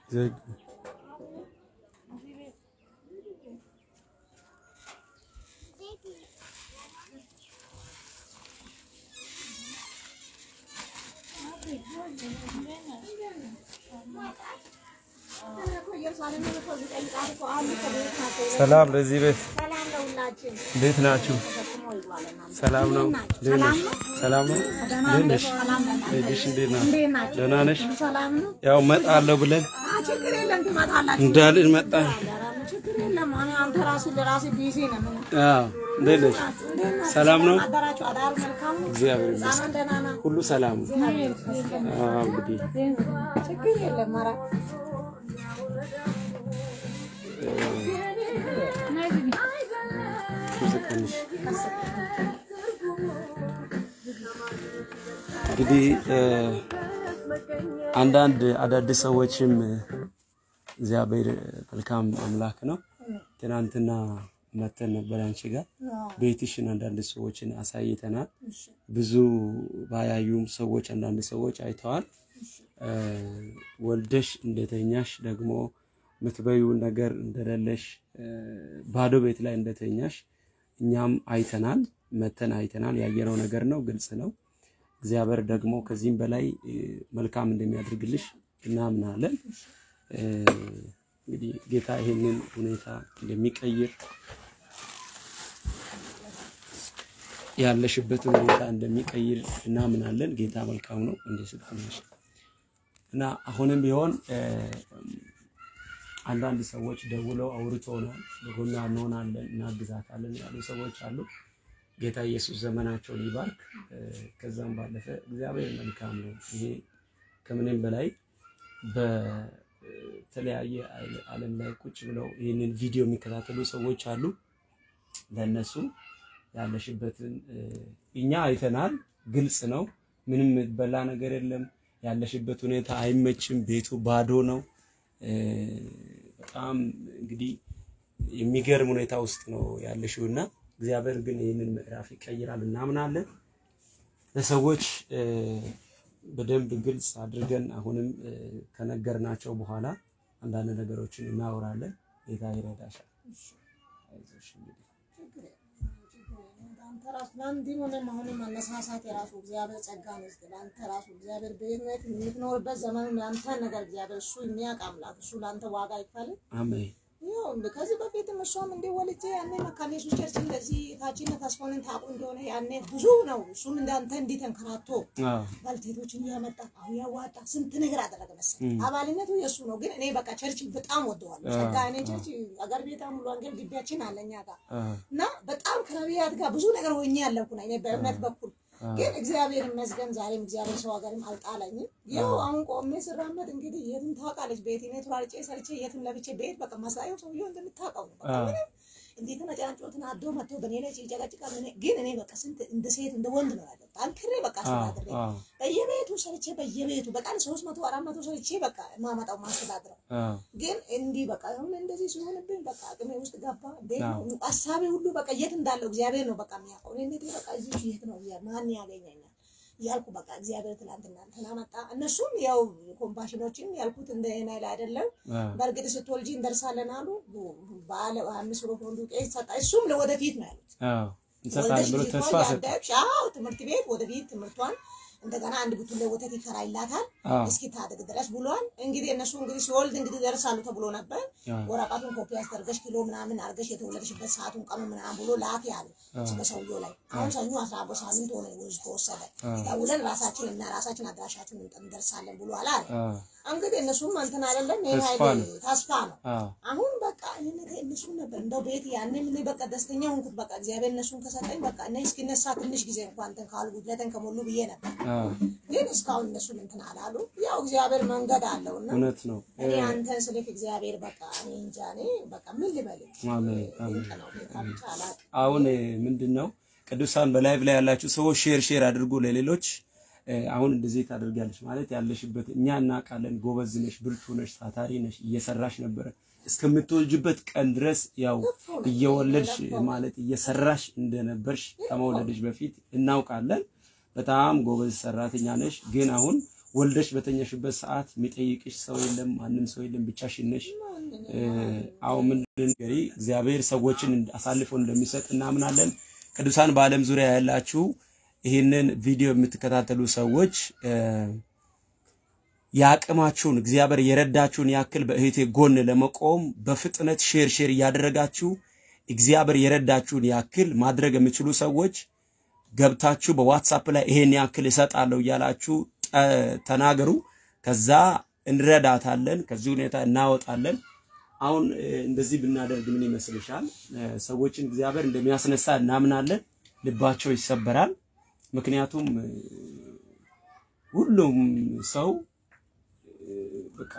ዘግ ሰላም ለዚህ ቤት እንዴት ናችሁ? ሰላም ነው። እንዴት ነሽ? ሰላም ነው። እንዴት ነሽ? እንዴት ነሽ? እንዴት ናችሁ? ደህና ነሽ? ያው እመጣለሁ ብለን ችግር የለም ትመጣላችሁ። እንዳልን መጣን። ችግር የለም። እኔ አንተ ራስህ ለራስህ ቢዚ ነህ። ምን አዎ፣ እንዴት ነሽ? ሰላም ነው። አደራችሁ? አዳር መልካም ነው። እግዚአብሔር ይመስገን ህፃናት ደህና ነው? ሁሉ ሰላም ነው። አዎ፣ እንግዲህ ችግር የለም። ኧረ ትንሽ እንግዲህ አንዳንድ አዳዲስ ሰዎችም እግዚአብሔር መልካም አምላክ ነው። ትናንትና መተን ነበር አንቺ ጋር ቤትሽን አንዳንድ ሰዎችን አሳይተናል። ብዙ ባያዩም ሰዎች አንዳንድ ሰዎች አይተዋል። ወልደሽ እንደተኛሽ ደግሞ ምትበዩ ነገር እንደሌለሽ ባዶ ቤት ላይ እንደተኛሽ እኛም አይተናል፣ መተን አይተናል። ያየነው ነገር ነው፣ ግልጽ ነው። እግዚአብሔር ደግሞ ከዚህም በላይ መልካም እንደሚያደርግልሽ እናምናለን። እንግዲህ ጌታ ይሄንን ሁኔታ እንደሚቀይር ያለሽበትን ሁኔታ እንደሚቀይር እናምናለን። ጌታ መልካም ነው እንደ ስትነሽ እና አሁንም ቢሆን አንዳንድ ሰዎች ደውለው አውርቶናል። በጎኗ እንሆናለን እናግዛታለን ያሉ ሰዎች አሉ። ጌታ ኢየሱስ ዘመናቸውን ይባርክ። ከዛም ባለፈ እግዚአብሔር መልካም ነው። ይሄ ከምንም በላይ በተለያየ ዓለም ላይ ቁጭ ብለው ይህንን ቪዲዮ የሚከታተሉ ሰዎች አሉ። ለእነሱ ያለሽበትን እኛ አይተናል። ግልጽ ነው። ምንም በላ ነገር የለም። ያለሽበት ሁኔታ አይመችም። ቤቱ ባዶ ነው። በጣም እንግዲህ የሚገርም ሁኔታ ውስጥ ነው ያለሽው እና እግዚአብሔር ግን ይህንን ምዕራፍ ይቀይራል እናምናለን። ለሰዎች በደንብ ግልጽ አድርገን አሁንም ከነገርናቸው በኋላ አንዳንድ ነገሮችን እናወራለን። ጌታ ይረዳሻል። አይዞሽ እንግዲህ አንተ ራሱ ለአንድም ሆነ አሁንም መነሳሳት የራሱ እግዚአብሔር ጸጋ ነው። ለአንተ ራሱ እግዚአብሔር በህይወት የምትኖርበት ዘመን የአንተን ነገር እግዚአብሔር እሱ የሚያውቅ አምላክ እሱ ለአንተ ዋጋ ይክፈል። አሜን። ይኸው እንደ ከዚህ በፊትም እሷም እንደ ወልጄ ያኔ መካነ ኢየሱስ ቸርች እንደዚህ ታችነ ተስፎንን ታውቁ እንደሆነ ያኔ ብዙ ነው። እሱም እንዳንተ እንዲህ ተንከራቶ አዎ ባልቴቶችን እያመጣ አሁን ያዋጣ ስንት ነገር አደረገ መሰለኝ። አባልነቱ የእሱ ነው፣ ግን እኔ በቃ ቸርች በጣም ወደዋለሁ። ጸጋ እኔ ቸርች አገር ቤታ ሙሉ ወንጌል ግቢያችን አለኛ ጋር አዎ እና በጣም ከነቢያት ጋር ብዙ ነገር ሆኜ ያለኩ ነኝ እኔ በእምነት በኩል ግን እግዚአብሔር ይመስገን ዛሬም እግዚአብሔር ሰው ሀገርም አልጣለኝም። ይኸው አሁን ቆሜ ስራመድ እንግዲህ የትም ታውቃለች ቤት እኔ ቱራርጬ ሰርቼ የትም ለብቼ ቤት በቃ ማሳየው ሰውዬው እንደምታውቀው ነው። በቃ ምንም እንዴት ተነጫንጮ ተናዶ መጥቶ በእኔ ላይ ሲጨቀጭቃል። እኔ ግን እኔ በቃ ስንት እንደ ሴት እንደ ወንድ ነው ያለው ጠንክሬ በቃ አስተዳድሬ አዎ በየቤቱ ሰርቼ በየቤቱ በቀን ሶስት መቶ አራት መቶ ሰርቼ በቃ ማመጣው ማስተዳድረው አዎ ግን እንዲህ በቃ አሁን እንደዚህ ሲሆንብኝ በቃ አቅሜ ውስጥ ገባ። እንዴት ነው ሀሳቤ ሁሉ በቃ የት እንዳለው እግዚአብሔር ነው በቃ የሚያውቀው። እኔ እንዴት በቃ እዚህ የት ነው እግዚአብሔር ማን ያገኘኛል ያልኩ በቃ እግዚአብሔር ትላንትና እንትና መጣ። እነሱም ያው ኮምፓሽኖችን ያልኩት እንደ ናይል አይደለም። አዎ በእርግጥ ስትወልጂ እንደርሳለን አሉ። ባለ አምስት ብሎ ፎንዱ ቄስ ሰጣ። እሱም ለወደፊት ነው ያሉት። አዎ እንሰጣለን ብሎ ተስፋ ሰጠ። ያደግሽ አዎ ትምህርት ቤት ወደፊት ትምህርቷን እንደገና አንድ ቡቱን ወተት ይከራይላታል አዎ እስኪ ታድግ ድረስ ብሏል። እንግዲህ እነሱ እንግዲህ ሲወልድ እንግዲህ ደርሳሉ ተብሎ ነበር። አዎ ወረቀቱን ኮፒ አስደርገሽ ኪሎ ምናምን አድርገሽ የተወለድሽበት ሰዓቱን ቀኑ ምናምን ብሎ ላክ ያሉ በሰውየው ላይ አሁን ሰኞ አስራ አምስት ሳምንት ሆነ ውዝ ከወሰደ ደውለን ራሳችን እና ራሳችን አድራሻችን እንደርሳለን ብሎ አለ አለ። አዎ እንግዲህ እነሱም እንትን አይደለም ይሄ ተስፋ ኃይል ነው። ተስፋ ነው። አዎ አሁን በቃ እኔ እነሱ ነበር እንደው ቤት ያኔ ምን በቃ ደስተኛ ሆንኩት። በቃ እግዚአብሔር እነሱን ከሰጠኝ በቃ እኔ እስኪነሳ ትንሽ ጊዜ እንኳን እንትን ካሉ ጉድለትን ከሞሉ ብዬ ነበር። አዎ ግን እስካሁን እነሱን እንትን አላሉ። ያው እግዚአብሔር መንገድ አለውና እውነት ነው። እኔ አንተን ስልክ እግዚአብሔር በቃ እኔ እንጃ እኔ በቃ ምን ልበልህ አሜን አሜን። ድንቅ ነው ጌታ ብቻ አላውቅም። አሁን ምንድን ነው ቅዱሳን በላይቭ ላይ ያላችሁ ሰዎች ሼር ሼር አድርጉ ለሌሎች። አሁን እንደዚህ ታደርጋለች ማለት ያለሽበት እኛ እናውቃለን። ጎበዝ ነሽ፣ ብርቱ ነሽ፣ ታታሪ ነሽ፣ እየሰራሽ ነበረ እስከምትወልጅበት ቀን ድረስ ያው እየወለድሽ ማለት እየሰራሽ እንደነበርሽ ከመውለድሽ በፊት እናውቃለን። በጣም ጎበዝ ሰራተኛ ነሽ። ግን አሁን ወልደሽ በተኛሽበት ሰዓት የሚጠይቅሽ ሰው የለም፣ ማንም ሰው የለም፣ ብቻሽን ነሽ። አሁን ምን ንገሪ፣ እግዚአብሔር ሰዎችን አሳልፎ እንደሚሰጥ እናምናለን። ቅዱሳን በዓለም ዙሪያ ያላችሁ ይህንን ቪዲዮ የምትከታተሉ ሰዎች የአቅማችሁን እግዚአብሔር የረዳችሁን ያክል በእህቴ ጎን ለመቆም በፍጥነት ሼር ሼር እያደረጋችሁ እግዚአብሔር የረዳችሁን ያክል ማድረግ የሚችሉ ሰዎች ገብታችሁ በዋትሳፕ ላይ ይሄን ያክል እሰጣለሁ እያላችሁ ተናገሩ። ከዛ እንረዳታለን፣ ከዚህ ሁኔታ እናወጣለን። አሁን እንደዚህ ብናደርግ ምን ይመስልሻል? ሰዎችን እግዚአብሔር እንደሚያስነሳ እናምናለን። ልባቸው ይሰበራል። ምክንያቱም ሁሉም ሰው በቃ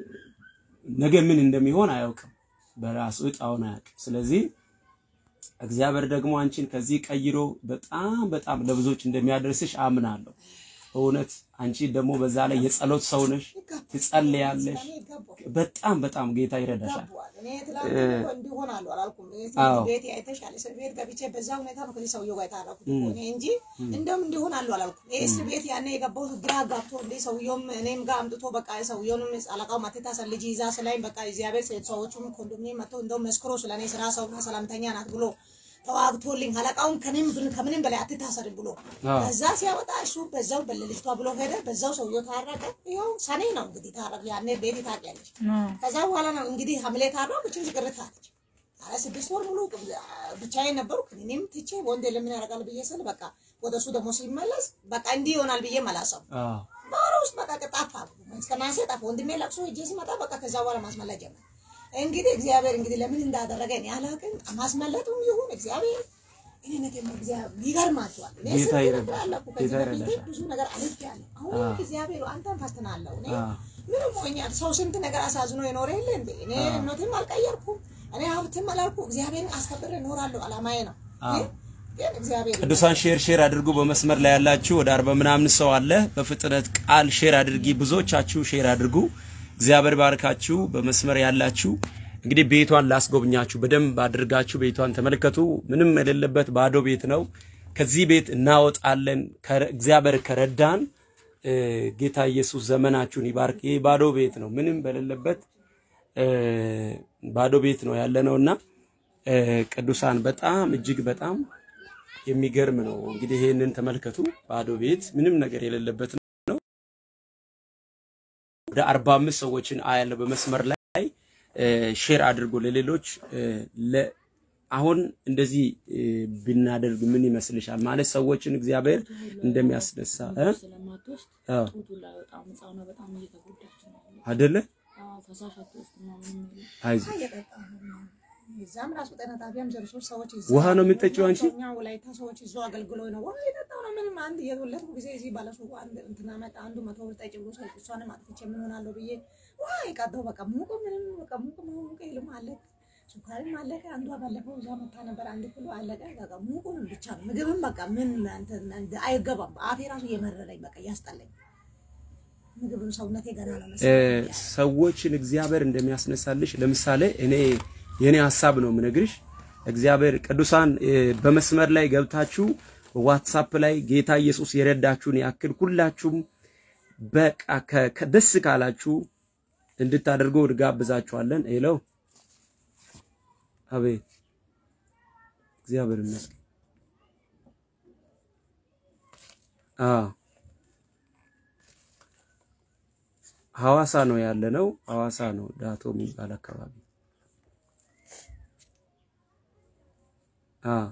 ነገ ምን እንደሚሆን አያውቅም፣ በራሱ እጣውን አያውቅም። ስለዚህ እግዚአብሔር ደግሞ አንቺን ከዚህ ቀይሮ በጣም በጣም ለብዙዎች እንደሚያደርስሽ አምናለሁ። እውነት አንቺ ደግሞ በዛ ላይ የጸሎት ሰው ነሽ፣ ትጸልያለሽ። በጣም በጣም ጌታ ይረዳሻል። እኔ ትላንት እንዲሆናሉ አላልኩም። ቤት አይተሻል። እስር ቤት ገብቼ በዛ ሁኔታ ነው ከዚህ ሰውዬው ጋር የታረኩት እኔ እንጂ እንደውም እንዲሆናሉ አላልኩም። ይሄ እስር ቤት ያኔ የገባሁት ግራ ጋብቶ እንደ ሰውየውም እኔም ጋር አምጥቶ በቃ ሰውየውንም አለቃው ማቴታሰር ልጅ ይዛ ስላይም በቃ እግዚአብሔር ሰዎቹም ኮንዶሚኒየም መጥተው እንደውም መስክሮ ስለኔ ስራ ሰውና ሰላምተኛ ናት ብሎ ተዋግቶልኝ አለቃውን ከኔም ከምንም በላይ አትታሰርም ብሎ ከዛ ሲያወጣ እሱ በዛው በለልጅቷ ብሎ ሄደ። በዛው ሰውየው ታረቀ። ይኸው ሰኔ ነው እንግዲህ ታረቅ። ያኔ ቤት ታውቂያለሽ። ከዛ በኋላ ነው እንግዲህ ሐምሌ ታረው ብቻ ቅርት አለች። ኧረ ስድስት ወር ሙሉ ብቻዬን ነበሩ። እኔም ትቼ ወንድ ለምን ያደርጋል ብዬ ስል በቃ ወደ እሱ ደግሞ ሲመለስ በቃ እንዲህ ይሆናል ብዬ መላሰው በኋላ ውስጥ በቃ ጠፋ። እስከ ናሴ ጠፋ። ወንድሜ ለቅሶ ሄጄ ሲመጣ በቃ ከዛ በኋላ ማስመለጥ ጀመር። እንግዲህ እግዚአብሔር እንግዲህ ለምን እንዳደረገ እኔ አላውቅም። ማስመለጡም ይሁን እግዚአብሔር እኔ ነገር እግዚአብሔር ይገርማቸዋል። እኔ ጌታ ስንት ይረዳሻል። ነገር አለፍኩ። ጌታ ከዚህ በፊት ይረዳሻል። ብዙ ነገር አልፌያለሁ። አሁን አዎ። እግዚአብሔር አንተን ፈትናለሁ። እኔ አዎ። ምንም ሆኛል። ሰው ስንት ነገር አሳዝኖ የኖረ የለ እንዴ? እኔ አዎ። እምነትም አልቀየርኩም። እኔ ሀብትም አላልኩ። እግዚአብሔርን አስከብሬ እኖራለሁ። አላማዬ ነው። አዎ። ግን ግን እግዚአብሔር ቅዱሳን ሼር ሼር አድርጉ። በመስመር ላይ ያላችሁ ወደ አርባ ምናምን ሰው አለ። በፍጥነት ቃል ሼር አድርጊ። ብዙዎቻችሁ ሼር አድርጉ። እግዚአብሔር ባርካችሁ። በመስመር ያላችሁ እንግዲህ ቤቷን ላስጎብኛችሁ። በደንብ አድርጋችሁ ቤቷን ተመልከቱ። ምንም የሌለበት ባዶ ቤት ነው። ከዚህ ቤት እናወጣለን። ከረ- እግዚአብሔር ከረዳን እ፣ ጌታ ኢየሱስ ዘመናችሁን ይባርክ። ይህ ባዶ ቤት ነው፣ ምንም በሌለበት እ፣ ባዶ ቤት ነው ያለ ነውና እ፣ ቅዱሳን በጣም እጅግ በጣም የሚገርም ነው። እንግዲህ ይሄንን ተመልከቱ። ባዶ ቤት ምንም ነገር የሌለበት ነው። ወደ 45 ሰዎችን አያለው በመስመር ላይ እ፣ ሼር አድርጎ ለሌሎች እ፣ ለ- አሁን እንደዚህ እ፣ ብናደርግ ምን ይመስልሻል? ማለት ሰዎችን እግዚአብሔር እንደሚያስነሳ እ? ስለማትወስድ አዎ ጡቱ ላይ በጣም ህፃኗ በጣም እየተጎዳች ነው ያለችው። አይደለ? አዎ ፈሳሽ አትወስድም ምናምን የለም። አይዞህ እዛም ራሱ ጤና ጣቢያም ዘርሶች ሰዎች ይዛ ውሃ ነው የምትጠጪው አንቺ? እኛ ወላይታ ሰዎች ይዞ አገልግሎ ነው ውሃ የጠጣው ነው። ምንም አንድ የወለድኩ ጊዜ እዚህ ባለሱቁ አንድ እንትና መጣ አንዱ መቶ ብር ጠጪ ብሎ ሰው እሷንም አጥፍቼ ምን ሆናለሁ ብዬ ውሃ የቀዳው በቃ ሙቁ ምንም በቃ ሙቁ ሙቁ ይልም አለቀ፣ ሱካሪም አለቀ። አንዷ ባለፈው እዛ መታ ነበር አንድ ኪሎ አለቀ። በቃ ሙቁንም ብቻ ነው ምግብም በቃ ምን እንትን እንደ አይገባም። አፌ ራሱ እየመረረኝ በቃ እያስጠላኝ ምግብም ሰውነቴ ገና ነው እ፣ መሰለኝ። ሰዎችን እግዚአብሔር እንደሚያስነሳልሽ ለምሳሌ እኔ የኔ ሀሳብ ነው የምነግርሽ። እግዚአብሔር ቅዱሳን እ፣ በመስመር ላይ ገብታችሁ ዋትሳፕ ላይ ጌታ ኢየሱስ የረዳችሁን ያክል ሁላችሁም በቃ ከ- ከ- ደስ ካላችሁ እንድታደርጉ እንጋብዛችኋለን። ሄሎ አቤት፣ እግዚአብሔር ይመስገን። አዎ ሐዋሳ ነው ያለ ነው። ሐዋሳ ነው ዳቶ የሚባል አካባቢ። አ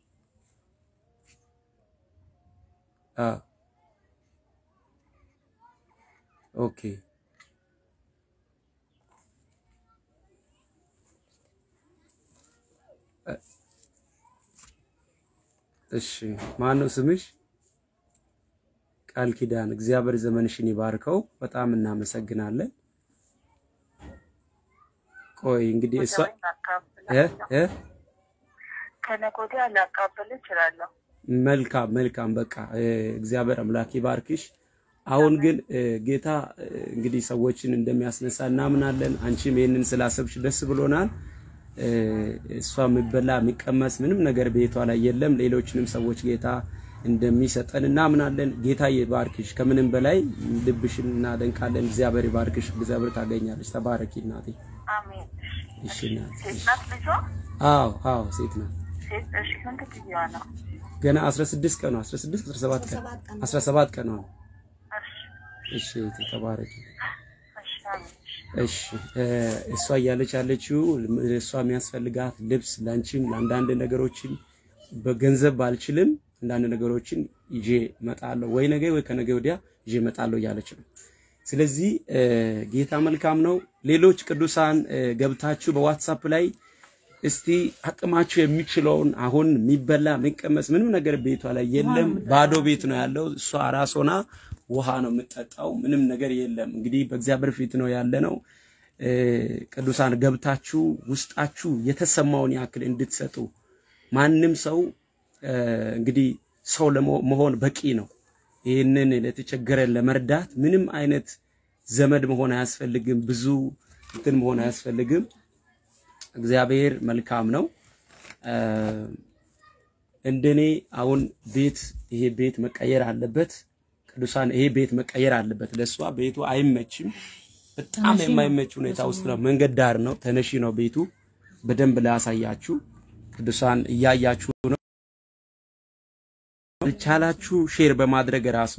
አ ኦኬ እ- እሺ ማን ነው ስምሽ? ቃል ኪዳን እግዚአብሔር ዘመንሽን ይባርከው። በጣም እናመሰግናለን። ቆይ እንግዲህ እሷ እ እ ከነገ ወዲያ ላቃብል እችላለሁ። መልካም መልካም በቃ እ፣ እግዚአብሔር አምላክ ይባርክሽ። አሁን ግን እ፣ ጌታ እ፣ እንግዲህ ሰዎችን እንደሚያስነሳ እናምናለን። አንቺም ይህንን ስላሰብሽ ደስ ብሎናል። እ፣ እሷ የሚበላ የሚቀመስ ምንም ነገር ቤቷ ላይ የለም። ሌሎችንም ሰዎች ጌታ እንደሚሰጠን እናምናለን። ጌታ ይባርክሽ። ከምንም በላይ ልብሽን እናደንቃለን። እግዚአብሔር ይባርክሽ። እግዚአብሔር ታገኛለች። ተባረኪ እናቴ። አሜን። እሺ እናቴ። ሴት እሺ። ናት ልጇ? አዎ አዎ ሴት ናት። ሴት እሺ። ስንት ጊዜዋ ነው? ገና 16 ቀኗ 16 17 ቀን 17 ቀኗ ነው። እሺ እሺ እህቴ ተባረኪ። እሺ አሜን። እሺ እ እሷ እያለች ያለችው እሷ የሚያስፈልጋት ልብስ ላንቺም ለአንዳንድ ነገሮችን በገንዘብ ባልችልም አንዳንድ ነገሮችን ይዤ እመጣለሁ ወይ ነገ ወይ ከነገ ወዲያ ይዤ እመጣለሁ እያለች ነው። ስለዚህ እ ጌታ መልካም ነው። ሌሎች ቅዱሳን እ ገብታችሁ በዋትሳፕ ላይ እስቲ አቅማችሁ የሚችለውን አሁን የሚበላ የሚቀመስ ምንም ነገር ቤቷ ላይ የለም፣ ባዶ ቤት ነው ያለው። እሷ ራስ ሆና ውሃ ነው የምትጠጣው፣ ምንም ነገር የለም። እንግዲህ በእግዚአብሔር ፊት ነው ያለ ነው። እ ቅዱሳን ገብታችሁ ውስጣችሁ የተሰማውን ያክል እንድትሰጡ ማንም ሰው እ እንግዲህ ሰው ለመሆን በቂ ነው። ይህንን ለተቸገረ ለመርዳት ምንም አይነት ዘመድ መሆን አያስፈልግም። ብዙ እንትን መሆን አያስፈልግም። እግዚአብሔር መልካም ነው። እ እንደኔ አሁን ቤት ይሄ ቤት መቀየር አለበት። ቅዱሳን ይሄ ቤት መቀየር አለበት። ለእሷ ቤቱ አይመችም። በጣም የማይመች ሁኔታ ውስጥ ነው። መንገድ ዳር ነው። ተነሺ ነው ቤቱ። በደንብ ላያሳያችሁ ቅዱሳን እያያችሁ ነው። ቻላችሁ ሼር በማድረግ ራሱ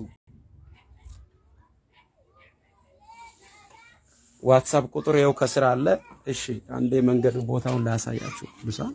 ዋትሳፕ ቁጥር ያው ከስር አለ። እሺ አንዴ መንገድ ቦታውን ላያሳያችሁ ቅዱሳን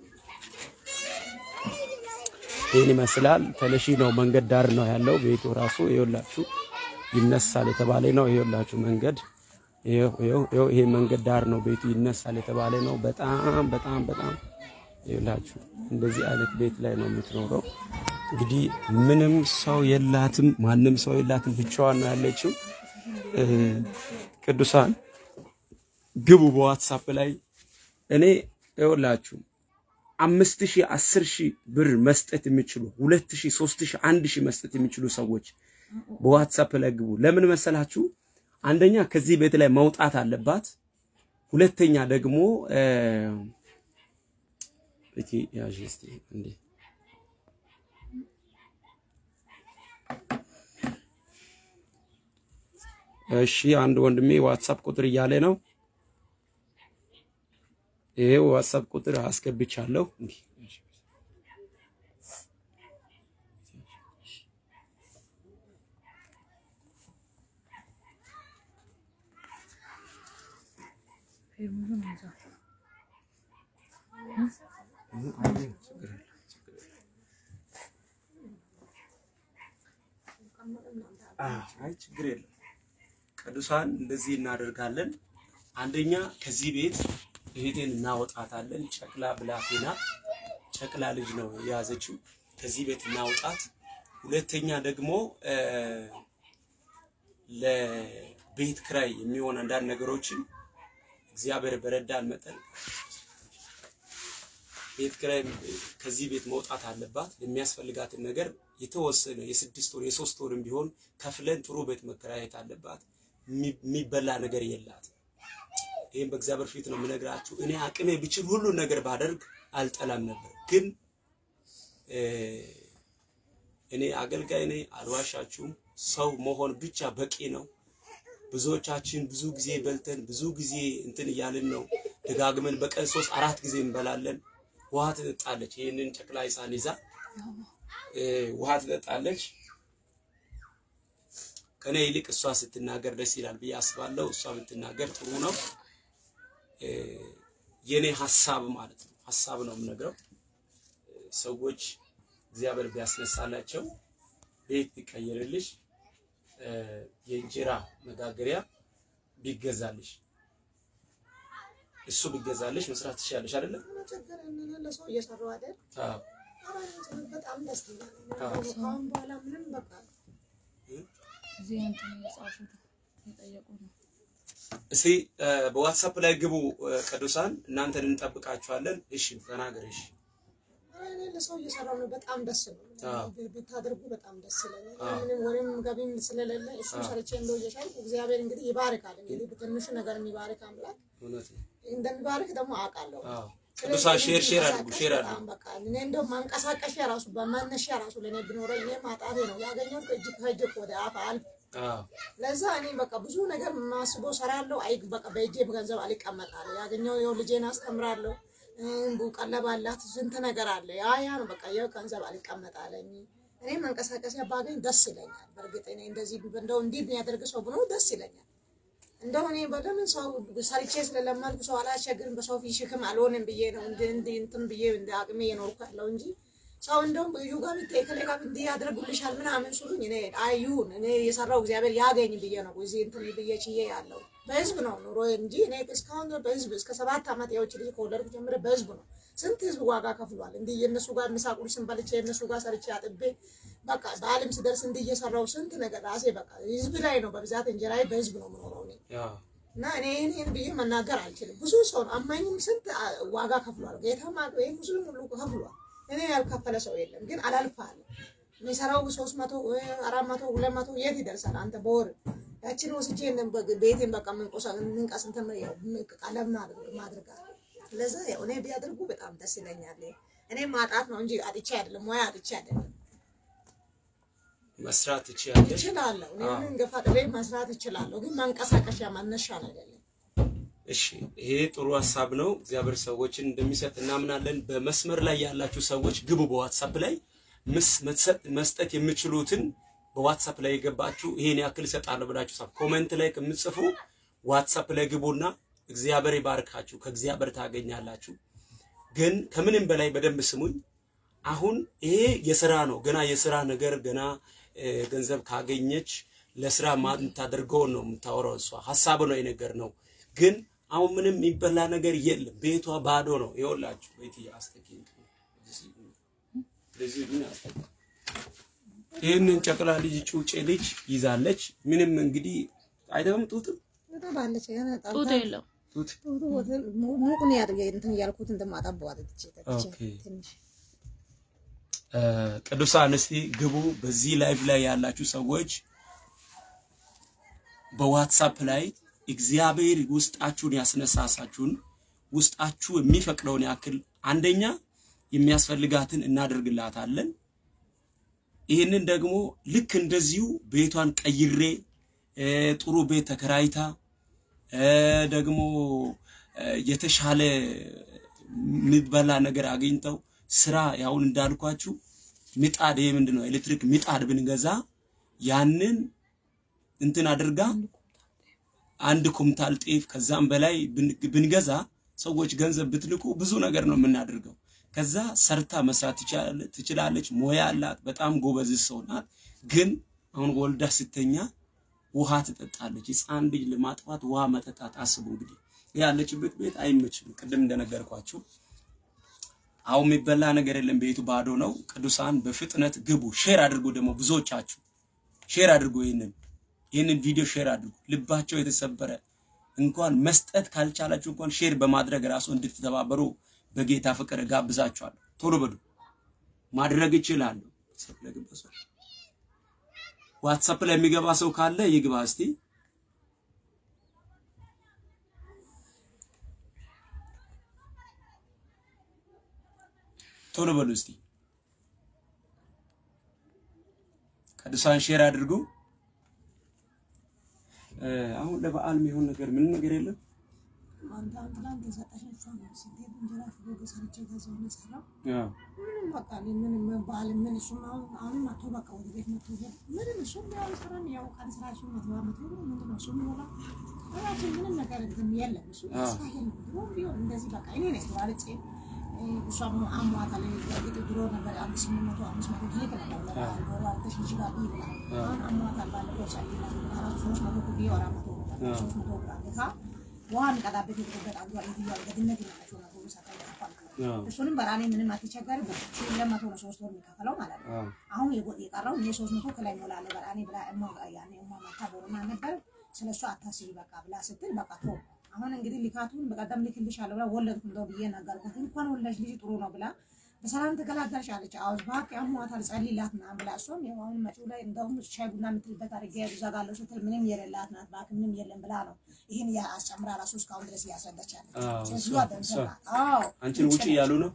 ይህን ይመስላል። ተነሺ ነው መንገድ ዳር ነው ያለው ቤቱ ራሱ ይኸውላችሁ ይነሳል የተባለ ነው። ይኸውላችሁ መንገድ ይኸው ይኸው ይኸው ይሄ መንገድ ዳር ነው ቤቱ ይነሳል የተባለ ነው። በጣም በጣም በጣም ይኸውላችሁ እንደዚህ አይነት ቤት ላይ ነው የምትኖረው። እንግዲህ ምንም ሰው የላትም፣ ማንም ሰው የላትም፣ ብቻዋን ነው ያለችው። እ ቅዱሳን ግቡ በዋትሳፕ ላይ እኔ ይኸውላችሁ አምስት ሺህ አስር ሺህ ብር መስጠት የሚችሉ ሁለት ሺህ ሶስት ሺህ አንድ ሺህ መስጠት የሚችሉ ሰዎች በዋትሳፕ ላይ ግቡ። ለምን መሰላችሁ? አንደኛ ከዚህ ቤት ላይ መውጣት አለባት። ሁለተኛ ደግሞ እ እቺ ያዥ እስቲ እንዴ እሺ አንድ ወንድሜ ዋትሳፕ ቁጥር እያለ ነው። ይሄ ዋትሳፕ ቁጥር አስገብቻለሁ። እንዲህ አይ ችግር የለም። ቅዱሳን እንደዚህ እናደርጋለን። አንደኛ ከዚህ ቤት እህቴን እናወጣታለን። ጨቅላ ብላቴና ጨቅላ ልጅ ነው የያዘችው። ከዚህ ቤት እናውጣት። ሁለተኛ ደግሞ እ ለቤት ክራይ የሚሆን አንዳንድ ነገሮችን እግዚአብሔር በረዳን መጠን ቤት ክራይ ከዚህ ቤት መውጣት አለባት። የሚያስፈልጋትን ነገር የተወሰነ የስድስት ወር የሶስት ወርም ቢሆን ከፍለን ጥሩ ቤት መከራየት አለባት። የሚበላ ነገር የላትም። ይህም በእግዚአብሔር ፊት ነው የምነግራችሁ። እኔ አቅሜ ብችል ሁሉን ነገር ባደርግ አልጠላም ነበር፣ ግን እ እኔ አገልጋይ ነኝ፣ አልዋሻችሁም። ሰው መሆን ብቻ በቂ ነው። ብዙዎቻችን ብዙ ጊዜ በልተን ብዙ ጊዜ እንትን እያልን ነው። ደጋግመን በቀን ሶስት አራት ጊዜ እንበላለን። ውሃ ትጠጣለች። ይህንን ጨቅላ ሕፃን ይዛ እ ውሃ ትጠጣለች። ከኔ ይልቅ እሷ ስትናገር ደስ ይላል ብዬ አስባለሁ። እሷ ብትናገር ጥሩ ነው። እ የኔ ሀሳብ ማለት ነው። ሀሳብ ነው የምነግረው። ሰዎች እግዚአብሔር ቢያስነሳላቸው ቤት ቢቀየርልሽ እ የእንጀራ መጋገሪያ ቢገዛልሽ እሱ ቢገዛልሽ መስራት ትችላለሽ አይደለም? ቸገር ለሰው እየሰራው አይደል? አዎ። ኧረ በጣም ደስተኛ ነኝ። አዎ። ከአሁን በኋላ ምንም በቃ እዚህ እንትን እየጻፉ ነው የጠየቁ ነው። እስቲ እ በዋትሳፕ ላይ ግቡ እ ቅዱሳን እናንተን እንጠብቃችኋለን። እሺ ተናገር። እሺ ኧረ እኔ ለሰው እየሰራው ነው። በጣም ደስ ነው አዎ። ብታደርጉ በጣም ደስ ይለኛል። አዎ። ምንም ወሬም ገቢም ስለሌለ እሱም ሰርቼ እንደው እየሻልኩ እግዚአብሔር እንግዲህ ይባርካል። እንግዲህ በትንሹ ነገር የሚባርክ አምላክ እውነት ነው። እንደሚባርክ ደግሞ አውቃለሁ። አዎ ቅዱሳን ሼር ሼር አድርጉ ሼር አድርጉ። በጣም በቃ እኔ እንደው ማንቀሳቀሻ ራሱ በመነሻ ራሱ ለእኔ ቢኖረኝ እኔ ማጣቴ ነው ያገኘሁት ከእጅ ከእጅ ወደ አፍ አልፍ አዎ ለዛ እኔ በቃ ብዙ ነገር ማስበው ሰራለሁ። አይ በቃ በእጄ ገንዘብ አልቀመጣለሁ። ያገኘው ይኸው ልጄን አስተምራለሁ። እንቡ ቀለብ አላት ስንት ነገር አለ። ያ ያ ነው በቃ ይኸው ገንዘብ አልቀመጣለኝ። እኔ መንቀሳቀሻ ባገኝ ደስ ይለኛል። በእርግጥ እኔ እንደዚህ እንደው እንዲህ የሚያደርግ ሰው ብኖር ደስ ይለኛል። እንደው እኔ በለምን ሰው ሰርቼ ስለለመድኩ ሰው አላስቸግርም፣ በሰው ፊት ሽክም አልሆንም ብዬ ነው እንደ እንደ እንትን ብዬ እንደ አቅሜ የኖርኩ ያለው እንጂ ሰው እንደውም እዩ ጋር ብታይ ከላይ ጋር እንዲህ ያደርጉልሻል ምናምን ሲሉኝ እኔ አይሁን እኔ የሰራው እግዚአብሔር ያገኝ ብዬ ነው እዚህ እንትን ብዬ ችዬ ያለው በህዝብ ነው ኑሮ እንጂ እኔ እስካሁን ድረስ በህዝብ እስከ ሰባት ዓመት የውጭ ልጅ ከወለድኩ ጀምረ በህዝብ ነው። ስንት ህዝብ ዋጋ ከፍሏል። እንዲህ የእነሱ ጋር ምሳ ቁርስን በልቼ የእነሱ ጋር ሰርቼ አጥቤ በቃ በዓለም ስደርስ እንዲህ እየሰራው ስንት ነገር ራሴ በቃ ህዝብ ላይ ነው በብዛት እንጀራዬ በህዝብ ነው የምኖረው እኔ አዎ እና እኔ ይህን ይህን ብዬ መናገር አልችልም። ብዙ ሰው ነው አማኝም ስንት አ- ዋጋ ከፍሏል። ጌታማ ይህ ሙስሊም ሁሉ ከፍሏል። እኔ ያልከፈለ ሰው የለም። ግን አላልፋለ የሚሰራው ሶስት መቶ አራት መቶ ሁለት መቶ የት ይደርሳል? አንተ በወር ያችን ወስጄ እንደም በግ- ቤቴን በቃ ምንቆሳ ምንቀስ እንትን ያው ምን- ቀለም ማድረግ ማድረግ ለዛ ያው እኔ ቢያደርጉ በጣም ደስ ይለኛል። እኔ ማጣት ነው እንጂ አጥቼ አይደለም፣ ሙያ አጥቼ አይደለም። መስራት ትችያለሽ። እችላለሁ። እኔ አዎ። ምን ገፋ ጥሬ መስራት እችላለሁ። ግን መንቀሳቀሻ መነሻ አይደለም። እሺ ይሄ ጥሩ ሀሳብ ነው። እግዚአብሔር ሰዎችን እንደሚሰጥ እናምናለን። በመስመር ላይ ያላችሁ ሰዎች ግቡ። በዋትሳፕ ላይ ምስ- መሰጥ- መስጠት የምችሉትን በዋትሳፕ ላይ የገባችሁ ይሄን ያክል እሰጣለሁ ብላችሁ ጻፉ። ኮሜንት ላይ ከምትጽፉ ዋትሳፕ ላይ ግቡና እግዚአብሔር ይባርካችሁ፣ ከእግዚአብሔር ታገኛላችሁ። ግን ከምንም በላይ በደንብ ስሙኝ። አሁን ይሄ የስራ ነው። ገና የስራ ነገር ገና እ፣ ገንዘብ ካገኘች ለስራ ማ- የምታደርገውን ነው የምታወራው። እሷ ሀሳብ ነው የነገር ነው። ግን አሁን ምንም የሚበላ ነገር የለም። ቤቷ ባዶ ነው። ይኸውላችሁ ቤት አስተኪ ይህንን ጨቅላ ልጅ ጩጬ ልጅ ይዛለች። ምንም እንግዲህ አይደለም ጡትም ባለች ጡት የለም። ጡት ሙቁን ያድርገ እንትን እያልኩት እንደማጠበዋት ትቼ ጠጥቼ ኦኬ። ትንሽ እ፣ ቅዱሳን እስቲ ግቡ። በዚህ ላይቭ ላይ ያላችሁ ሰዎች በዋትሳፕ ላይ እግዚአብሔር ውስጣችሁን ያስነሳሳችሁን ውስጣችሁ የሚፈቅደውን ያክል አንደኛ የሚያስፈልጋትን እናደርግላታለን። ይህንን ደግሞ ልክ እንደዚሁ ቤቷን ቀይሬ እ፣ ጥሩ ቤት ተከራይታ እ፣ ደግሞ እ፣ የተሻለ የሚበላ ነገር አግኝተው ስራ ያሁን እንዳልኳችሁ ምጣድ ይሄ ምንድን ነው ኤሌክትሪክ ምጣድ ብንገዛ ያንን እንትን አድርጋ አንድ ኩምታል ጤፍ ከዛም በላይ ብን- ብንገዛ ሰዎች ገንዘብ ብትልኩ ብዙ ነገር ነው የምናደርገው። ከዛ ሰርታ መስራት ትችላለ- ትችላለች። ሞያ አላት። በጣም ጎበዝ ሰው ናት። ግን አሁን ወልዳ ስተኛ ውሃ ትጠጣለች። ሕፃን ልጅ ለማጥፋት ውሃ መጠጣት አስቡ እንግዲህ ያለችበት ቤት አይመችም። ቅድም እንደነገርኳችሁ አሁን የሚበላ ነገር የለም። ቤቱ ባዶ ነው። ቅዱሳን በፍጥነት ግቡ። ሼር አድርጉ። ደግሞ ብዙዎቻችሁ ሼር አድርጉ። ይህንን ይህንን ቪዲዮ ሼር አድርጉ። ልባቸው የተሰበረ እንኳን መስጠት ካልቻላችሁ እንኳን ሼር በማድረግ ራሱ እንድትተባበሩ በጌታ ፍቅር ጋብዛችኋለሁ። ቶሎ በሉ። ማድረግ ይችላሉ። ዋትሳፕ ላይ የሚገባ ሰው ካለ ይግባ እስቲ። ቶሎ በሉ እስቲ። ቅዱሳን ሼር አድርጉ። እ፣ አሁን ለበዓል የሚሆን ነገር ምንም ነገር የለም። አንተ ትላንት የሰጠሻቸው ነው ስትሄድ እንጀራ ሽሮ ገሰርቼ ገዛው ነው የሰራው አዎ ምንም በቃ እኔ ምንም በዓል ምን እሱም አሁን አሁን መጥቶ በቃ ወደ ቤት መጥቶ ሄደ። ምንም እሱም ያው ስራን ያው ቀን ስራ እሱም መቶ ዓመት ሆኖ ምንድን ነው እሱም ይሆና እራችን ምንም ነገር እንትን የለም እሱ አዎ። ስራ የለም። ድሮ ቢሆን እንደዚህ በቃ እኔ ነኝ ተባልጬ እሷም አሟታል። በእርግጥ ድሮ ነበር አንድ ስምንት መቶ አምስት መቶ ትሄድ ነበር ለበዓል ዶሮ አርደሽ ልጅ ጋር ብይ ብላ አሁን አሟታል። ባለፈው ጸልይና አራት ሶስት መቶ ኩቢ አራት መቶ ብር ሶስት መቶ ብር አለካ ውሃ የሚቀዳበት የተገበጥ አንዱ አለ በድነት ይመጣቸው ነገሩ ሰጠ ይከፋል አዎ እሱንም በራኔ ምንም አትቸገርም። ሺህ ሁለት መቶ ነው ሶስት ወር የሚከፈለው ማለት ነው። አዎ አሁን የጎ- የቀረው እኔ ሶስት መቶ ከላይ ሞላለሁ በራኔ ብላ እማ ያኔ እማ ማታ ቦርና ነበር ስለ እሱ አታስቢ በቃ ብላ ስትል በቃ ቶ አሁን እንግዲህ ልካቱን በቀደም ልክልሻለሁ ብላ ወለድኩ እንደው ብዬ ነገርኩት። እንኳን ወለድሽ ልጅ ጥሩ ነው ብላ በሰላም ተገላገልሽ አለች። አዎ እባክህ አሟታል ጸልይላት ምናምን ብላ እሷም ያው አሁን መጪው ላይ እንደውም ሻይ ቡና የምትልበት አድርጌ እዘጋለሁ ስትል ምንም የሌላት ናት። እባክህ ምንም የለም ብላ ነው ይህን አስጨምራ ራሱ እስካሁን ድረስ እያስረዳች ያለች አዎ፣ እሷ እሷ- ደምሰራ እሷ። አዎ አንቺን ውጪ እያሉ ነው።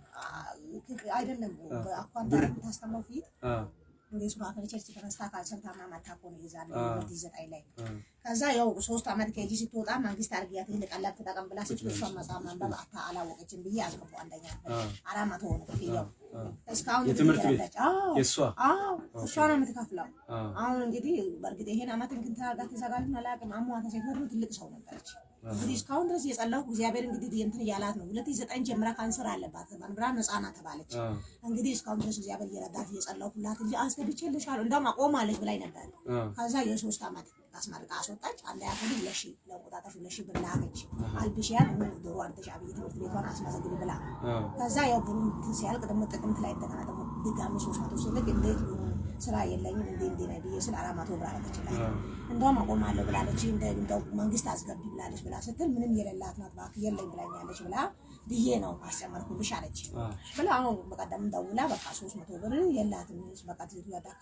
አይደለም አኳንታ የምታስተምረው ፊት አዎ፣ እንደ ሱራፌል ቸርች ተነስታ ካልሰምታማ መታ እኮ ነው የዛኔ አዎ። ሁለት ሺህ ዘጠኝ ላይ አዎ፣ ከዛ ያው ሶስት ዓመት ከጂ ስትወጣ መንግስት አድርጊያት ይህን ቀላል ተጠቀም ብላ ስትል እሷን መጽሐፍ ማንበብ አታ አላወቀችም ብዬ አስገቡ አንደኛ አዎ፣ አራት መቶ ሆነ ክፍያው አዎ። እስካሁን የትምህርት ቤት? እየረዳች አዎ የእሷ አዎ እሷ ነው የምትከፍለው አዎ፣ አሁን እንግዲህ በእርግጥ ይሄን አመት እንግዲህ ተረጋ ተዘጋልን አላውቅም አሟታ ሴት ወዱ ትልቅ ሰው ነበረች እንግዲህ እስካሁን ድረስ የጸለሁ እግዚአብሔር እንግዲህ እንትን እያላት ነው ሁለት ሺህ ዘጠኝ ጀምራ ካንሰር አለባት መንብራ ነፃ ናት ተባለች አዎ፣ እንግዲህ እስካሁን ድረስ እግዚአብሔር እየረዳት እየጸለሁላት እንጂ አስገብቼልሻለሁ እንደውም አቆማለች ብላኝ ነበር አዎ፣ ከዛ የሶስት ዓመት አስመርቃ አስወጣች። አንድ ያክል ሁለት ሺህ ለቆጣጠር ሁለት ሺህ ብር ላከች። አልብሽያን ዶሮ አርደሽ አብይ ትምህርት ቤቷን አስመዘግቢ ብላ አዎ፣ ከዛ ያው ብሩ እንትን ሲያልቅ ደግሞ ጥቅምት ላይ እንደገና ደግሞ ድጋሚ ሶስት መቶ ስልክ እንዴት ይሁን ስራ የለኝም እንዴ እንዴ ነው ብዬ ስል አራት መቶ ብር አለችላት። አዎ፣ እንደውም አቆማለሁ ብላለች። እንደ እንደው መንግስት አስገቢ ብላለች ብላ ስትል ምንም የሌላት ናት እባክህ የለኝ ብላኛለች ብላ ብዬ ነው አስጨመርኩልሽ አለች አዎ፣ ብላ አሁን በቀደም ደውላ በቃ ሶስት መቶ ብር የላትም በቃ ትቱ ያዳካ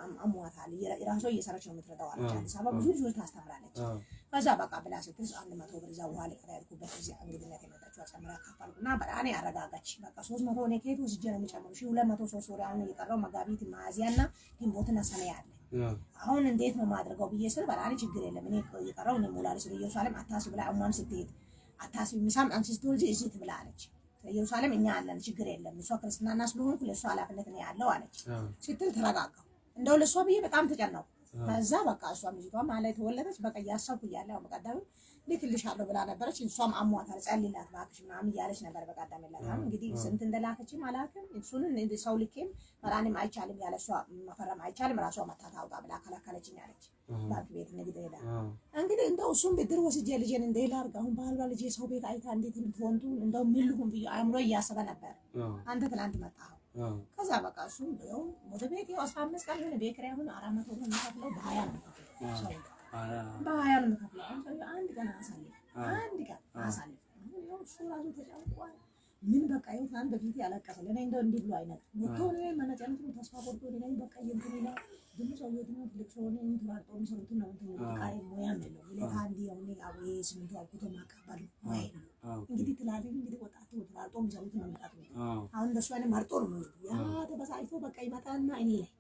አሟታል ራሷ እየሰራች ነው የምትረዳው አለች። አዲስ አበባ ብዙ ልጆች ታስተምራለች። አዎ፣ ከዛ በቃ ብላ ስትል አንድ መቶ ብር እዛ ውሃ ሊቀዳ ያልኩበት ጊዜ እንግድነት የመጣችው አጨምራ ካፈልኩና በጣም ያረጋጋች። በቃ ሶስት መቶ እኔ ከየት ወስጄ ነው የሚጨምሩ ሺ ሁለት መቶ ሶስት ወር አሁን የቀረው መጋቢት ሚያዝያና ግንቦትና ሰኔ አለ። አዎ፣ አሁን እንዴት ነው ማድረገው ብዬ ስል በጣም ችግር የለም እኔ የቀረው እኔ ሞላለች ኢየሩሳሌም አታስብ ብላ እሟም ስትሄድ አታስብ ሚሳም አንቺ ስትወልጂ እዚህ ትብላ አለች። ኢየሩሳሌም እኛ አለን ችግር የለም እሷ ክርስትናና ስለሆንኩ ለእሷ ኃላፊነት ነው ያለው አለች አዎ፣ ስትል ተረጋጋሁ። እንደው ለእሷ ብዬ በጣም ተጨነቁ። ከዛ በቃ እሷም ልጅቷ ማለት ተወለደች። በቃ እያሰብኩ እያለ ያው በቀደም ልክልሻለሁ ብላ ነበረች። እሷም አሟታል ጸልይላት እባክሽ ምናምን እያለች ነበር በቀደም የላት አሁን እንግዲህ ስንት እንደላከችም አላውቅም። እሱን ሰው ልኬም ፈራንም አይቻልም ያለ እሷ መፈረም አይቻልም ራሷ መታ ታውጣ ብላ ከለከለችኝ አለች። ባንክ ቤት ንግድ ሄዳ አዎ፣ እንግዲህ እንደው እሱም ብድር ወስጄ ልጄን እንደ ላድርግ አሁን ባህልባ ልጄ ሰው ቤት አይታ እንዴት ልትሆንቱ እንደው ምን ልሁን ብዬ አእምሮ እያሰበ ነበር። አዎ፣ አንተ ትላንት መጣኸው አዎ፣ ከዛ በቃ እሱ ያው ወደ ቤት ያው አስራ አምስት ቀን ሆነ ቤት ኪራይ አሁን አራት መቶ ብር የምከፍለው በሀያ ነው የምከፍለው ሰው ጋር አዎ፣ በሀያ ነው የምከፍለው። አሁን ሰውዬው አንድ ቀን አሳልፍ አዎ። አንድ ቀን አሳልፍ አሁን ያው እሱ ራሱ ተጨንቋል። ምን በቃ ይኸው ትናንት በፊት ያለቀሰ ለእኔ እንደው እንዲህ ብሎ አይነት ወጥቶ እኔ መነጨነቱ ተስፋ ቆርጦ እኔ ላይ በቃ እንትን ይላል። ደግሞ ሰውዬው ደግሞ ትልቅ ሰው ነው እንትን አርጦ የሚሰሩትን ነው እንትን በቃ ሙያም የለው ሁኔታ እንዲህ አሁን አቡ ስምንቱ አልኩቶ ማቀበል ሙያ የለው አዎ፣ እንግዲህ ትላለህ እንግዲህ ወጣቱ ተራርጦ የሚሰሩትን ነው የሚቀጥሉት አዎ፣ አሁን እንደሱ አይነት መርጦ ነው የሚወስዱ። ያ ተበሳጭቶ በቃ ይመጣና እኔ ላይ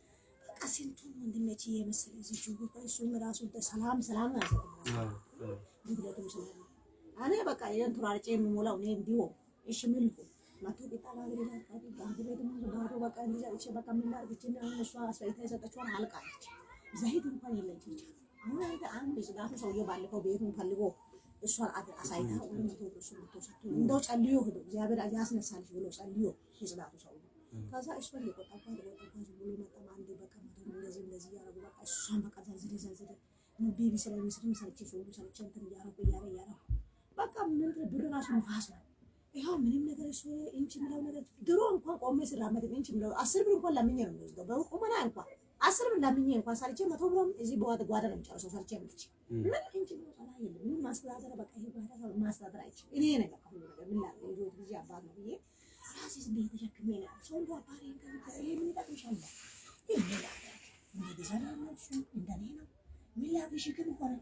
በቃ ስንቱን ወንድሞቼ የመሰለ ልጅ በቃ እሱም ራሱ እንደ ሰላም ሰላም ነው ያሰጠው አዎ፣ አዎ፣ ጉድለቱም ሰላም ነው። እኔ በቃ ይሄን ቱራርጬ የምሞላው እኔ እንዲሁ እሺ ምን ልሁን መቶ ቂጣ ባግሬ ላቃቢ ባግሬ ደግሞ ባዶ በቃ እንደዛ እቺ በቃ ምን ላድርግ እቺ አሁን እሷ አስፈይታ የሰጠችውን አልቃለች። ዘይት እንኳን የለች ብቻ አሁን አንተ አንድ ጽዳቱ ሰውዬው ባለፈው ቤቱን ፈልጎ እሷን አድ- አሳይታ ወደ መቶ ብር እሱ መቶ ሰጥቶ እንደው ጸልዮ ሄዶ እግዚአብሔር ያስነሳልሽ ብሎ ጸልዮ የጽዳቱ ሰው ከዛ እሷን የቆጣባት የቆጣባት ብሎ መጣም አንዴ በቃ መቶ እንደዚህ እንደዚህ እያረጉ በቃ እሷን በቃ ዘርዝሬ ዘርዝሬ ቤቢ ስለሚስልም ሰርቼ ሰው ሰርቼ እንትን እያረጉ እያረ እያረጉ በቃ ምን ብር ራሱ ንፋስ ነው። ይኸው ምንም ነገር እሱ ኢንች ምለው ነገር ድሮ እንኳን ቆሜ ስራመድ ኢንች ምለው አስር ብር እንኳን ለምኜ ነው የሚወስደው። በቁመና እንኳን አስር ብር ለምኜ እንኳን ሰርቼ መቶ ብሮም እዚህ በዋት ጓዳ ነው የሚጨርሰው ሰርቼ ምልች ምን ኢንች ምለው ጠላ የለም ምንም ማስተዳደር በቃ ይሄ ጓዳ ሰው ማስተዳደር አይችልም። እኔ ነገር ሁሉ ነገር ምን ላድርግ የህይወት ጊዜ አባት ነው ብዬ ራሴ ዝም ብዬ ተሸክሜ ነው ያለው። ሰው እንደ አባሬ እንደ ይሄ ምን ይጠቅምሻል? ይሄ ምን ላድርግ እንደ ዘና ነው እሱ እንደኔ ነው ምን ላድርግ ሽክም ሆነ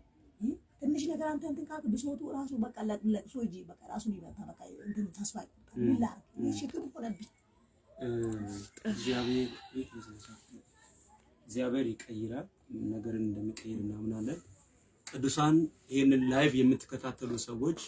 ትንሽ ነገር አንተ እንትን ካልክ ብሶቱ ራሱ በቃ ለቅሶ እንጂ በቃ ራሱን ይበታ በቃ እንትን ተስፋ ይቆርጣል። ምን ላድርግ ይህ ሽክም ሆነብኝ። እግዚአብሔር እግዚአብሔር ይቀይራል። ነገርን እንደሚቀይር እናምናለን። ቅዱሳን ይህንን ላይቭ የምትከታተሉ ሰዎች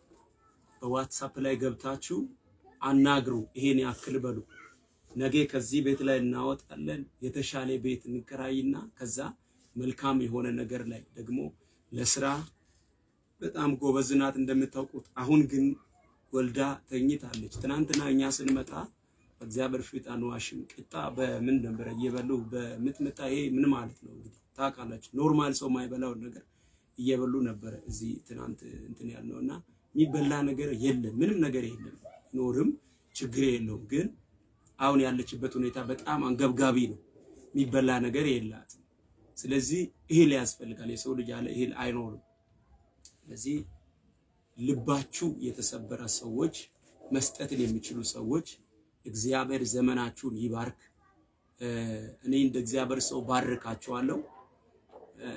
በዋትሳፕ ላይ ገብታችሁ አናግሩ። ይሄን ያክል በሉ። ነገ ከዚህ ቤት ላይ እናወጣለን። የተሻለ ቤት እንከራይና ከዛ መልካም የሆነ ነገር ላይ ደግሞ ለስራ በጣም ጎበዝ ናት እንደምታውቁት። አሁን ግን ወልዳ ተኝታለች። ትናንትና እኛ ስንመጣ በእግዚአብሔር ፊት አንዋሽም። ቂጣ በምን ነበረ እየበሉ በምትመጣ ይሄ ምን ማለት ነው እንግዲህ ታውቃላችሁ። ኖርማል ሰው የማይበላውን ነገር እየበሉ ነበረ እዚህ ትናንት እንትን ያልነው እና የሚበላ ነገር የለም፣ ምንም ነገር የለም። ኖርም ችግር የለውም። ግን አሁን ያለችበት ሁኔታ በጣም አንገብጋቢ ነው። የሚበላ ነገር የላትም። ስለዚህ እህል ያስፈልጋል። የሰው ልጅ ያለ እህል አይኖርም። ስለዚህ ልባችሁ የተሰበረ ሰዎች፣ መስጠትን የሚችሉ ሰዎች እግዚአብሔር ዘመናችሁን ይባርክ። እ፣ እኔ እንደ እግዚአብሔር ሰው ባርካችኋለሁ። እ፣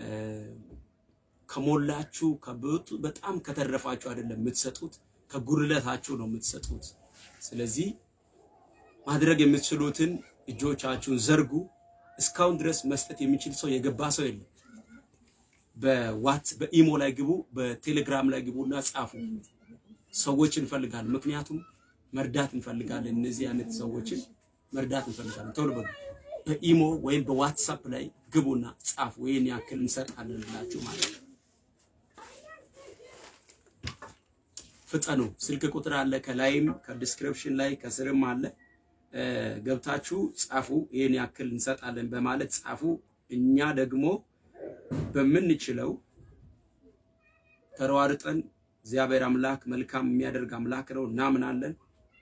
ከሞላችሁ ከብቱ- በጣም ከተረፋችሁ አይደለም የምትሰጡት፣ ከጉድለታችሁ ነው የምትሰጡት። ስለዚህ ማድረግ የምትችሉትን እጆቻችሁን ዘርጉ። እስካሁን ድረስ መስጠት የሚችል ሰው የገባ ሰው የለም። በዋት በኢሞ ላይ ግቡ፣ በቴሌግራም ላይ ግቡና ጻፉ። ሰዎች እንፈልጋለን። ምክንያቱም መርዳት እንፈልጋለን። እነዚህ አይነት ሰዎችን መርዳት እንፈልጋለን። ቶሎ በሉ በኢሞ ወይም በዋትሳፕ ላይ ግቡና ጻፉ። ይህን ያክል እንሰጣለን ብላችሁ ማለት ነው። ፍጠኑ። ስልክ ቁጥር አለ ከላይም ከዲስክሪፕሽን ላይ ከስርም አለ። እ፣ ገብታችሁ ጻፉ። ይህን ያክል እንሰጣለን በማለት ጻፉ። እኛ ደግሞ በምንችለው ተሯርጠን እግዚአብሔር አምላክ መልካም የሚያደርግ አምላክ ነው፣ እናምናለን።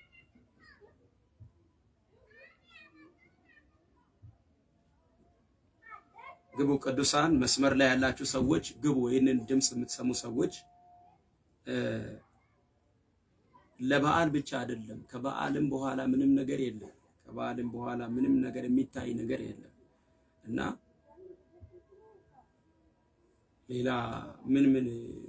ግቡ ቅዱሳን፣ መስመር ላይ ያላችሁ ሰዎች ግቡ። ይህንን ድምፅ የምትሰሙ ሰዎች እ፣ ለበዓል ብቻ አይደለም፣ ከበዓልም በኋላ ምንም ነገር የለም። ከበዓልም በኋላ ምንም ነገር የሚታይ ነገር የለም እና ሌላ ምን ምን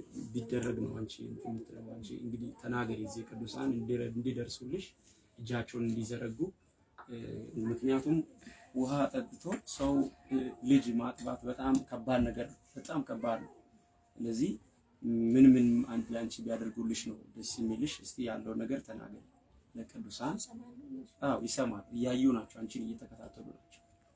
ቢደረግ ነው አንቺ እንትን የምትለው? አንቺ እንግዲህ ተናገሪ። እዚህ ቅዱሳን እንዲረ- እንዲደርሱልሽ እጃቸውን እንዲዘረጉ እ፣ ምክንያቱም ውሃ ጠጥቶ ሰው እ፣ ልጅ ማጥባት በጣም ከባድ ነገር ነው። በጣም ከባድ ነው። ስለዚህ ምን ምን አንድ አንቺ ቢያደርጉልሽ ነው ደስ የሚልሽ? እስቲ ያለው ነገር ተናገሪ ለቅዱሳን። አዎ ይሰማል፣ እያዩ ናቸው፣ አንቺን እየተከታተሉ ናቸው።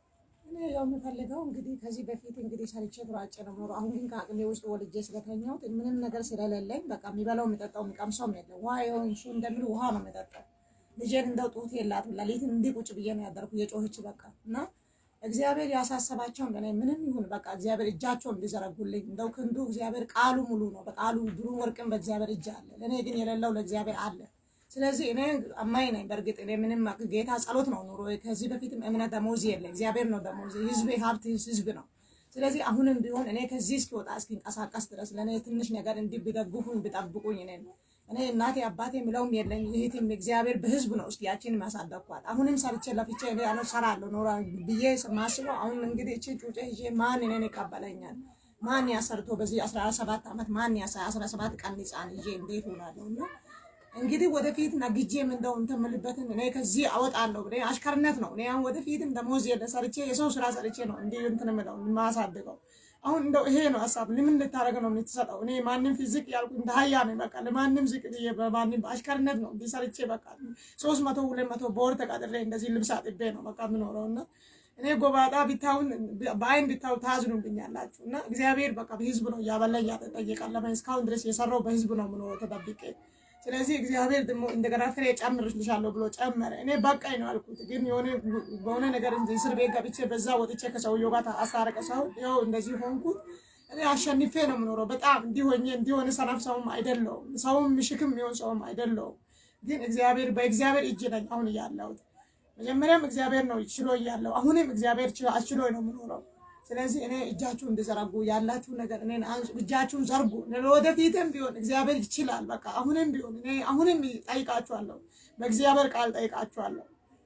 እኔ ያው የምፈልገው እንግዲህ ከዚህ በፊት እንግዲህ ሰርቼ ተሯጬ ነው የምኖረው። አሁን ግን ከአቅሜ ውስጥ ወልጄ ስለተኛሁት ምንም ነገር ስለሌለኝ በቃ የሚበላው የሚጠጣው የሚቀምሰውም የለም። ውሃ ይሆን እሱ እንደሚል ውሃ ነው የምጠጣው። ልጄን እንደው ጡት የላትም ሌሊትን እንዲህ ቁጭ ብዬ ነው ያደርኩ የጮኸች በቃ እና እግዚአብሔር ያሳሰባቸውን ለእኔ ምንም ይሁን በቃ እግዚአብሔር እጃቸውን እንዲዘረጉልኝ እንደው ክንዱ እግዚአብሔር ቃሉ ሙሉ ነው። በቃሉ ብሩ ወርቅን በእግዚአብሔር እጅ አለ። ለእኔ ግን የሌለው ለእግዚአብሔር አለ። ስለዚህ እኔ አማኝ ነኝ። በእርግጥ እኔ ምንም ጌታ ጸሎት ነው ኑሮ። ከዚህ በፊትም እምነት ደሞዝ የለ እግዚአብሔር ነው ደሞዝ። ህዝብ ሀብት ህዝብ ነው። ስለዚህ አሁንም ቢሆን እኔ ከዚህ እስኪወጣ እስኪንቀሳቀስ ድረስ ለእኔ ትንሽ ነገር እንዲህ ቢደግፉኝ ቢጠብቁኝ እኔ እኔ እናቴ አባቴ የሚለውም የለኝ። ይህትም እግዚአብሔር በህዝብ ነው እስኪ ያቺን ማሳደግኳት። አሁንም ሰርቼ ለፍቼ እኔ አሁን እሰራለሁ ኖራ ብዬ ማስበው አሁን እንግዲህ እቺ ጩጬ ይዤ ማን እኔን ይቀበለኛል? ማን ያሰርቶ በዚህ አስራ ሰባት ዓመት ማን ያሳ አስራ ሰባት ቀን ህፃን ይዤ እንዴት ሆናለሁ? እና እንግዲህ ወደፊት ነግጄም እንደው እንትን የምልበትን እኔ ከዚህ አወጣለሁ ብለህ አሽከርነት ነው። እኔ አሁን ወደፊትም ደሞዝ የለ ሰርቼ የሰው ስራ ሰርቼ ነው እንዲህ እንትን የምለው የማሳድገው። አሁን እንደው ይሄ ነው ሀሳብ። ለምን ልታደርግ ነው የምትሰጠው? እኔ ማንም ፊዚቅ ያልኩ እንደ ሀያ ነው በቃ ለማንም ዝቅ ብዬ በማንም አሽከርነት ነው እንዲህ ሰርቼ በቃ ሶስት መቶ ሁለት መቶ በወር ተቀጥሬ እንደዚህ ልብስ አጥቤ ነው በቃ የምኖረው እና እኔ ጎባጣ ቢታውን በአይን ቢታው ታዝኑብኛላችሁ እና እግዚአብሔር በቃ በህዝብ ነው እያበላኝ ያጠየቃል። እስካሁን ድረስ የሰራው በህዝብ ነው የምኖረው ተጠብቄ ስለዚህ እግዚአብሔር ደግሞ እንደገና ፍሬ ጨምርልሻለሁ ብሎ ጨመረ። እኔ በቃኝ ነው አልኩት። ግን የሆነ በሆነ ነገር እስር ቤት ገብቼ በዛ ወጥቼ ከሰውየው ጋር አስታረቀ ሰው ይኸው እንደዚህ ሆንኩት። እኔ አሸንፌ ነው የምኖረው። በጣም እንዲሆኜ እንዲሆነ ሰነፍ ሰውም አይደለውም፣ ሰውም ምሽክም የሚሆን ሰውም አይደለውም። ግን እግዚአብሔር በእግዚአብሔር እጅ ነኝ አሁን እያለሁት። መጀመሪያም እግዚአብሔር ነው ችሎ እያለሁ፣ አሁንም እግዚአብሔር አስችሎ ነው የምኖረው። ስለዚህ እኔ እጃችሁን እንድዘረጉ ያላችሁ ነገር እኔ እጃችሁን ዘርጉ። ወደፊትም ቢሆን እግዚአብሔር ይችላል። በቃ አሁንም ቢሆን እኔ አሁንም ጠይቃችኋለሁ፣ በእግዚአብሔር ቃል ጠይቃችኋለሁ።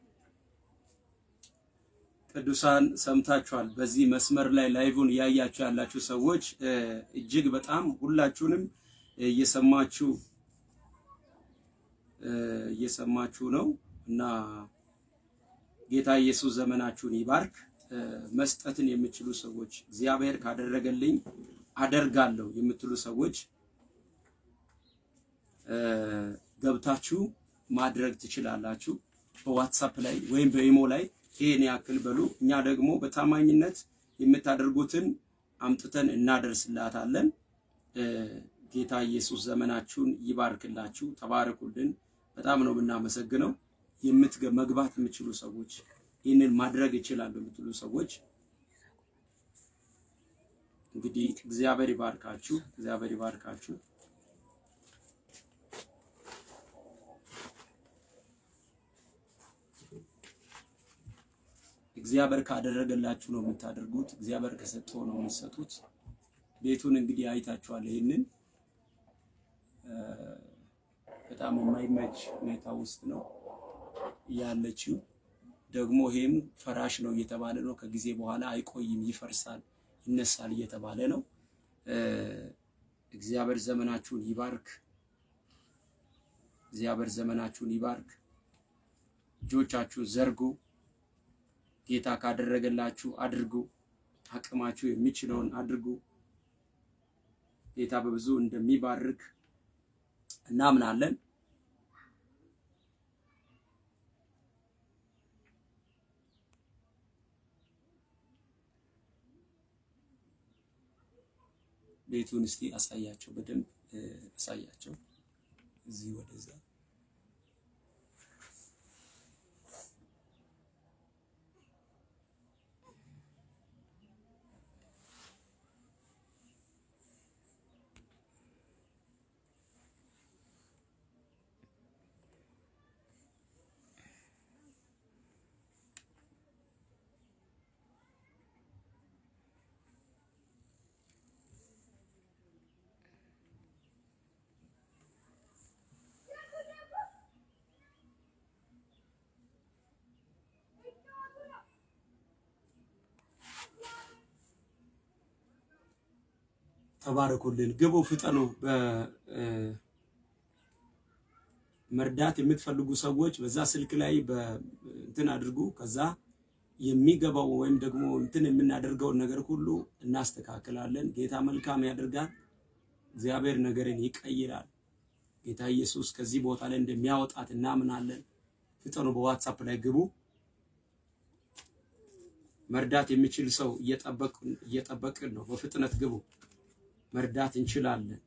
ቅዱሳን ሰምታችኋል። በዚህ መስመር ላይ ላይቭን እያያችሁ ያላችሁ ሰዎች እጅግ በጣም ሁላችሁንም እየሰማችሁ እየሰማችሁ ነው እና ጌታ ኢየሱስ ዘመናችሁን ይባርክ። መስጠትን የምትችሉ ሰዎች እግዚአብሔር ካደረገልኝ አደርጋለሁ የምትሉ ሰዎች ገብታችሁ ማድረግ ትችላላችሁ። በዋትሳፕ ላይ ወይም በኢሞ ላይ ይሄን ያክል በሉ። እኛ ደግሞ በታማኝነት የምታደርጉትን አምጥተን እናደርስላታለን። ጌታ ኢየሱስ ዘመናችሁን ይባርክላችሁ። ተባረኩልን። በጣም ነው የምናመሰግነው። የምትገ መግባት የምትችሉ ሰዎች ይህንን ማድረግ ይችላሉ የምትሉ ሰዎች እንግዲህ እግዚአብሔር ይባርካችሁ፣ እግዚአብሔር ይባርካችሁ። እግዚአብሔር ካደረገላችሁ ነው የምታደርጉት። እግዚአብሔር ከሰጠው ነው የምትሰጡት። ቤቱን እንግዲህ አይታችኋል። ይህንን በጣም የማይመች ሁኔታ ውስጥ ነው ያለችው ደግሞ ይሄም ፈራሽ ነው እየተባለ ነው። ከጊዜ በኋላ አይቆይም፣ ይፈርሳል፣ ይነሳል እየተባለ ነው። እ፣ እግዚአብሔር ዘመናችሁን ይባርክ። እግዚአብሔር ዘመናችሁን ይባርክ። እጆቻችሁን ዘርጉ። ጌታ ካደረገላችሁ አድርጉ። አቅማችሁ የሚችለውን አድርጉ። ጌታ በብዙ እንደሚባርክ እናምናለን። ቤቱን እስቲ አሳያቸው፣ በደንብ እ፣ አሳያቸው። እዚህ ወደዛ ተባረኩልን፣ ግቡ፣ ፍጠኑ። መርዳት የምትፈልጉ ሰዎች በዛ ስልክ ላይ እንትን አድርጉ። ከዛ የሚገባው ወይም ደግሞ እንትን የምናደርገውን ነገር ሁሉ እናስተካክላለን። ጌታ መልካም ያደርጋል። እግዚአብሔር ነገርን ይቀይራል። ጌታ ኢየሱስ ከዚህ ቦታ ላይ እንደሚያወጣት እናምናለን። ፍጠኑ። በዋትሳፕ ላይ ግቡ። መርዳት የሚችል ሰው እየጠበቅን እየጠበቅን ነው። በፍጥነት ግቡ። መርዳት እንችላለን።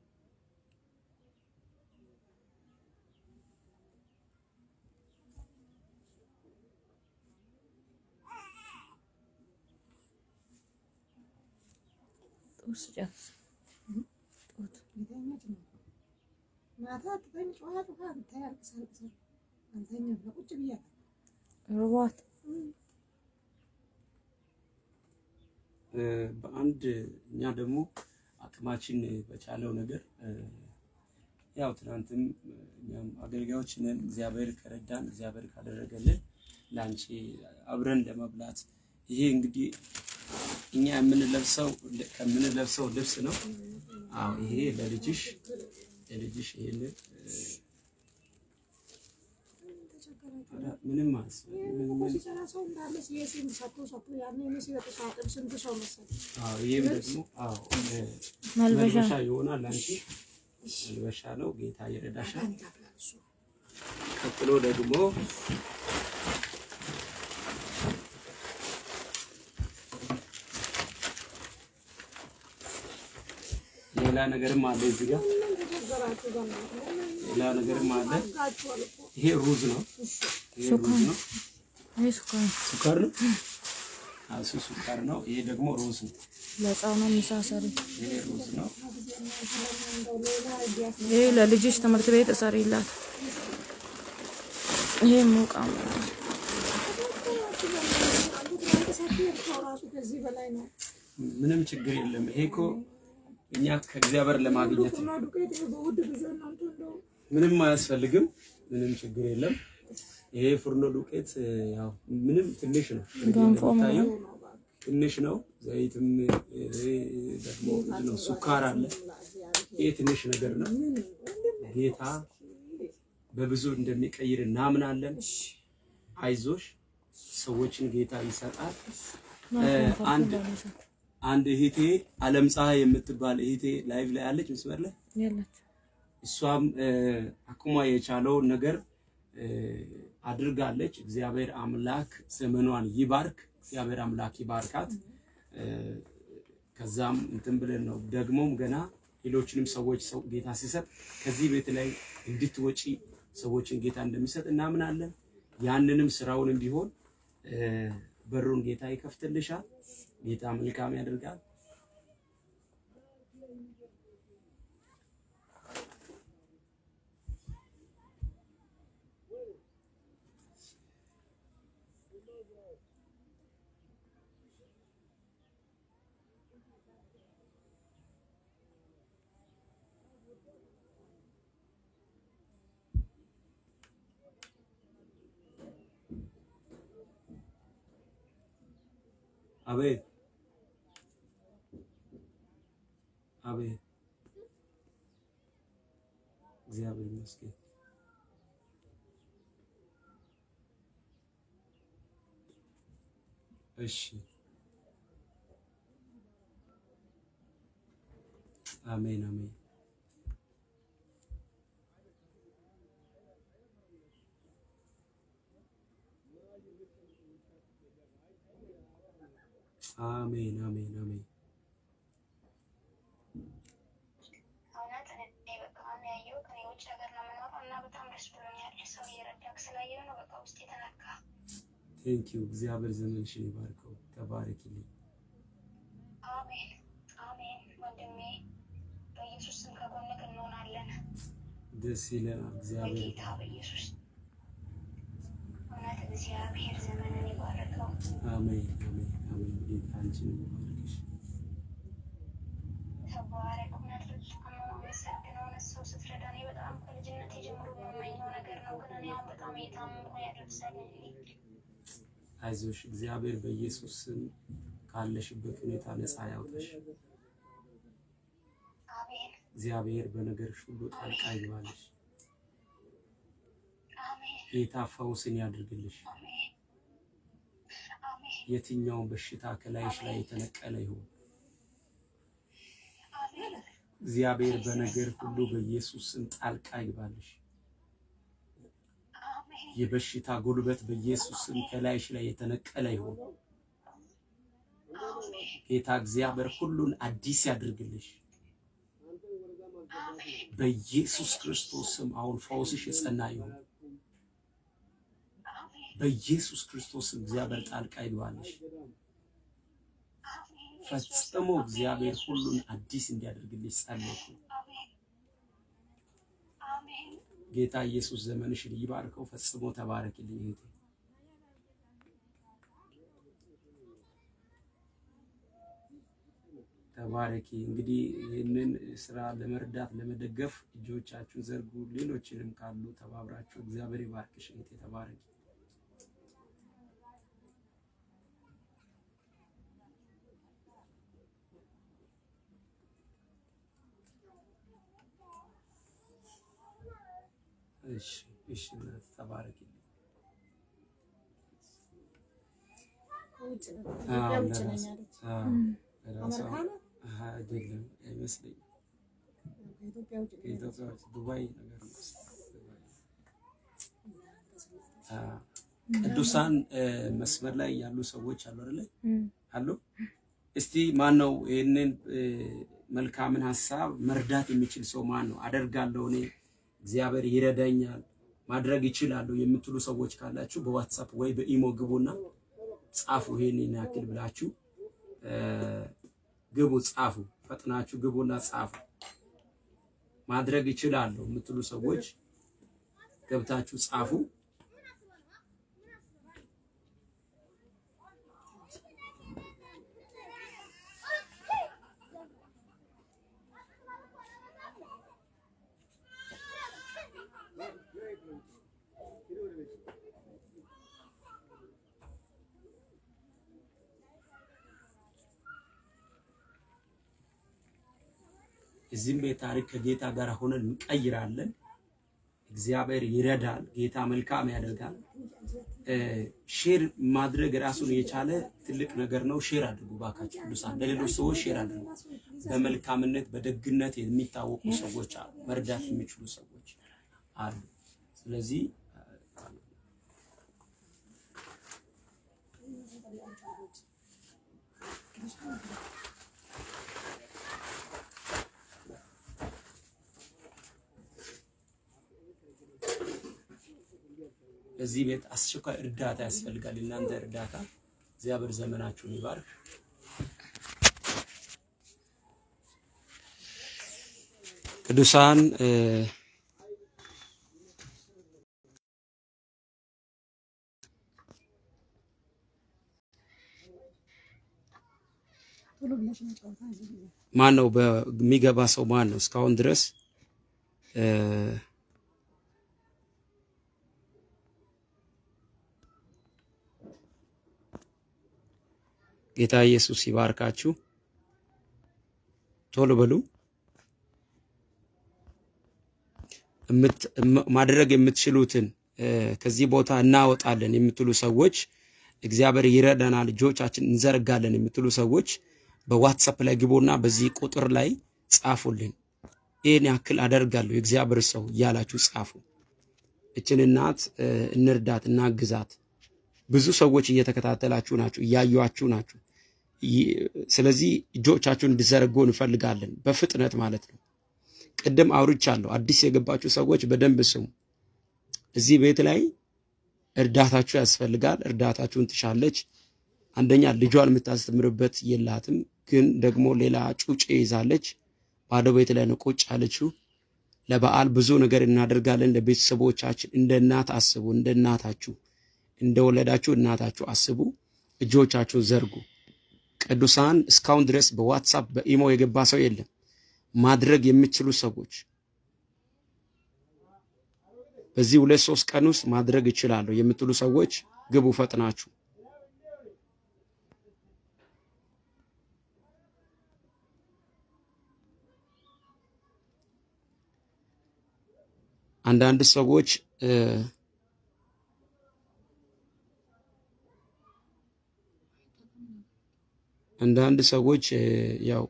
ጡት ስጫት ጡት የተኛች ነው። ማታ ትተኝ ጮኸ ጮኸ ብታይ አልቅሳ አልቅሳ አልተኛም። ለቁጭ ብያለሁ። ርቧት እ፣ በአንድ እኛ ደግሞ አቅማችን በቻለው ነገር እ፣ ያው ትናንትም እኛም አገልጋዮች ነን። እግዚአብሔር ከረዳን እግዚአብሔር ካደረገልን ለአንቺ አብረን ለመብላት ይሄ እንግዲህ እኛ የምንለብሰው ከምንለብሰው ልብስ ነው። አዎ ይሄ ለልጅሽ ለልጅሽ ይሄንን እ፣ ኧረ ምንም አያስፈልግም። እኮ ምን- ሲሰራ ሰው እንዳለ የሲም ሰጥቶ ሰጥቶ ያኔ እኔ ሲወጡ ሳጥብ ስንት ሰው መሰለኝ። አዎ ይሄም ደግሞ አዎ እ፣ መልበሻ መልበሻ ይሆናል። አንቺ መልበሻ ነው። ጌታ ይረዳሻል። አንድ አብላል እሱ ቀጥሎ ደግሞ ሌላ ነገርም አለ እዚህ ጋር ምን ተቸገራችሁ? በእናትህ ለምን ሌላ ነገርም አለ። አድርጋችኋል እኮ። ይሄ ሩዝ ነው። እሺ ይሄ ሩዝ ነው። ይሄ ሱካር ሱካር ነው። አዎ እሱ ሱካር ነው። ይሄ ደግሞ ሩዝ ነው። ለሕፃኗ ምሳ ሰሪ። ይሄ ሩዝ ነው። እንደው ሌላ እያስ ይሄ ለልጅሽ ትምህርት ቤት እሰሪላት። ይሄ ሙቃ ራሱ ከዚህ በላይ ነው። ምንም ችግር የለም። ይሄ እኮ እኛ ከእግዚአብሔር ለማግኘት ነው። እና ዱቄት ይሄ በውድ ጊዜ እናንተ እንደው ምንም አያስፈልግም። ምንም ችግር የለም። ይሄ ፍርኖ ዱቄት እ፣ ያው ምንም ትንሽ ነው። ገንፎ እንደሚታየው ነው እባክህ። ትንሽ ነው። ዘይትም ይሄ ደግሞ ምንድን ነው ሱካር አለ። ይሄ ትንሽ ነገር ነው። ጌታ በብዙ እንደሚቀይር እናምናለን። አይዞሽ፣ ሰዎችን ጌታ ይሰጣል። እ፣ አንድ አንድ እህቴ አለም ፀሐይ የምትባል እህቴ ላይቭ ላይ አለች መስመር ላይ የለች እሷም እ፣ አቅሟ የቻለውን ነገር እ፣ አድርጋለች። እግዚአብሔር አምላክ ዘመኗን ይባርክ። እግዚአብሔር አምላክ ይባርካት። እ፣ ከዛም እንትን ብለን ነው ደግሞም ገና ሌሎችንም ሰዎች ሰው ጌታ ሲሰጥ ከዚህ ቤት ላይ እንድትወጪ ሰዎችን ጌታ እንደሚሰጥ እናምናለን። ያንንም ስራውንም ቢሆን እ፣ በሩን ጌታ ይከፍትልሻል። ጌታ መልካም ያደርጋል። አቤት አቤት እግዚአብሔር ይመስገን። እሺ አሜን አሜን። አሜን አሜን አሜን። እውነት እኔ በቃ አሁን ያየሁት እኔ ውጭ ሀገር ነው የምኖረው እና በጣም ደስ ብሎኛል። ሰው እየረዳክ ስላየሁ ነው በቃ ውስጥ የተነካ። ቴንክ ዩ እግዚአብሔር ዘመንሽን ይባርከው። ተባረኪልኝ። አሜን አሜን። ወንድሜ በኢየሱስ ስም ከጎንክ እንሆናለን ደስ ይለናል። እግዚአብሔር በጌታ በኢየሱስ እውነት እግዚአብሔር ዘመንን ይባርከው። አሜን አሜን አሜን። ጌታ አንቺን ይባርክሽ። ተባረክ። እውነት በጣም ነው የማመሰግነው። እውነት ሰው ስትረዳ እኔ በጣም ከልጅነቴ ጀምሮ የምመኘው ነገር ነው፣ ግን እኔ አሁን በጣም እየታመምኩ ነው ያደርሳለኝ አይዞሽ፣ እግዚአብሔር በኢየሱስ ስም ካለሽበት ሁኔታ ነፃ ያውጣሽ። አሜን እግዚአብሔር በነገርሽ ሁሉ ጣልቃ ይግባልሽ። አሜን ጌታ ፈውስን ያድርግልሽ። አሜን አሜን የትኛውን በሽታ ከላይሽ ላይ የተነቀለ ይሁን አሜን እግዚአብሔር በነገር ሁሉ በኢየሱስ ስም ጣልቃ ይግባልሽ። አሜን የበሽታ ጉልበት በኢየሱስ ስም ከላይሽ ላይ የተነቀለ ይሁን። አሜን ጌታ እግዚአብሔር ሁሉን አዲስ ያድርግልሽ። በኢየሱስ ክርስቶስ ስም አሁን ፈውስሽ የጸና ይሁን። በኢየሱስ ክርስቶስ ስም እግዚአብሔር ጣልቃ ይግባልሽ። ፈጽሞ እግዚአብሔር ሁሉን አዲስ እንዲያደርግልሽ ጸለይኩ። አሜን አሜን ጌታ ኢየሱስ ዘመንሽን ይባርከው። ፈጽሞ ተባረክልኝ እህቴ። ተባረኪ። እንግዲህ ይህንን ስራ ለመርዳት ለመደገፍ እጆቻችሁን ዘርጉ። ሌሎችንም ካሉ ተባብራችሁ እግዚአብሔር ይባርክሽ እህቴ። ተባረኪ። እሺ እሺ፣ እናት ተባረኪልኝ። ከውጭ ነው አዎ፣ ኢትዮጵያ ውጭ ነኝ ለራስ- አለች። አዎ፣ ለራሷ አሜሪካ ነው? አይደለም አይመስለኝም። ከኢትዮጵያ ውጭ ነኝ አለች። ከኢትዮጵያ ውጭ ዱባይ ነገር ነው። ዱባይ። አዎ። ቅዱሳን እ፣ መስመር ላይ ያሉ ሰዎች አሉ አይደለ? አሉ። እስቲ ማን ነው ይህንን እ፣ መልካምን ሀሳብ መርዳት የሚችል ሰው ማን ነው? አደርጋለሁ እኔ እግዚአብሔር ይረዳኛል ማድረግ ይችላለሁ የምትሉ ሰዎች ካላችሁ በዋትሳፕ ወይ በኢሞ ግቡና ጻፉ። ይሄንን ያክል ብላችሁ እ፣ ግቡ፣ ጻፉ። ፈጥናችሁ ግቡና ጻፉ። ማድረግ ይችላለሁ የምትሉ ሰዎች ገብታችሁ ጻፉ። እዚህም ቤት ታሪክ ከጌታ ጋር ሆነን እንቀይራለን። እግዚአብሔር ይረዳል። ጌታ መልካም ያደርጋል። እ፣ ሼር ማድረግ ራሱን የቻለ ትልቅ ነገር ነው። ሼር አድርጉ ባካችሁ ቅዱሳን፣ ለሌሎች ሰዎች ሼር አድርጉ። በመልካምነት በደግነት የሚታወቁ ሰዎች አሉ፣ መርዳት የሚችሉ ሰዎች አሉ። ስለዚህ እዚህ ቤት አስቸኳይ እርዳታ ያስፈልጋል። እናንተ እርዳታ እግዚአብሔር ዘመናችሁን ይባርክ። ቅዱሳን እ፣ ቶሎ ብለሽ ነው ጨዋታ እዚህ ጊዜ ማን ነው በሚገባ ሰው ማን ነው እስካሁን ድረስ እ፣ ጌታ ኢየሱስ ይባርካችሁ። ቶሎ በሉ። እምት- እም- ማድረግ የምትችሉትን እ፣ ከዚህ ቦታ እናወጣለን የምትሉ ሰዎች እግዚአብሔር ይረዳናል፣ እጆቻችን እንዘረጋለን የምትሉ ሰዎች በዋትሳፕ ላይ ግቡና በዚህ ቁጥር ላይ ጻፉልን። ይህን ያክል አደርጋለሁ የእግዚአብሔር ሰው እያላችሁ ጻፉ። እችን እናት እ፣ እንርዳት፣ እናግዛት። ብዙ ሰዎች እየተከታተላችሁ ናችሁ፣ እያዩአችሁ ናችሁ። ይ- ስለዚህ እጆቻችሁን እንዲዘረጉ እንፈልጋለን፣ በፍጥነት ማለት ነው። ቅድም አውርቻለሁ። አዲስ የገባችሁ ሰዎች በደንብ ስሙ። እዚህ ቤት ላይ እርዳታችሁ ያስፈልጋል። እርዳታችሁን ትሻለች። አንደኛ ልጇን የምታስተምርበት የላትም፣ ግን ደግሞ ሌላ ጩጬ ይዛለች። ባዶ ቤት ላይ ነው ቁጭ ያለችው። ለበዓል ብዙ ነገር እናደርጋለን። ለቤተሰቦቻችን እንደ እናት አስቡ። እንደ እናታችሁ እንደወለዳችሁ እናታችሁ አስቡ። እጆቻችሁን ዘርጉ። ቅዱሳን እስካሁን ድረስ በዋትሳፕ በኢሞ የገባ ሰው የለም። ማድረግ የምትችሉ ሰዎች በዚህ ሁለት ሶስት ቀን ውስጥ ማድረግ እችላለሁ የምትሉ ሰዎች ግቡ ፈጥናችሁ። አንዳንድ ሰዎች እ፣ አንዳንድ ሰዎች እ፣ ያው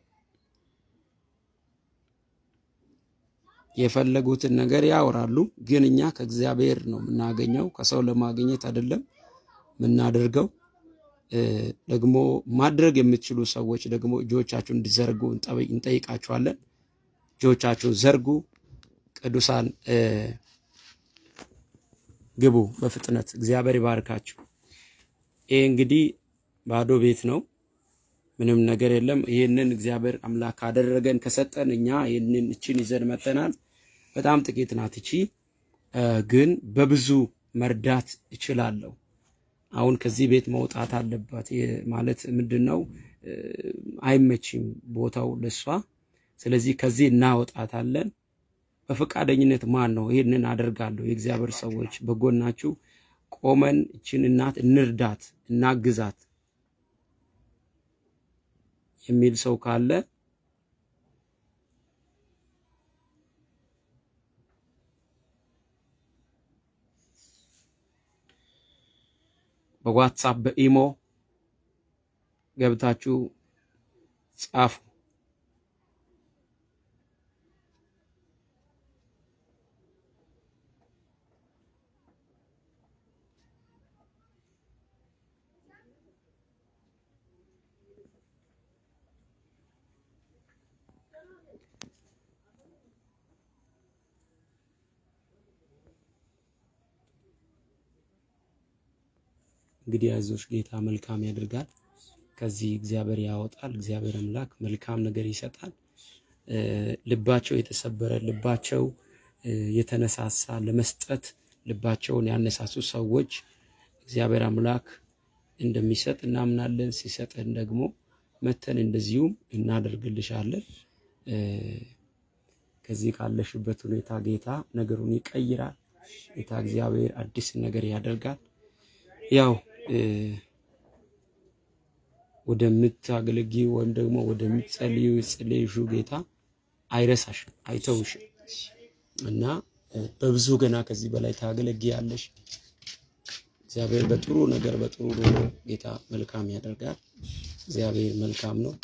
የፈለጉትን ነገር ያወራሉ፣ ግን እኛ ከእግዚአብሔር ነው የምናገኘው፣ ከሰው ለማግኘት አይደለም የምናደርገው። እ፣ ደግሞ ማድረግ የምትችሉ ሰዎች ደግሞ እጆቻችሁን እንዲዘርጉ እንጠብ- እንጠይቃችኋለን። እጆቻችሁን ዘርጉ። ቅዱሳን እ፣ ግቡ በፍጥነት። እግዚአብሔር ይባርካችሁ። ይሄ እንግዲህ ባዶ ቤት ነው። ምንም ነገር የለም። ይህንን እግዚአብሔር አምላክ ካደረገን ከሰጠን እኛ ይህንን እችን ይዘን መጠናል። በጣም ጥቂት ናት እቺ እ፣ ግን በብዙ መርዳት እችላለሁ። አሁን ከዚህ ቤት መውጣት አለባት ይህ ማለት ምንድን ነው? እ፣ አይመችም ቦታው ለሷ። ስለዚህ ከዚህ እናወጣታለን። በፈቃደኝነት ማን ነው ይህንን አደርጋለሁ? የእግዚአብሔር ሰዎች በጎናችሁ ቆመን እችን እናት እንርዳት፣ እናግዛት የሚል ሰው ካለ በዋትሳፕ በኢሞ ገብታችሁ ጻፉ። እንግዲህ አይዞሽ፣ ጌታ መልካም ያደርጋል። ከዚህ እግዚአብሔር ያወጣል። እግዚአብሔር አምላክ መልካም ነገር ይሰጣል። እ፣ ልባቸው የተሰበረ ልባቸው እ፣ የተነሳሳ ለመስጠት ልባቸውን ያነሳሱ ሰዎች እግዚአብሔር አምላክ እንደሚሰጥ እናምናለን። ሲሰጥን ደግሞ መተን እንደዚሁም እናደርግልሻለን። እ፣ ከዚህ ካለሽበት ሁኔታ ጌታ ነገሩን ይቀይራል። ጌታ እግዚአብሔር አዲስ ነገር ያደርጋል። ያው እ፣ ወደምታገለጊው ወይም ደግሞ ወደምትጸልዩ ጸልዩ ጌታ አይረሳሽም፣ አይተውሽም እና እ፣ በብዙ ገና ከዚህ በላይ ታገለግያለሽ። እግዚአብሔር በጥሩ ነገር በጥሩ ኑሮ ጌታ መልካም ያደርጋል። እግዚአብሔር መልካም ነው።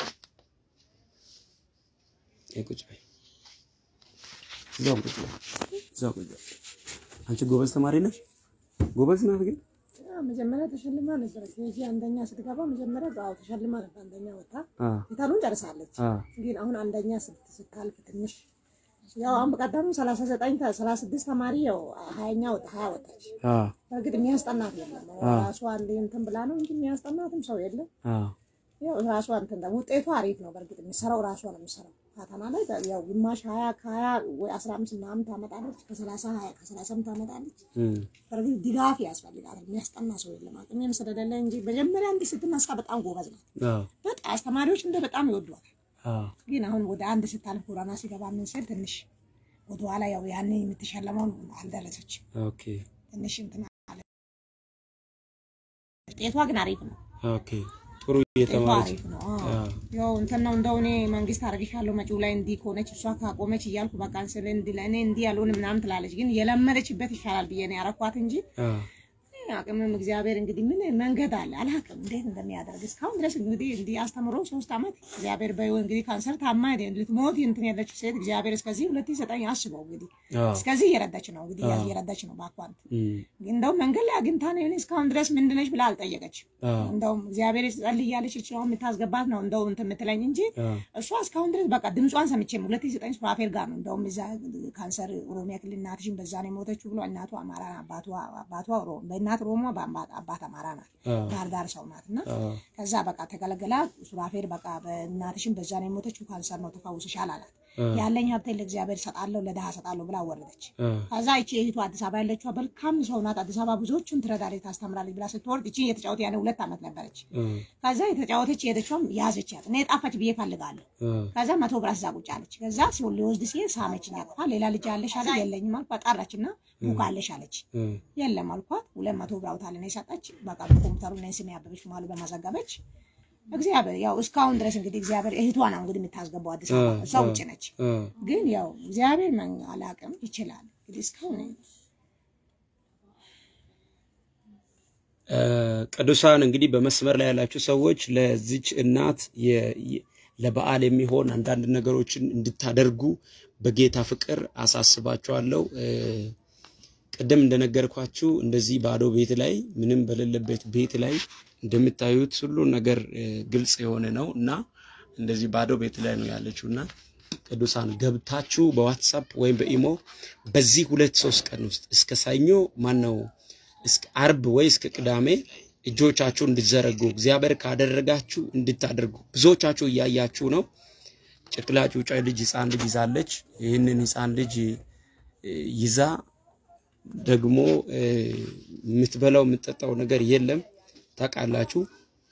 ይሄ ቁጭ በይ፣ እዛው ቁጭ በይ፣ እዛው ቁጭ በይ። አንቺ ጎበዝ ተማሪ ነሽ፣ ጎበዝ ናት ግን መጀመሪያ ተሸልማ ነበር። ኬጂ አንደኛ ስትገባ መጀመሪያ በአው ተሸልማ ነበር። አንደኛ ወጣ አ ፊታሉን ጨርሳለች። አ ግን አሁን አንደኛ ስት- ስታልፍ ትንሽ ያው አሁን በቀደም ሰላሳ ዘጠኝ ሰላሳ ስድስት ተማሪ ያው ሀያኛ ወጣ ሀያ ወጣች። አ በእርግጥ የሚያስጠናት የለም ራሷ አንዴ እንትን ብላ ነው እንጂ የሚያስጠናትም ሰው የለም። አ ያው ራሷ እንትን ደግሞ ውጤቱ አሪፍ ነው። በእርግጥ የሚሰራው ራሷ ነው የሚሰራው ፈተና ላይ ያው ግማሽ ሀያ ከሀያ ወይ አስራ አምስት ምናምን ታመጣለች ከሰላሳ ሀያ ከሰላሳም ታመጣለች። እም በእርግጥ ድጋፍ ያስፈልጋል። የሚያስጠና ሰው የለም። አቅሜም ስለሌለ እንጂ መጀመሪያ እንዲህ ስትነሳ በጣም ጎበዝ ናት። አ በጣም አስተማሪዎች እንደ በጣም ይወዷል። አ ግን አሁን ወደ አንድ ስታልፍ ጎዳና ሲገባ ምን ስል ትንሽ ወደ ኋላ ያው ያኔ የምትሸለመውን አልደረሰችም። ኦኬ ትንሽ እንትን አለ። ውጤቷ ግን አሪፍ ነው። ኦኬ ጥሩ ጤፉ እየተማረች አሪፍ ነው። አዎ። አዎ። ያው እንትን ነው እንደው እኔ መንግስት አደርግሻለሁ መጪው ላይ እንዲህ ከሆነች እሷ ካቆመች እያልኩ በቃ ስለ እንዲህ ለእኔ እንዲህ ያልሆን ምናምን ትላለች። ግን የለመደችበት ይሻላል ብዬ ነው ያረኳት እንጂ አዎ። አቅምም እግዚአብሔር እንግዲህ ምን መንገድ አለ አላውቅም እንዴት እንደሚያደርግ እስካሁን ድረስ እንግዲህ እንዲህ አስተምሮ ሶስት ዓመት እግዚአብሔር በይው እንግዲህ ካንሰር ታማ ልትሞት እንትን ያለች ሴት እግዚአብሔር እስከዚህ ሁለት ሺህ ዘጠኝ አስበው እንግዲህ አዎ። እስከዚህ እየረዳች ነው እንግዲህ እየረዳች ነው በአኳንት እም፣ እንደውም መንገድ ላይ አግኝታ ነው እኔ እስካሁን ድረስ ምንድነች ብላ አልጠየቀችም። አዎ። እንደውም እግዚአብሔር ጸልይ እያለች እችው የምታስገባት ነው እንደው እንትን የምትለኝ እንጂ አዎ። እሷ እስካሁን ድረስ በቃ ድምጿን ሰምቼም ሁለት ሺህ ዘጠኝ ሱራፌል ጋር ነው እንደውም እዛ ካንሰር ኦሮሚያ ክልል እናትሽን በዛ ነው የሞተችው ብሎ እናቱ አማራ አባቷ አባቷ ኦሮሞ በእናት ኦሮሞ በአባ- አባት አማራ ናት አዎ። ዳር ዳር ሰው ናት እና አዎ። ከዛ በቃ ተገለገላ ሱራፌል በቃ በእናትሽን በዛ ነው የሞተችው ካንሰር ነው ተፈውስሻል አላት። አዎ። ያለኝ ሀብቴን ለእግዚአብሔር ሰጣለሁ ለድሃ ሰጣለሁ ብላ ወረደች። አዎ። ከዛ ይቺ እህቷ አዲስ አበባ ያለችው መልካም ሰው ናት። አዲስ አበባ ብዙዎቹን ትረዳለች፣ ታስተምራለች ብላ ስትወርድ ይቺ እየተጫወተ ያኔ ሁለት ዓመት ነበረች። አዎ። ከዛ የተጫወተች የሄደችውም ያዘቻት። እኔ ጣፋች ብዬ ፈልጋለሁ። አዎ። ከዛ መቶ ብር እዛ ቁጭ አለች። ከዛ ሲሆን ሊወስድ ሲሄድ ሳመችኝ አቅፋ ሌላ ልጅ አለሽ አለ የለኝም አልኳት። ጠራች እና ቡክ አለሽ አለች። አዎ። የለም አልኳት። ሁለት መቶ ብር አውጣልኝ የሰጠች በቃ በኮምፒውተሩ ላይ ስሜ ያበበች ማሉ በማዘገበች እግዚአብሔር ያው እስካሁን ድረስ እንግዲህ እግዚአብሔር እህቷ ነው እንግዲህ የምታስገባው አዲስ አበባ እሷ ውጭ ነች። አዎ። ግን ያው እግዚአብሔር መን አላቅም ይችላል እንግዲህ እስካሁን ቅዱሳን እንግዲህ በመስመር ላይ ያላችሁ ሰዎች ለዚች እናት የ- የ- ለበዓል የሚሆን አንዳንድ ነገሮችን እንድታደርጉ በጌታ ፍቅር አሳስባችኋለሁ። እ፣ ቅድም እንደነገርኳችሁ እንደዚህ ባዶ ቤት ላይ ምንም በሌለበት ቤት ላይ እንደምታዩት ሁሉ ነገር እ፣ ግልጽ የሆነ ነው እና እንደዚህ ባዶ ቤት ላይ ነው ያለችው እና ቅዱሳን ገብታችሁ በዋትሳፕ ወይም በኢሞ በዚህ ሁለት ሶስት ቀን ውስጥ እስከ ሰኞ ማን ነው እስከ አርብ ወይ እስከ ቅዳሜ እጆቻችሁ እንድትዘረጉ እግዚአብሔር ካደረጋችሁ እንድታደርጉ ብዙዎቻችሁ እያያችሁ ነው። ጨቅላ ጩጫ ልጅ ህፃን ልጅ ይዛለች። ይህንን ህፃን ልጅ እ፣ ይዛ ደግሞ እ፣ የምትበላው የምትጠጣው ነገር የለም። ታውቃላችሁ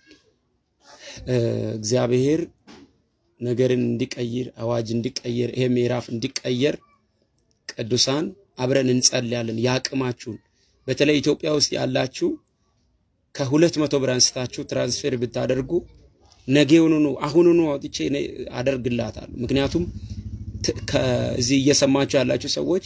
እ፣ እግዚአብሔር ነገርን እንዲቀይር አዋጅ እንዲቀየር ይሄ ምዕራፍ እንዲቀየር ቅዱሳን አብረን እንጸልያለን። ያቅማችሁን በተለይ ኢትዮጵያ ውስጥ ያላችሁ ከሁለት መቶ ብር አንስታችሁ ትራንስፌር ብታደርጉ ነገውኑ አሁኑኑ አውጥቼ እኔ አደርግላታለሁ። ምክንያቱም ት- ከዚህ እየሰማችሁ ያላችሁ ሰዎች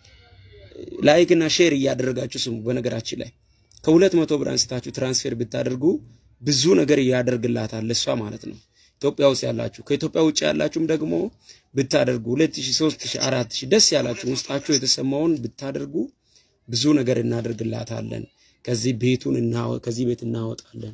ላይክ እና ሼር እያደረጋችሁ ስሙ። በነገራችን ላይ ከሁለት መቶ ብር አንስታችሁ ትራንስፌር ብታደርጉ ብዙ ነገር ያደርግላታል ለሷ ማለት ነው። ኢትዮጵያ ውስጥ ያላችሁ ከኢትዮጵያ ውጭ ያላችሁም ደግሞ ብታደርጉ 2000 3000 4000 ደስ ያላችሁ ውስጣችሁ የተሰማውን ብታደርጉ ብዙ ነገር እናደርግላታለን። ከዚህ ቤቱን እናወ ከዚህ ቤት እናወጣለን።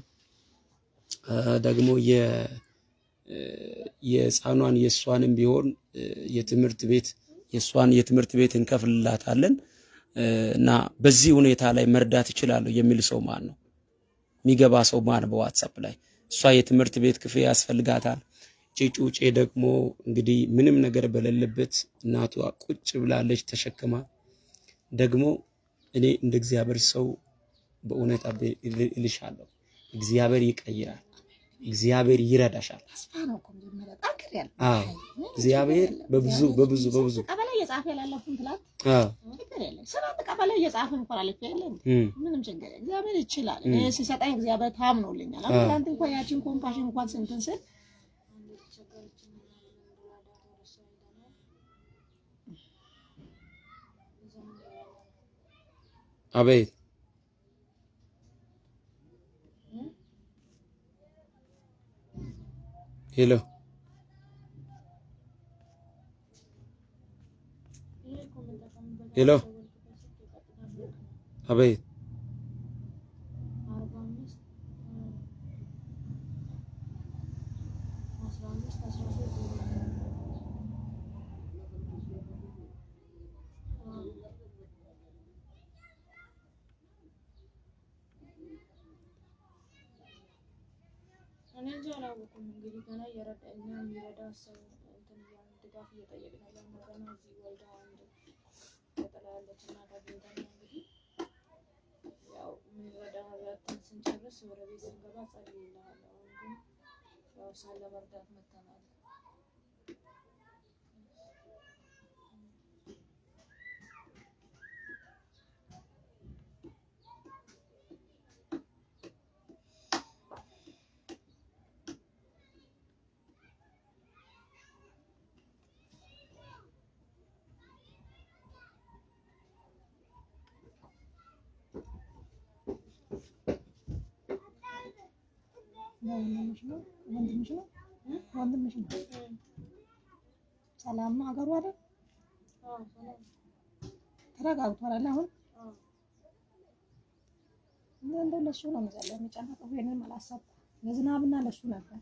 አ፣ ደግሞ የ እ፣ የህፃኗን የእሷንም ቢሆን እ፣ የትምህርት ቤት የእሷን የትምህርት ቤት እንከፍልላታለን እ፣ እና በዚህ ሁኔታ ላይ መርዳት እችላለሁ የሚል ሰው ማን ነው? የሚገባ ሰው ማን በዋትሳፕ ላይ እሷ የትምህርት ቤት ክፍያ ያስፈልጋታል። ጭጩጬ ደግሞ እንግዲህ ምንም ነገር በሌለበት እናቷ ቁጭ ብላለች ተሸክማ። ደግሞ እኔ እንደ እግዚአብሔር ሰው በእውነት አቤ እል- እልሻለሁ፣ እግዚአብሔር ይቀይራል፣ እግዚአብሔር ይረዳሻል። ተስፋ ነው እኮ መጀመሪያ ጠንክር ያለ አዎ እግዚአብሔር በብዙ በብዙ በብዙ ቀበሌ እየጻፈ ያላለፉን ትላት አዎ ችግር የለም። ስንት ቀበሌ እየጻፈ እንኳን አልፌ የለም እም፣ ምንም ችግር የለም። እግዚአብሔር ይችላል። እኔ ሲሰጠኝ እግዚአብሔር ታምኖልኛል። አሁን ትናንት እንኳን ያችን ኮምፓሽን እንኳን ስንትን ስል አቤት ሄሎ ሄሎ አቤት እኔ እንጂ አላወኩም። እንግዲህ ገና እየረዳ እኛ የሚረዳ ሰው እንትን እያልን ድጋፍ እየጠየቅን ያለ ነው። ገና እዚህ ወልዳ አንድ ቀጥላ ያለች እናት አግኝተን ነው እንግዲህ ያው የሚረዳ ረድተን ስንጨርስ ወደ ቤት ስንገባ ጸልይልሃለሁ። አሁን ግን ያው ሳለ መርዳት መተናል። ወንድምሽ ነው ወንድምሽ ነው ወንድምሽ ነው። ሰላም ነው ሀገሩ አይደል? አዎ ሰላም ተረጋግቷል አይደል? አሁን አዎ እኔ እንደው ለሱ ነው መሰለኝ የሚጨነቀው። ይሄንን አላሰብኩም። ለዝናብና ለሱ ነበር።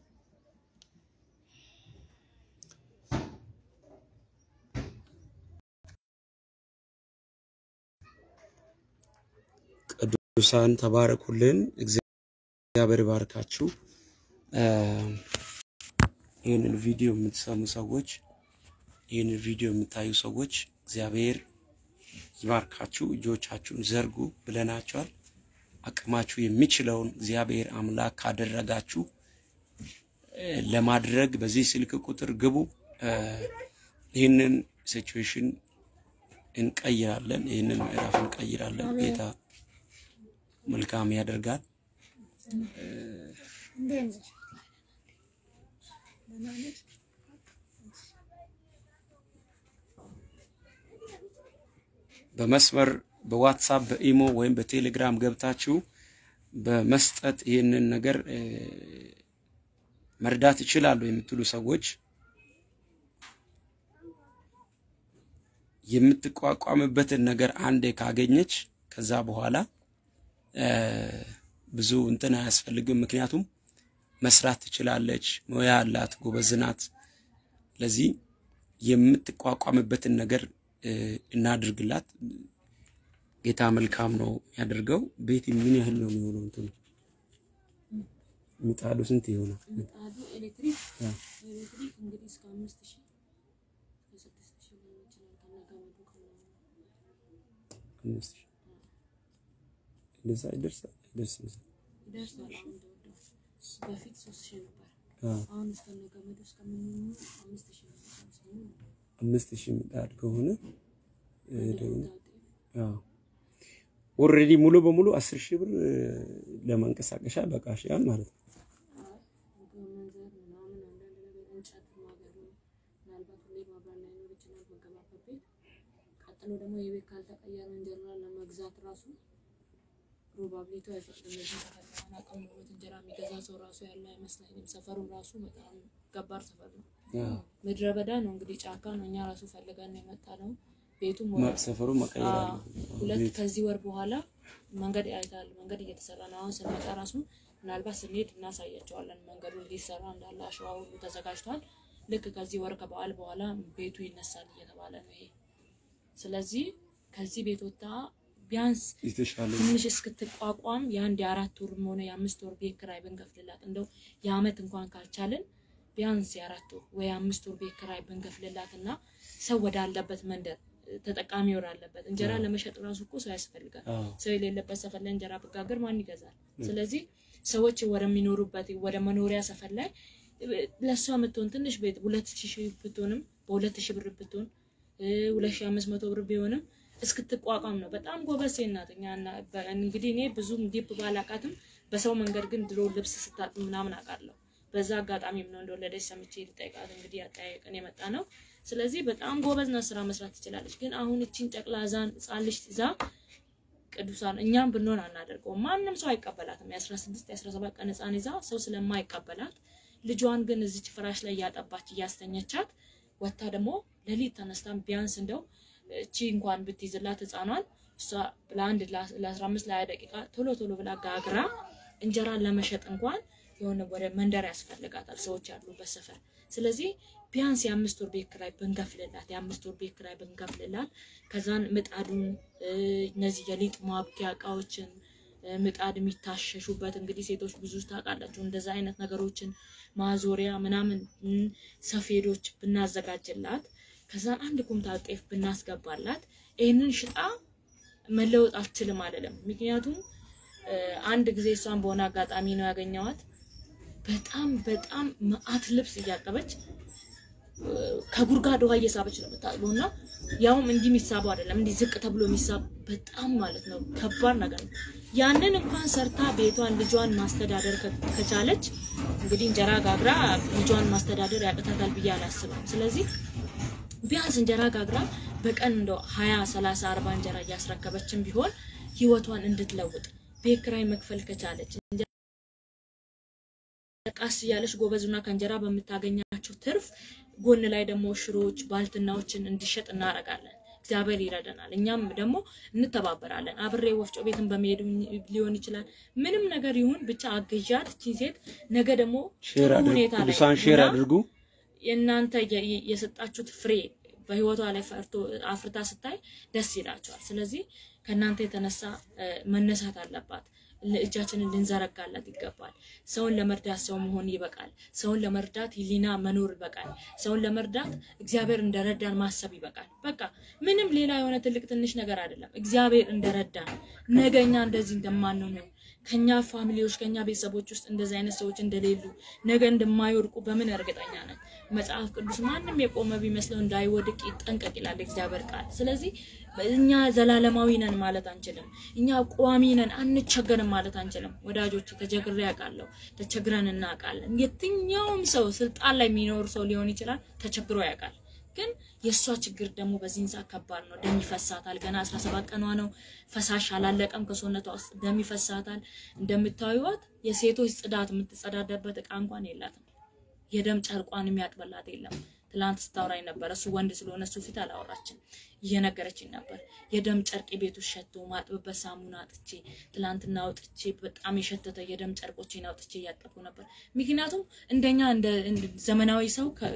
ቅዱሳን ተባረኩልን። እግዚአብሔር ይባርካችሁ። ይህንን ቪዲዮ የምትሰሙ ሰዎች፣ ይህንን ቪዲዮ የምታዩ ሰዎች እግዚአብሔር ይባርካችሁ። እጆቻችሁን ዘርጉ ብለናቸዋል። አቅማችሁ የሚችለውን እግዚአብሔር አምላክ ካደረጋችሁ እ፣ ለማድረግ በዚህ ስልክ ቁጥር ግቡ። እ፣ ይህንን ሲቹዌሽን እንቀይራለን። ይህንን ምዕራፍ እንቀይራለን። ጌታ መልካም ያደርጋል። እንዴት ነሽ? ደህና ነሽ? በመስመር በዋትሳፕ በኢሞ ወይም በቴሌግራም ገብታችሁ በመስጠት ይህንን ነገር እ፣ መርዳት ይችላሉ የምትሉ ሰዎች የምትቋቋምበትን ነገር አንዴ ካገኘች ከዛ በኋላ እ፣ ብዙ እንትን አያስፈልግም። ምክንያቱም መስራት ትችላለች፣ ሙያ አላት፣ ጎበዝ ናት። ለዚህ የምትቋቋምበትን ነገር እ፣ እናድርግላት። ጌታ መልካም ነው ያደርገው። ቤት ምን ያህል ነው የሚሆነው? እንትኑ ምጣዱ ስንት ይሆናል? ምጣዱ ኤሌክትሪክ አ፣ ኤሌክትሪክ እንግዲህ እስከ አምስት ሺህ እስከ ስድስት ሺህ ሊሆን ይችላል ከነገመዱ ከነ አምስት ሺህ እንደዛ ይደርሳል አይደርስም? ይደርሳል። አሁን እንደወደው በፊት ሶስት ሺህ ነበር። አ፣ አሁን እስከነ ገመዱ እስከምንሆኑ አምስት ሺህ ነው ሰምሰሙ አምስት ሺህ ምጣድ ከሆነ እ፣ ደግሞ ጤፍ አዎ ኦልሬዲ ሙሉ በሙሉ አስር ሺህ ብር እ፣ ለማንቀሳቀሻ በቃሽያል ማለት ነው። መንዘር ምናምን አንዳንድ ነገር እንጨት ማገዶ ምናልባት ሁሌ ማብራት ላይኖር ይችላል መገባበት ቤት። ቀጥሎ ደግሞ የቤት ካልተቀየረ እንጀራ ለመግዛት ራሱ ፕሮባብሊቱ አይፈቅድም። እዚህ ከተማን አቅም ኖሮት እንጀራ የሚገዛ ሰው ራሱ ያለ አይመስለኝም። ሰፈሩም ራሱ በጣም ከባድ ሰፈር ነው። አዎ ምድረ በዳ ነው እንግዲህ ጫካ ነው። እኛ ራሱ ፈልገን ነው የመጣ ነው። ቤቱም ማ- ወደ ሰፈሩ መቀየር አዎ፣ አለበት። ሁለት ቤት ከዚህ ወር በኋላ መንገድ አይታል። መንገድ እየተሰራ ነው። አሁን ስንመጣ ራሱ ምናልባት ስንሄድ እናሳያቸዋለን። መንገዱ ሊሰራ እንዳለ አሸዋ ሁሉ ተዘጋጅቷል። ልክ ከዚህ ወር ከበዓል በኋላ ቤቱ ይነሳል እየተባለ ነው ይሄ። ስለዚህ ከዚህ ቤት ወጥታ ቢያንስ የተሻለ ትንሽ እስክትቋቋም የአንድ የአራት ወርም ሆነ የአምስት ወር ቤት ኪራይ ብንከፍልላት እንደው የአመት እንኳን ካልቻልን ቢያንስ የአራት ወር ወይ የአምስት ወር ቤት ኪራይ ብንከፍልላት እና ሰው ወዳለበት መንደር እ፣ ተጠቃሚ ወዳለበት እንጀራ ለመሸጥ ራሱ እኮ ሰው ያስፈልጋል። አዎ ሰው የሌለበት ሰፈር ላይ እንጀራ ብጋገር ማን ይገዛል? ስለዚህ ሰዎች ወደሚኖሩበት ወደ መኖሪያ ሰፈር ላይ እ፣ ለእሷ የምትሆን ትንሽ ቤት ሁለት ሺህ ብትሆንም በሁለት ሺህ ብር ብትሆን እ፣ ሁለት ሺህ አምስት መቶ ብር ቢሆንም እስክትቋቋም ነው። በጣም ጎበዝ ሴት ናት። እኛ እና- በ- እንግዲህ እኔ ብዙም ዲፕ ባላቃትም በሰው መንገድ ግን ድሮ ልብስ ስታጥብ ምናምን አውቃለሁ። በዛ አጋጣሚም ነው እንደወለደች ሰምቼ ልጠይቃት እንግዲህ አጠያየቅን የመጣ ነው። ስለዚህ በጣም ጎበዝ ናት፣ ስራ መስራት ትችላለች። ግን አሁን እቺን ጨቅላ ዛን ህጻን ልጅ ይዛ ቅዱሳን እኛም ብንሆን አናደርገውም። ማንም ሰው አይቀበላትም። የ16 የ17 ቀን ህፃን ይዛ ሰው ስለማይቀበላት ልጇን ግን እዚች ፍራሽ ላይ እያጠባች እያስተኘቻት ወታ ደግሞ ሌሊት ተነስታን ቢያንስ እንደው እቺ እንኳን ብትይዝላት ህፃኗን እሷ ለአንድ ለ15 ለ20 ደቂቃ ቶሎ ቶሎ ብላ ጋግራ እንጀራን ለመሸጥ እንኳን የሆነ ወደ መንደር ያስፈልጋታል ሰዎች ያሉበት ሰፈር። ስለዚህ ቢያንስ የአምስት ወር ቤት ኪራይ ብንከፍልላት የአምስት ወር ቤት ኪራይ ብንከፍልላት ከዛን ምጣዱን እ፣ እነዚህ የሊጥ ማብኪያ እቃዎችን እ፣ ምጣድ የሚታሸሹበት እንግዲህ ሴቶች ብዙ ታውቃላችሁ እንደዛ አይነት ነገሮችን ማዞሪያ ምናምን እ፣ ሰፌዶች ብናዘጋጅላት ከዛን አንድ ኩንታል ጤፍ ብናስገባላት ይህንን ሽጣ መለወጥ አልችልም አይደለም። ምክንያቱም እ፣ አንድ ጊዜ እሷን በሆነ አጋጣሚ ነው ያገኘዋት። በጣም በጣም መዓት ልብስ እያጠበች እ፣ ከጉድጓድ ውሃ እየሳበች ነው የምታጥበው እና ያውም እንዲህ የሚሳበው አይደለም እንዲህ ዝቅ ተብሎ የሚሳብ በጣም ማለት ነው ከባድ ነገር ነው። ያንን እንኳን ሰርታ ቤቷን ልጇን ማስተዳደር ከ- ከቻለች እንግዲህ እንጀራ ጋግራ ልጇን ማስተዳደር ያቅታታል ብዬ አላስብም። ስለዚህ ቢያንስ እንጀራ ጋግራ በቀን እንደው ሀያ ሰላሳ አርባ እንጀራ እያስረከበችን ቢሆን ህይወቷን እንድትለውጥ ቤት ኪራይ መክፈል ከቻለች ቀስ እያለች ጎበዙና ከእንጀራ በምታገኛቸው ትርፍ ጎን ላይ ደግሞ ሽሮዎች፣ ባልትናዎችን እንዲሸጥ እናደርጋለን። እግዚአብሔር ይረዳናል። እኛም ደግሞ እንተባበራለን። አብሬ ወፍጮ ቤትን በመሄድ ሊሆን ይችላል። ምንም ነገር ይሁን ብቻ አግዣት እቺ ሴት ነገ ደግሞ ሼር ጥሩ አድርጉ፣ ሁኔታ ላይ ቅዱሳን ሼር ሆና አድርጉ። የእናንተ የ- የ- የሰጣችሁት ፍሬ በህይወቷ ላይ ፈርቶ አፍርታ ስታይ ደስ ይላቸዋል። ስለዚህ ከእናንተ የተነሳ እ፣ መነሳት አለባት። ል- እጃችንን ልንዘረጋላት ይገባል። ሰውን ለመርዳት ሰው መሆን ይበቃል። ሰውን ለመርዳት ህሊና መኖር ይበቃል። ሰውን ለመርዳት እግዚአብሔር እንደረዳን ማሰብ ይበቃል። በቃ ምንም ሌላ የሆነ ትልቅ ትንሽ ነገር አይደለም። እግዚአብሔር እንደረዳን ነገ እኛ እንደዚህ እንደማንሆን ከኛ ፋሚሊዎች ከኛ ቤተሰቦች ውስጥ እንደዚህ አይነት ሰዎች እንደሌሉ ነገ እንደማይወድቁ በምን እርግጠኛ ነን? መጽሐፍ ቅዱስ ማንም የቆመ ቢመስለው እንዳይወድቅ ይጠንቀቅ ይላል እግዚአብሔር ቃል። ስለዚህ እኛ ዘላለማዊ ነን ማለት አንችልም። እኛ ቋሚ ነን አንቸገርም ማለት አንችልም። ወዳጆች ተቸግሬ ያውቃለሁ፣ ተቸግረን እናውቃለን። የትኛውም ሰው ስልጣን ላይ የሚኖር ሰው ሊሆን ይችላል ተቸግሮ ያውቃል። ግን የእሷ ችግር ደግሞ በዚህን ሰዓት ከባድ ነው። ደም ይፈሳታል። ገና 17 ቀኗ ነው። ፈሳሽ አላለቀም ከሰውነቷ ውስጥ ደም ይፈሳታል። እንደምታዩት የሴቶች ጽዳት የምትጸዳዳበት እቃ እንኳን የላትም። የደም ጨርቋን የሚያጥበላት የለም። ትላንት ስታወራኝ ነበር። እሱ ወንድ ስለሆነ እሱ ፊት አላወራችም፣ እየነገረችኝ ነበር። የደም ጨርቅ ቤቱ ሸቶ ማጥብበት ሳሙና አጥቼ ትላንትና አውጥቼ በጣም የሸተተ የደም ጨርቆቼን አውጥቼ እያጠብኩ ነበር። ምክንያቱም እንደኛ እንደ እንደ ዘመናዊ ሰው ከ-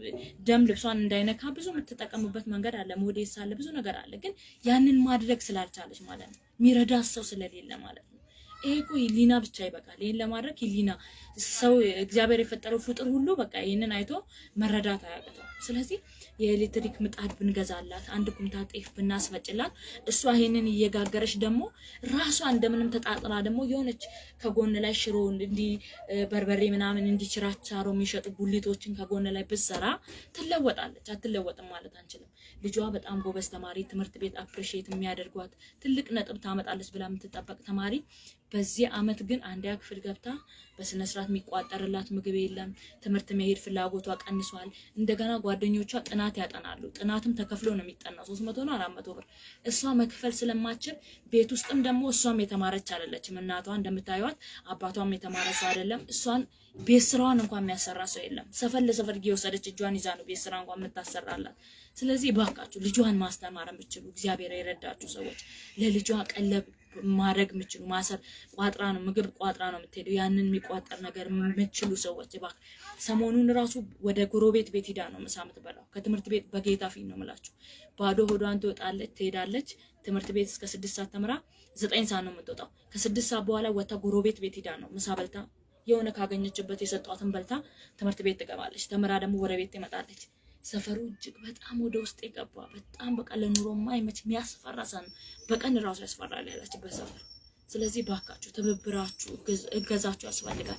ደም ልብሷን እንዳይነካ ብዙ የምትጠቀምበት መንገድ አለ፣ ሞዴስ አለ፣ ብዙ ነገር አለ። ግን ያንን ማድረግ ስላልቻለች ማለት ነው፣ የሚረዳት ሰው ስለሌለ ማለት ነው። ይሄ እኮ ህሊና ብቻ ይበቃል። ይሄን ለማድረግ ህሊና ሰው እግዚአብሔር የፈጠረው ፍጡር ሁሉ በቃ ይህንን አይቶ መረዳት አያቅተው። ስለዚህ የኤሌክትሪክ ምጣድ ብንገዛላት፣ አንድ ኩንታ ጤፍ ብናስፈጭላት፣ እሷ ይሄንን እየጋገረች ደግሞ ራሷ እንደምንም ተጣጥራ ደግሞ የሆነች ከጎን ላይ ሽሮ እንዲህ እ፣ በርበሬ ምናምን እንዲችራቻሮ የሚሸጡ ጉሊቶችን ከጎን ላይ ብትሰራ ትለወጣለች። አትለወጥም ማለት አንችልም። ልጇ በጣም ጎበዝ ተማሪ፣ ትምህርት ቤት አፕሪሺየት የሚያደርጓት ትልቅ ነጥብ ታመጣለች ብላ የምትጠበቅ ተማሪ በዚህ አመት ግን አንደኛ ክፍል ገብታ በስነ ስርዓት የሚቋጠርላት ምግብ የለም። ትምህርት መሄድ ፍላጎቷ ቀንሷል። እንደገና ጓደኞቿ ጥናት ያጠናሉ። ጥናትም ተከፍሎ ነው የሚጠናው ሶስት መቶ ነው አራት መቶ ብር እሷ መክፈል ስለማችል ቤት ውስጥም ደግሞ እሷም የተማረች አይደለችም። እናቷ እንደምታዩት አባቷም የተማረ ሰው አይደለም። እሷን ቤት ስራዋን እንኳን የሚያሰራ ሰው የለም። ሰፈር ለሰፈር እየወሰደች እጇን ይዛ ነው ቤት ስራ እንኳን የምታሰራላት። ስለዚህ እባካችሁ ልጇን ማስተማር የምችሉ እግዚአብሔር የረዳችሁ ሰዎች ለልጇ ቀለብ ማድረግ የምችሉ ማሰር ቋጥራ ነው ምግብ ቋጥራ ነው የምትሄደው። ያንን የሚቋጠር ነገር የምችሉ ሰዎች እባክህ ሰሞኑን ራሱ ወደ ጎረቤት ቤት ሂዳ ነው ምሳ የምትበላው። ከትምህርት ቤት በጌታ ፊት ነው የምላችሁ። ባዶ ሆዷን ትወጣለች፣ ትሄዳለች። ትምህርት ቤት እስከ ስድስት ሰዓት ተምራ ዘጠኝ ሰዓት ነው የምትወጣው። ከስድስት ሰዓት በኋላ ወጥታ ጎረቤት ቤት ሂዳ ነው ምሳ በልታ የሆነ ካገኘችበት የሰጧትን በልታ ትምህርት ቤት ትገባለች። ተምራ ደግሞ ወደ ቤት ትመጣለች። ሰፈሩ እጅግ በጣም ወደ ውስጥ የገባ በጣም በቃ ለኑሮ ማይመች የሚያስፈራ ሰን በቀን ራሱ ያስፈራል ያላችበት ሰፈር። ስለዚህ ባካችሁ ትብብራችሁ፣ እገዝ- እገዛችሁ ያስፈልጋል።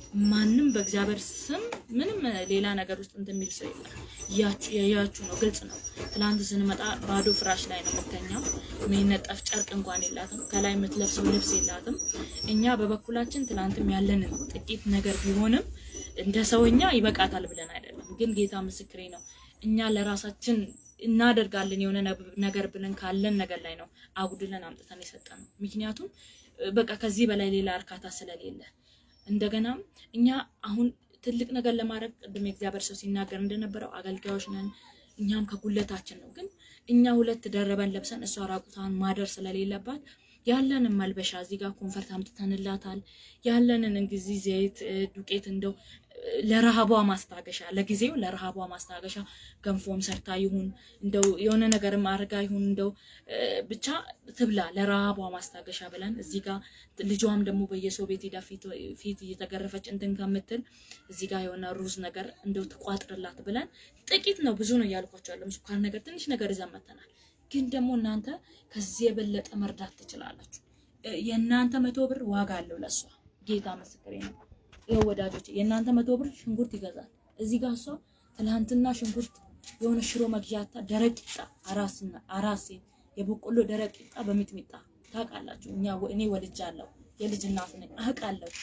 ማንም በእግዚአብሔር ስም ምንም ሌላ ነገር ውስጥ እንትን የሚል ሰው የለም። እያችሁ ያያችሁ ነው፣ ግልጽ ነው። ትላንት ስንመጣ ባዶ ፍራሽ ላይ ነው የምተኛው። የሚነጠፍ ጨርቅ እንኳን የላትም። ከላይ የምትለብሰው ልብስ የላትም። እኛ በበኩላችን ትላንትም ያለንን ጥቂት ነገር ቢሆንም እንደ ሰውኛ ይበቃታል ብለን አይደለም፣ ግን ጌታ ምስክሬ ነው። እኛ ለራሳችን እናደርጋለን የሆነ ነብ- ነገር ብለን ካለን ነገር ላይ ነው አጉድለን አምጥተን የሰጠነው። ምክንያቱም እ፣ በቃ ከዚህ በላይ ሌላ እርካታ ስለሌለ እንደገናም እኛ አሁን ትልቅ ነገር ለማድረግ ቅድም የእግዚአብሔር ሰው ሲናገር እንደነበረው አገልጋዮች ነን። እኛም ከጉለታችን ነው። ግን እኛ ሁለት ደረበን ለብሰን እሷ ራቁቷን ማደር ስለሌለባት ያለንን መልበሻ እዚህ ጋር ኮንፈርት አምጥተንላታል። ያለንን እንግዲህ ዘይት እ፣ ዱቄት እንደው እ፣ ለረሃቧ ማስታገሻ ለጊዜው ለረሃቧ ማስታገሻ ገንፎም ሰርታ ይሁን እንደው የሆነ ነገርም አርጋ ይሁን እንደው እ፣ ብቻ ትብላ ለረሃቧ ማስታገሻ ብለን እዚህ ጋር ልጇም ደግሞ በየሰው ቤት ሄዳ ፊት ፊት እየተገረፈች እንትን ከምትል እዚህ ጋር የሆነ ሩዝ ነገር እንደው ትቋጥርላት ብለን ጥቂት ነው ብዙ ነው እያልኳቸው ያለው ስኳር ነገር ትንሽ ነገር ይዘን መተናል። ግን ደግሞ እናንተ ከዚህ የበለጠ መርዳት ትችላላችሁ። እ፣ የእናንተ መቶ ብር ዋጋ አለው ለእሷ ጌታ ምስክሬ ነው። ይኸው ወዳጆች የእናንተ መቶ ብር ሽንኩርት ይገዛል። እዚህ ጋር እሷ ትላንትና ሽንኩርት የሆነ ሽሮ መግዣታ ደረቅ ቂጣ አራስና አራስ ሴት የበቆሎ ደረቅ ቂጣ በሚጥሚጣ ታውቃላችሁ። እኛ እኔ ወልጃለሁ፣ የልጅ እናት ነኝ፣ አውቃለሁ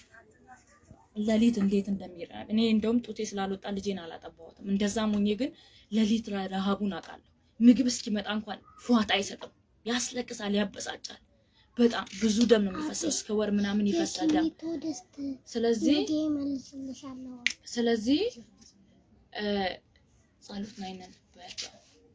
ለሊት እንዴት እንደሚራብ እኔ እንደውም ጡቴ ስላልወጣ ልጄን አላጠባሁትም። እንደዛም ሆኜ ግን ለሊት ረሃቡን አውቃለሁ። ምግብ እስኪመጣ እንኳን ፏጣ አይሰጥም፣ ያስለቅሳል፣ ያበሳጫል። በጣም ብዙ ደም ነው የሚፈሰው። እስከ ወር ምናምን ይፈሳል ደም። ስለዚህ ስለዚህ እ ጸሎት ላይ ነን በያቸው።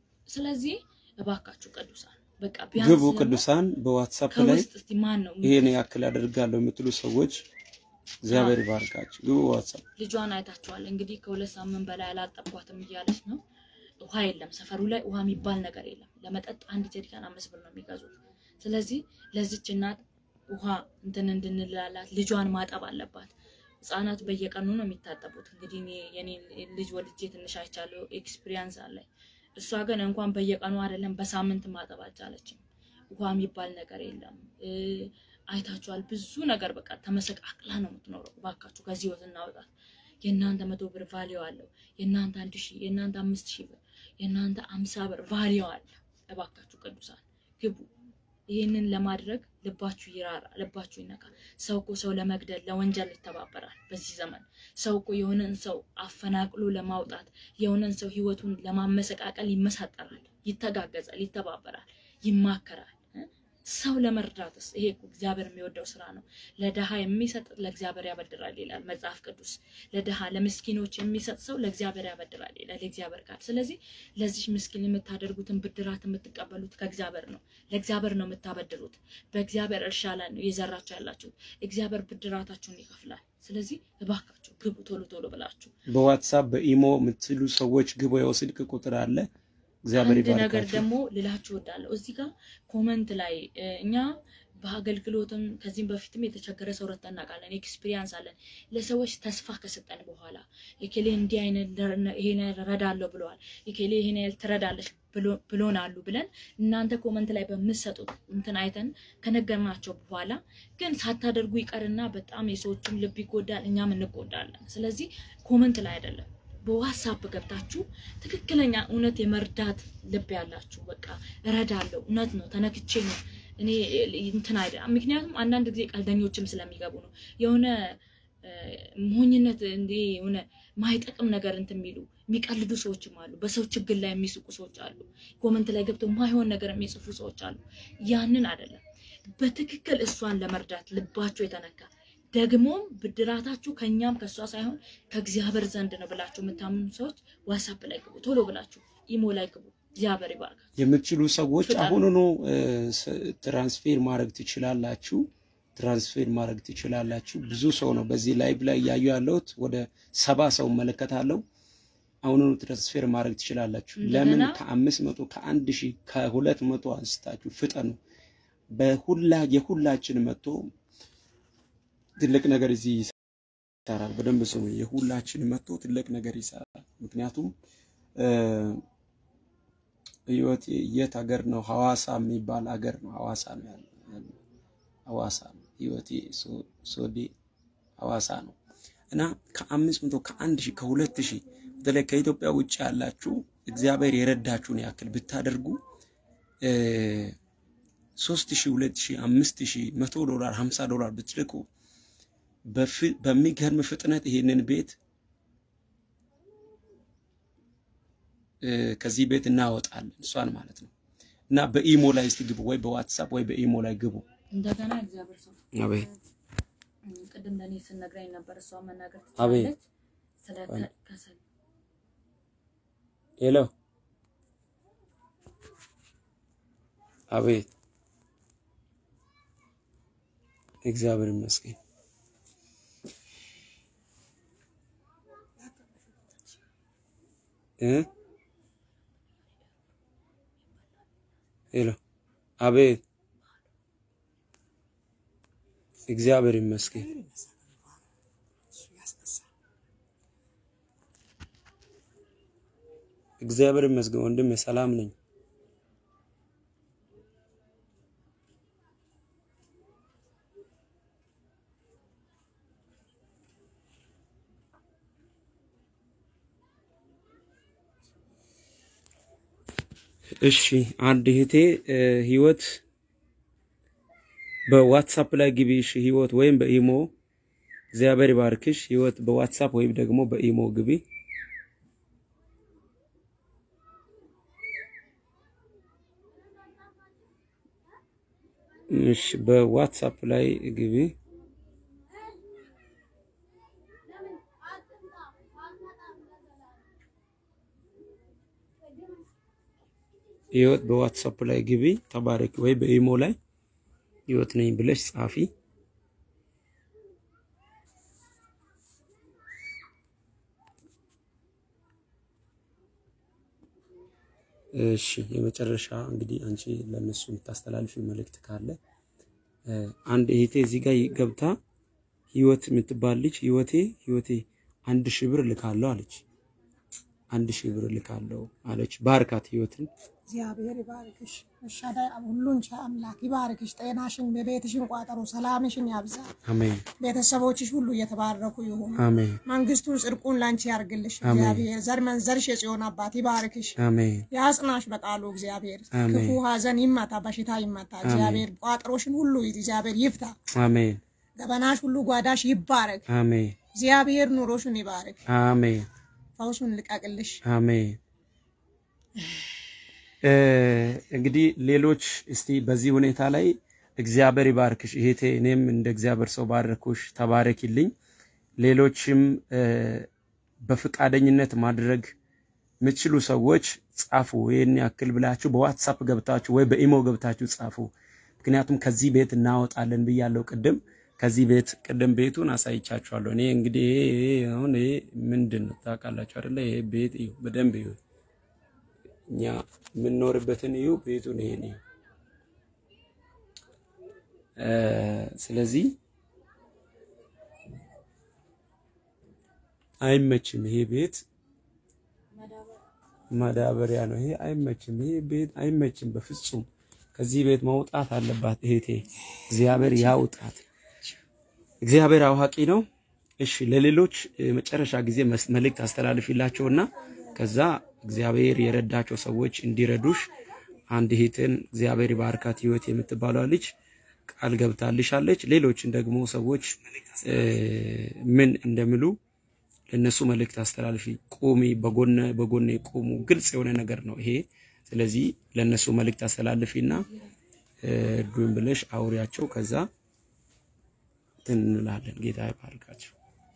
ስለዚህ እባካችሁ ቅዱሳን በቃ ቢያንስ ግቡ ደግሞ ቅዱሳን በዋትሳፕ ላይ ከውስጥ እስቲ ማን ነው ይሄን ያክል አደርጋለሁ የምትሉ ሰዎች እግዚአብሔር ይባርካችሁ። ግቡ ዋትሳፕ ልጇን አይታችኋል እንግዲህ ከሁለት ሳምንት በላይ አላጠቧትም እያለች ነው። ውሃ የለም ሰፈሩ ላይ ውሃ የሚባል ነገር የለም። ለመጠጥ አንድ ጀሪካን አምስት ብር ነው የሚገዙት። ስለዚህ ለዚች እናት ውሃ እንትን እንድንላላት ልጇን ማጠብ አለባት። ህጻናት በየቀኑ ነው የሚታጠቡት። እንግዲህ እኔ የኔ ልጅ ወልጄ ትንሽ አይቻለሁ፣ ኤክስፒሪየንስ አለኝ። እሷ ግን እንኳን በየቀኑ አይደለም በሳምንት ማጠብ አልቻለችም። ውሃ የሚባል ነገር የለም። እ፣ አይታችኋል። ብዙ ነገር በቃ ተመሰቃቅላ ነው የምትኖረው። እባካችሁ ከዚህ ህይወት እናወጣት። የእናንተ መቶ ብር ቫሊዮ አለው። የእናንተ አንድ ሺህ የእናንተ አምስት ሺህ ብር የእናንተ አምሳ ብር ቫሊዮ አለ። እባካችሁ ቅዱሳን ግቡ። ይህንን ለማድረግ ልባችሁ ይራራ፣ ልባችሁ ይነካ። ሰው እኮ ሰው ለመግደል ለወንጀል ይተባበራል። በዚህ ዘመን ሰው እኮ የሆነን ሰው አፈናቅሎ ለማውጣት የሆነን ሰው ህይወቱን ለማመሰቃቀል ይመሳጠራል፣ ይተጋገዛል፣ ይተባበራል፣ ይማከራል። እ? ሰው ለመርዳትስ ይሄ እኮ እግዚአብሔር የሚወደው ስራ ነው። ለድሃ የሚሰጥ ለእግዚአብሔር ያበድራል ይላል መጽሐፍ ቅዱስ። ለድሃ ለምስኪኖች የሚሰጥ ሰው ለእግዚአብሔር ያበድራል ይላል የእግዚአብሔር ቃል። ስለዚህ ለዚህ ምስኪን የምታደርጉትን ብድራት የምትቀበሉት ከእግዚአብሔር ነው። ለእግዚአብሔር ነው የምታበድሩት። በእግዚአብሔር እርሻ ላይ ነው የዘራችሁ ያላችሁት። እግዚአብሔር ብድራታችሁን ይከፍላል። ስለዚህ እባካችሁ ግቡ ቶሎ ቶሎ ብላችሁ በዋትሳፕ በኢሞ የምትሉ ሰዎች ግቡ። ያው ስልክ ቁጥር አለ። እግዚአብሔር አንድ ነገር ይባርካችሁ። ደግሞ ልላችሁ እወዳለሁ። እዚህ ጋር ኮመንት ላይ እ፣ እኛ በአገልግሎትም ከዚህም በፊትም የተቸገረ ሰው ረድተን እናውቃለን። ኤክስፒሪያንስ አለን። ለሰዎች ተስፋ ከሰጠን በኋላ የኬሌ እንዲህ አይነት ደር- ይሄን ያህል እረዳለሁ ብለዋል፣ የኬሌ ይሄን ያህል ትረዳለች ብሎ- ብሎናሉ ብለን እናንተ ኮመንት ላይ በምትሰጡት እንትን አይተን ከነገርናቸው በኋላ ግን ሳታደርጉ ይቀርና በጣም የሰዎቹም ልብ ይጎዳል፣ እኛም እንጎዳለን። ስለዚህ ኮመንት ላይ አይደለም በዋትሳፕ ገብታችሁ ትክክለኛ እውነት የመርዳት ልብ ያላችሁ በቃ እረዳለሁ፣ እውነት ነው፣ ተነክቼ ነው እኔ እንትን አይደለም። ምክንያቱም አንዳንድ ጊዜ ቀልደኞችም ስለሚገቡ ነው የሆነ እ፣ ሞኝነት እንዲ የሆነ ማይጠቅም ነገር እንትን የሚሉ የሚቀልዱ ሰዎችም አሉ። በሰው ችግር ላይ የሚስቁ ሰዎች አሉ። ኮመንት ላይ ገብተው ማይሆን ነገር የሚጽፉ ሰዎች አሉ። ያንን አይደለም። በትክክል እሷን ለመርዳት ልባችሁ የተነካ ደግሞም ብድራታችሁ ከኛም ከእሷ ሳይሆን ከእግዚአብሔር ዘንድ ነው ብላችሁ የምታምኑ ሰዎች ዋትሳፕ ላይ ግቡ፣ ቶሎ ብላችሁ ኢሞ ላይ ግቡ። እግዚአብሔር ይባርካል። የምትችሉ ሰዎች ፍጠን። አሁኑኑ እ፣ ስ- ትራንስፌር ማድረግ ትችላላችሁ። ትራንስፌር ማድረግ ትችላላችሁ። ብዙ ሰው ነው በዚህ ላይቭ ላይ እያዩ ያለሁት ወደ ሰባ ሰው እመለከታለሁ። አሁኑኑ ትራንስፌር ማድረግ ትችላላችሁ። ለምን እንደገና- ከአምስት መቶ ከአንድ ሺህ ከሁለት መቶ አንስታችሁ ፍጠኑ። በሁላ የሁላችን መጥቶ ትልቅ ነገር እዚህ ይሰራል። በደንብ ስሙ። የሁላችን መጥቶ ትልቅ ነገር ይሰራል። ምክንያቱም እ፣ ህይወት የት ሀገር ነው? ሐዋሳ የሚባል ሀገር ነው። ሐዋሳ ነው ያለው ያለው። ሐዋሳ ነው ህይወቴ ሶ- ሶዴ ሐዋሳ ነው እና ከአምስት መቶ ከአንድ ሺህ ከሁለት ሺህ በተለይ ከኢትዮጵያ ውጭ ያላችሁ እግዚአብሔር የረዳችሁን ያክል ብታደርጉ እ፣ ሶስት ሺህ ሁለት ሺህ አምስት ሺህ መቶ ዶላር ሀምሳ ዶላር ብትልኩ በፍ- በሚገርም ፍጥነት ይሄንን ቤት እ፣ ከዚህ ቤት እናወጣለን እሷን ማለት ነው። እና በኢሞ ላይ እስቲ ግቡ፣ ወይ በዋትሳፕ ወይ በኢሞ ላይ ግቡ። እንደገና እግዚአብሔር ሰው አቤት እም፣ ቅድም ለእኔ ስነግረኝ ነበር። እሷ መናገር አቤት። ትችላለች። ስለ ከ- ከሰል ሄሎ፣ አቤት። እግዚአብሔር ይመስገን። እ ሄሎ፣ አቤት። እግዚአብሔር ይመስገን። እግዚአብሔር ይመስገን ወንድሜ፣ ሰላም ነኝ። እሺ አንድ እህቴ እ፣ ህይወት በዋትሳፕ ላይ ግቢ። እሺ ህይወት ወይም በኢሞ እግዚአብሔር ይባርክሽ። ህይወት በዋትሳፕ ወይም ደግሞ በኢሞ ግቢ። እሺ በዋትሳፕ ላይ ግቢ። ህይወት በዋትሳፕ ላይ ግቢ ተባረክ፣ ወይ በኢሞ ላይ ህይወት ነኝ ብለሽ ጻፊ። እሺ የመጨረሻ እንግዲህ አንቺ ለነሱ የምታስተላልፊ መልእክት ካለ እ፣ አንድ እህቴ እዚህ ጋር ገብታ ህይወት የምትባል ልጅ ህይወቴ ህይወቴ አንድ ሺህ ብር ልካለሁ አለች። አንድ ሺህ ብር ልካለሁ አለች። ባርካት ህይወትን እግዚአብሔር ይባርክሽ። እሻዳይ ሁሉን ቻይ አምላክ ይባርክሽ። ጤናሽን፣ የቤትሽን ቋጠሮ ሰላምሽን ያብዛ። አሜን ቤተሰቦችሽ ሁሉ እየተባረኩ ይሁኑ። አሜን መንግስቱን ጽድቁን ላንቺ ያርግልሽ። አሜን። እግዚአብሔር ዘር መንዘርሽ የጽዮን አባት ይባርክሽ። አሜን ያጽናሽ በቃሉ እግዚአብሔር አሜን። ክፉ ሀዘን ይመታ፣ በሽታ ይመታ። እግዚአብሔር ቋጠሮሽን ሁሉ እግዚአብሔር ይፍታ። አሜን ገበናሽ ሁሉ ጓዳሽ ይባረክ። አሜን እግዚአብሔር ኑሮሽን ይባርክ። አሜን ፈውሱን ልቀቅልሽ። አሜን። እ፣ እንግዲህ ሌሎች እስቲ በዚህ ሁኔታ ላይ እግዚአብሔር ይባርክሽ እህቴ፣ እኔም እንደ እግዚአብሔር ሰው ባረኩሽ፣ ተባረኪልኝ። ሌሎችም እ፣ በፈቃደኝነት ማድረግ የምትችሉ ሰዎች ጻፉ። ይህን ያክል ብላችሁ በዋትሳፕ ገብታችሁ ወይ በኢሞ ገብታችሁ ጻፉ። ምክንያቱም ከዚህ ቤት እናወጣለን ብያለሁ ቅድም። ከዚህ ቤት ቅድም ቤቱን አሳይቻችኋለሁ። እኔ እንግዲህ ይሄ ይሄ አሁን ይሄ ምንድን ነው ታውቃላችሁ አይደለ? ይሄ ቤት እዩ፣ በደንብ እዩ። እኛ የምንኖርበትን እዩ፣ ቤቱን ይሄን እዩ። እ፣ ስለዚህ አይመችም። ይሄ ቤት ማዳበሪያ ነው። ይሄ አይመችም። ይሄ ቤት አይመችም በፍጹም። ከዚህ ቤት መውጣት አለባት እህቴ። እግዚአብሔር ያውጣት። እግዚአብሔር አዋቂ ነው። እሺ ለሌሎች የመጨረሻ ጊዜ መስ- መልእክት አስተላልፊላቸውና ከዛ እግዚአብሔር የረዳቸው ሰዎች እንዲረዱሽ አንድ እህትን እግዚአብሔር ባርካት ህይወት የምትባለው ልጅ ቃል ገብታልሻለች። ሌሎችን ደግሞ ሰዎች እ፣ ምን እንደሚሉ ለነሱ መልእክት አስተላልፊ። ቁሚ፣ በጎነ በጎኔ ቁሙ። ግልጽ የሆነ ነገር ነው ይሄ። ስለዚህ ለነሱ መልእክት አስተላልፊና እ፣ እርዱኝ ብለሽ አውሪያቸው። ከዛ እንትን እንላለን። ጌታ ይባርካቸው።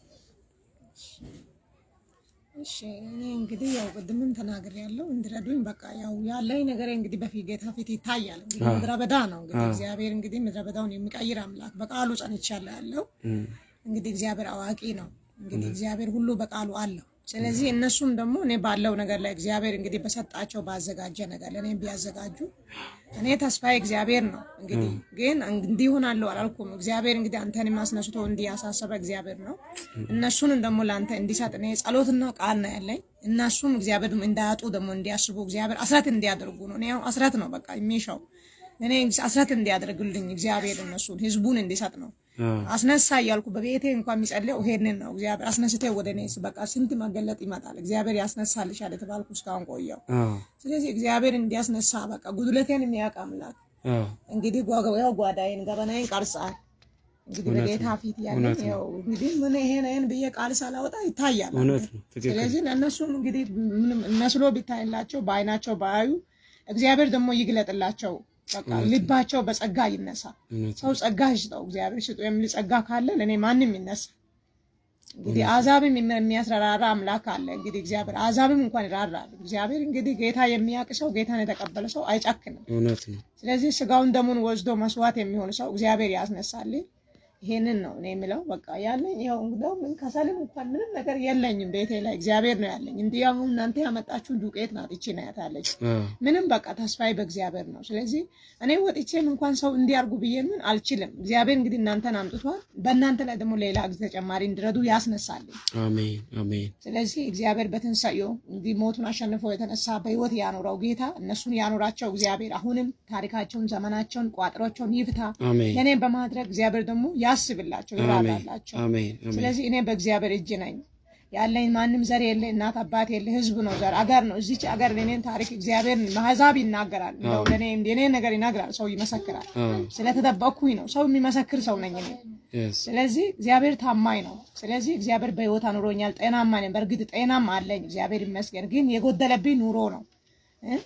እሺ እኔ እንግዲህ ያው ቅድምም ተናግሬ ያለው እንድረዱኝ በቃ ያው ያለኝ ነገር እንግዲህ በፊት ጌታ ፊት ይታያል። እንግዲህ አዎ። ምድረ በዳ ነው እንግዲህ አዎ። እግዚአብሔር እንግዲህ ምድረ በዳውን የሚቀይር አምላክ በቃሉ ጸንቻለሁ ያለው እም፣ እንግዲህ እግዚአብሔር አዋቂ ነው። እንግዲህ እግዚአብሔር ሁሉ በቃሉ አለው። ስለዚህ እነሱም ደግሞ እኔ ባለው ነገር ላይ እግዚአብሔር እንግዲህ በሰጣቸው ባዘጋጀ ነገር ለእኔ ቢያዘጋጁ እኔ ተስፋዬ እግዚአብሔር ነው። እንግዲህ ግን እንዲህ ይሆናለሁ አላልኩም። እግዚአብሔር እንግዲህ አንተን አስነስቶ እንዲህ ያሳሰበ እግዚአብሔር ነው። እነሱንም ደግሞ ለአንተ እንዲሰጥ እኔ ጸሎትና ቃል ነው ያለኝ። እነሱም እግዚአብሔር እንዳያጡ ደግሞ እንዲያስቡ እግዚአብሔር አስራት እንዲያደርጉ ነው። እኔ አሁን አስራት ነው በቃ የሚሻው እኔ አስራት እንዲያደርግልኝ እግዚአብሔር እነሱን ህዝቡን እንዲሰጥ ነው አዎ፣ አስነሳ እያልኩ በቤቴ እንኳን የሚጸልየው ይሄንን ነው። እግዚአብሔር አስነስቴ ወደ እኔ በቃ ስንት መገለጥ ይመጣል። እግዚአብሔር ያስነሳልሻል የተባልኩ እስካሁን ቆየው። አዎ፣ ስለዚህ እግዚአብሔር እንዲያስነሳ በቃ ጉድለቴን የሚያውቅ አምላክ አዎ። እንግዲህ ጓ- ያው ጓዳዬን ገበናዬን ቀርጻል። እንግዲህ እውነት በጌታ ነው። ፊት እውነት ያለኝ ነው። ያው እንግዲህ ምን ይሄን ይሄን ብዬ ቃል ሳላወጣ ይታያል። እውነት ነው። ትክክል። ስለዚህ ለእነሱም እንግዲህ ምንም መስሎ ቢታይላቸው በአይናቸው ባያዩ እግዚአብሔር ደግሞ ይግለጥላቸው። በቃ ልባቸው በጸጋ ይነሳ። እውነት ሰው ጸጋ ይስጠው እግዚአብሔር ስጡ የሚል ጸጋ ካለ ለእኔ ማንም ይነሳ። እንግዲህ አዛብም የሚ- የሚያስራራ አምላክ አለ። እንግዲህ እግዚአብሔር አዛብም እንኳን ይራራል። እግዚአብሔር እንግዲህ ጌታ የሚያውቅ ሰው ጌታን የተቀበለ ሰው አይጨክንም። እውነት ነው። ስለዚህ ስጋውን ደሙን ወስዶ መስዋዕት የሚሆን ሰው እግዚአብሔር ያስነሳልኝ። ይሄንን ነው እኔ የምለው። በቃ ያለኝ ይኸው እንግዲያው ምን ከሰልም እንኳን ምንም ነገር የለኝም ቤቴ ላይ እግዚአብሔር ነው ያለኝ። እንዲህ አሁን እናንተ ያመጣችሁ ዱቄት ናት ይቺ ናት ያለች አዎ፣ ምንም በቃ ተስፋዬ በእግዚአብሔር ነው። ስለዚህ እኔ ወጥቼም እንኳን ሰው እንዲያርጉ ብዬ ምን አልችልም። እግዚአብሔር እንግዲህ እናንተን አምጥቷል። በእናንተ ላይ ደግሞ ሌላ ጊዜ ተጨማሪ እንዲረዱ ያስነሳልኝ። አሜን፣ አሜን፣ ስለዚህ እግዚአብሔር በትንሳኤው እንዲህ ሞቱን አሸንፎ የተነሳ በህይወት ያኖረው ጌታ እነሱን ያኖራቸው እግዚአብሔር አሁንም ታሪካቸውን፣ ዘመናቸውን፣ ቋጥሮቸውን ይፍታ። አሜን፣ ለእኔ በማድረግ እግዚአብሔር ደግሞ ያስብላቸው፣ አሜን፣ ይራራላቸው። አሜን፣ አሜን። ስለዚህ እኔ በእግዚአብሔር እጅ ነኝ። ያለኝ ማንም ዘር የለ፣ እናት አባት የለ፣ ህዝብ ነው ዘር አገር ነው። እዚች አገር የኔን ታሪክ እግዚአብሔር ማህዛብ ይናገራል። እንደው ለእኔ የኔን ነገር ይነግራል፣ ሰው ይመሰክራል። አዎ፣ ስለተጠበቅኩኝ ነው። ሰው የሚመሰክር ሰው ነኝ እኔ። yes፣ ስለዚህ እግዚአብሔር ታማኝ ነው። ስለዚህ እግዚአብሔር በህይወት አኑሮኛል። ጤናማ ነኝ። በእርግጥ ጤናም አለኝ እግዚአብሔር ይመስገን። ግን የጎደለብኝ ኑሮ ነው እ?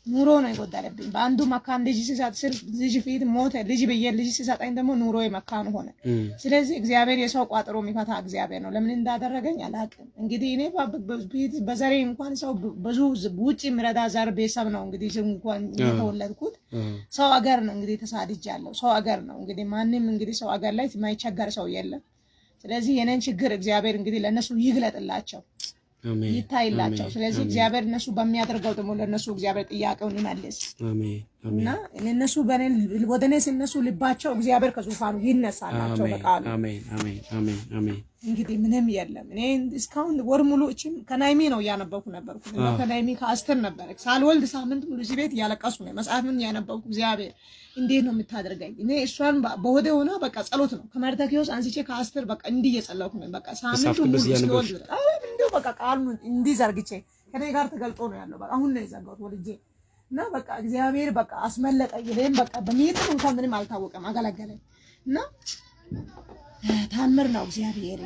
ኑሮ ነው የጎደለብኝ። በአንዱ መካን ልጅ ሲሰጥ ስር ልጅ ፊት ሞተ። ልጅ ብዬ ልጅ ሲሰጠኝ ደግሞ ኑሮ መካን ሆነ። እም፣ ስለዚህ እግዚአብሔር የሰው ቋጥሮ የሚፈታ እግዚአብሔር ነው። ለምን እንዳደረገኝ አላውቅም። እንግዲህ እኔ በ- በ- በ- በዘሬ እንኳን ሰው ብዙ ውጭ የሚረዳ ዘር ቤተሰብ ነው እንግዲህ እንኳን የተወለድኩት እም፣ ሰው አገር ነው እንግዲህ ተሳድጃለሁ። ሰው አገር ነው እንግዲህ ማንም እንግዲህ ሰው አገር ላይ የማይቸገር ሰው የለም። ስለዚህ የኔን ችግር እግዚአብሔር እንግዲህ ለእነሱ ይግለጥላቸው አሜን፣ ይታይላቸው። አሜን፣ ስለዚህ አሜን፣ እግዚአብሔር እነሱ በሚያደርገው ደግሞ ለእነሱ እግዚአብሔር ጥያቄውን ይመልስ አሜን፣ አሜን፣ እና እነሱ በእኔ ወደ እኔ ሲነሱ ልባቸው እግዚአብሔር ከዙፋኑ ይነሳላቸው አሜን፣ በቃሉ አሜን፣ አሜን፣ አሜን፣ አሜን። እንግዲህ ምንም የለም። እኔ እስካሁን ወር ሙሉ እችም ከናይሚ ነው እያነበብኩ ነበርኩ። እና ከናይሚ ከአስቴር ነበረ ሳልወልድ ሳምንት ሙሉ እዚህ ቤት እያለቀሱ ነው መጽሐፍን እያነበብኩ እግዚአብሔር እንዴት ነው የምታደርገኝ? እኔ እሷን በ- በሆዴ ሆና በቃ ጸሎት ነው ከመርተኪዎስ አንስቼ ከአስቴር በቃ እንዲህ እየጸለኩ ነው በቃ ሳምንቱ መጽሐፍ ሙሉ ቅዱስ እያነበብሽ? እስኪወልድ ድረስ። አይ እንዲሁ በቃ ቃሉን እንዲህ ዘርግቼ ከኔ ጋር ተገልጦ ነው ያለው። በቃ አሁን ነው የዘጋሁት ወልጄ እና በቃ እግዚአብሔር በቃ አስመለጠኝ። እኔም በቃ በሚጥም እንኳን ምንም አልታወቀም አገለገለኝ እና ታምር ነው እግዚአብሔር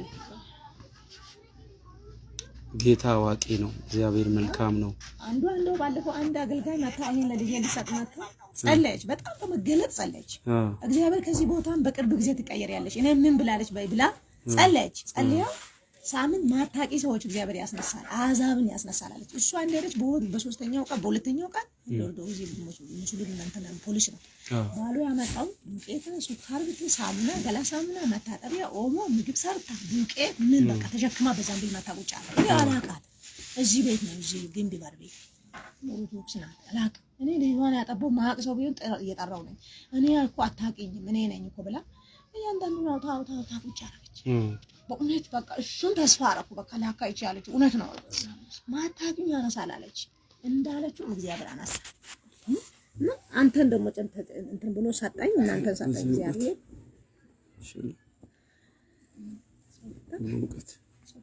ጌታ አዋቂ ነው። እግዚአብሔር መልካም ነው። አንዱ አንዱ ባለፈው አንድ አገልጋይ መታ ይሄን ለልጄ እንዲሰጥ መታ ጸለየች። በጣም በመገለጥ ጸለየች። አ፣ እግዚአብሔር ከዚህ ቦታም በቅርብ ጊዜ ትቀየሪያለሽ እኔ ምን ብላለች በይ ብላ ጸለየች። ጸልያ ሳምንት ማታቂ ሰዎች እግዚአብሔር ያስነሳል፣ አሕዛብን ያስነሳል አለች። እሷ እንደሄደች በወር በሶስተኛው ቀን በሁለተኛው ቀን ሎርዶ ጊዜ ሙስሊም እንትን ፖሊስ ነው አ፣ ባሉ ያመጣው ዱቄት፣ ሱካር፣ ብት፣ ሳሙና፣ ገላ ሳሙና፣ መታጠቢያ፣ ኦሞ፣ ምግብ ሰርታ ዱቄት ምን በቃ ተሸክማ በዛም ቢል መታ ቁጭ አለ። እኔ አላውቃት እዚህ ቤት ነው እዚህ ግንቢ በር ቤት ኦርቶዶክስ ናት። አላውቅም እኔ ልጇን ያጠባው ማቅ ሰው ቢሆን ጠ- እየጠራው ነኝ እኔ እኮ አታውቂኝም እኔ ነኝ እኮ ብላ እያንዳንዱ ነው ታው ታው ታው ቁጭ አደረገች። እም፣ በእውነት በቃ እሱን ተስፋ አደረኩ። በቃ ላካ ይቺ ያለችው እውነት ነው። ማታውቂኝ ያነሳል አለች። እንዳለችው እግዚአብሔር አነሳ። እና አንተን ደግሞ ጭንተ እንትን ብሎ ሰጠኝ፣ እናንተን ሰጠኝ እግዚአብሔር። እሺ። ሙቀት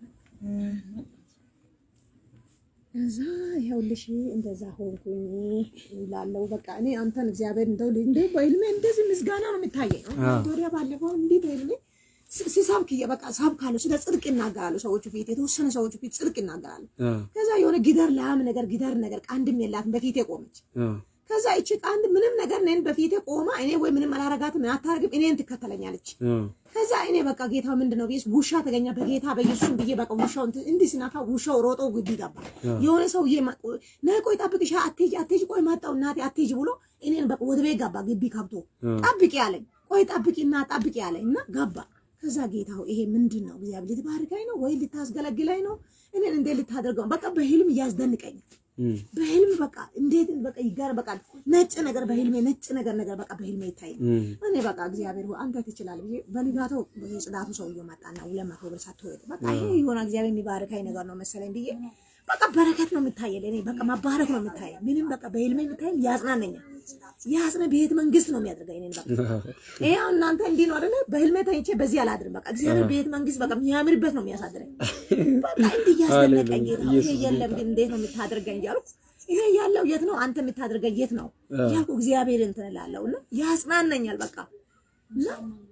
እዛ ይኸውልሽ እንደዛ ሆንኩኝ ላለው በቃ እኔ አንተን እግዚአብሔር እንደው እንደው በህልሜ እንደዚህ ምስጋና ነው የሚታየኝ። አሁን ወዲያ ባለፈው እንዲህ በህልሜ ስ- ሲሰብክ እየ- በቃ ሰብካለሁ፣ ስለ ጽድቅ ይናገራሉ ሰዎቹ ፊት፣ የተወሰነ ሰዎቹ ፊት ጽድቅ ይናገራሉ። አ፣ ከዛ የሆነ ጊደር ላም ነገር ጊደር ነገር ቀንድም የላትም በፊቴ ቆመች። አ፣ ከዛ እቺ ቀንድ ምንም ነገር እኔን በፊቴ ቆማ እኔ ወይ ምንም አላረጋትም አታረግም እኔን ትከተለኛለች። አ፣ ከዛ እኔ በቃ ጌታ ምንድን ነው ብዬ ውሻ ተገኘ በጌታ በኢየሱስ ብዬ በቃ ውሻው እንትን እንዲህ ሲናካ ውሻው ሮጦ ግቢ ገባ። የሆነ ሰውዬ ማ- ነይ ቆይ ጠብቅሽ፣ አትሄጂ አትሄጂ፣ ቆይ መጣሁ እናቴ አትሄጂ ብሎ እኔን በቃ ወደ ቤት ገባ። ግቢ ከብቶ ጠብቂ አለኝ። ቆይ ጠብቂና ጠብቂ አለኝ እና ገባ። ከዛ ጌታው ይሄ ምንድን ነው እግዚአብሔር ልትባርከኝ ነው ወይ ልታስገለግለኝ ነው? እኔን እንዴት ልታደርገው? በቃ በህልም እያስደንቀኝ እም፣ በህልም በቃ እንዴት በቃ ይጋር በቃ ነጭ ነገር በህልሜ ነጭ ነገር ነገር በቃ በህልሜ ይታይ እም፣ እኔ በቃ እግዚአብሔር ሆይ አንተ ትችላለህ ብዬ በንጋታው ጽዳቱ ሰውዬው መጣና ሁለት መቶ ብር ሰጥቶ ሄደ። በቃ ይሄ የሆነ እግዚአብሔር የሚባርከኝ ነገር ነው መሰለኝ ብዬ በቃ በረከት ነው የምታየል። እኔ በቃ መባረክ ነው የምታየል። ምንም በቃ በህልሜ የምታየል ያጽናነኛል። ያጽነ ቤት መንግስት ነው የሚያደርገኝ እኔን በቃ ይሄ አሁን እናንተ እንዲህ ነው አይደለ? በህልሜ ተኝቼ በዚህ አላድርም። በቃ እግዚአብሔር ቤት መንግስት በቃ የሚያምርበት ነው የሚያሳድረኝ። በቃ እንዲህ እያስደነቀኝ ጌታ ሆይ፣ ይሄ የለም ግን እንዴት ነው የምታደርገኝ እያልኩ ይሄ ያለው የት ነው አንተ የምታደርገኝ የት ነው ያልኩ እግዚአብሔር እንትን እላለሁ እና ያጽናነኛል በቃ እና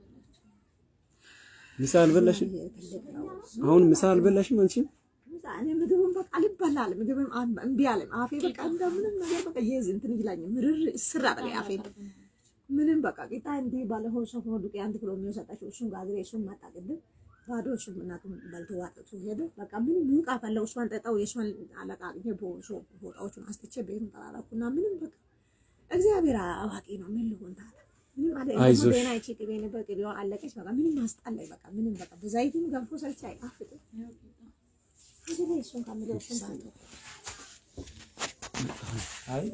ምሳ አልበላሽም? አሁን ምሳ አልበላሽም አንቺም? እኔ ምግብም በቃ ልበላል ምግብም አም- እምቢ አለኝ። አፌ በቃ እንደምንም ነገር በቃ ይዝ እንትን ይላኝ ምርር ስራ በላይ አፌ ምንም በቃ ቂጣ እንዲህ ባለፈው ሰው ሆኖ ዱቄ አንድ ኪሎ የሚወሰጣቸው እሱን ጋግሬ እሱን መጣ ቅድም ባዶ እሱም እናቱም በልቶ ዋጥቶ ሄደ። በቃ ምንም ሙቃ ፈለው እሷን ጠጣው የእሷን አለቃ ይሄ ቦሶ ቦጣዎቹን አስጥቼ ቤቱን ጠራራኩና ምንም በቃ እግዚአብሔር አዋቂ ነው። ምን ልሆን ታዲያ ምንም አለ አይዞሽ። ዜና ይቺ ቅቤ ነበር ቅቤዋ አለቀች። በቃ ምንም አስጣላኝ። በቃ ምንም በቃ በዛይቱም ገንፎ ሰርቼ አይጣፍጥም። እዚህ ላይ እሱን ከምለው እሱን ባልተው አይ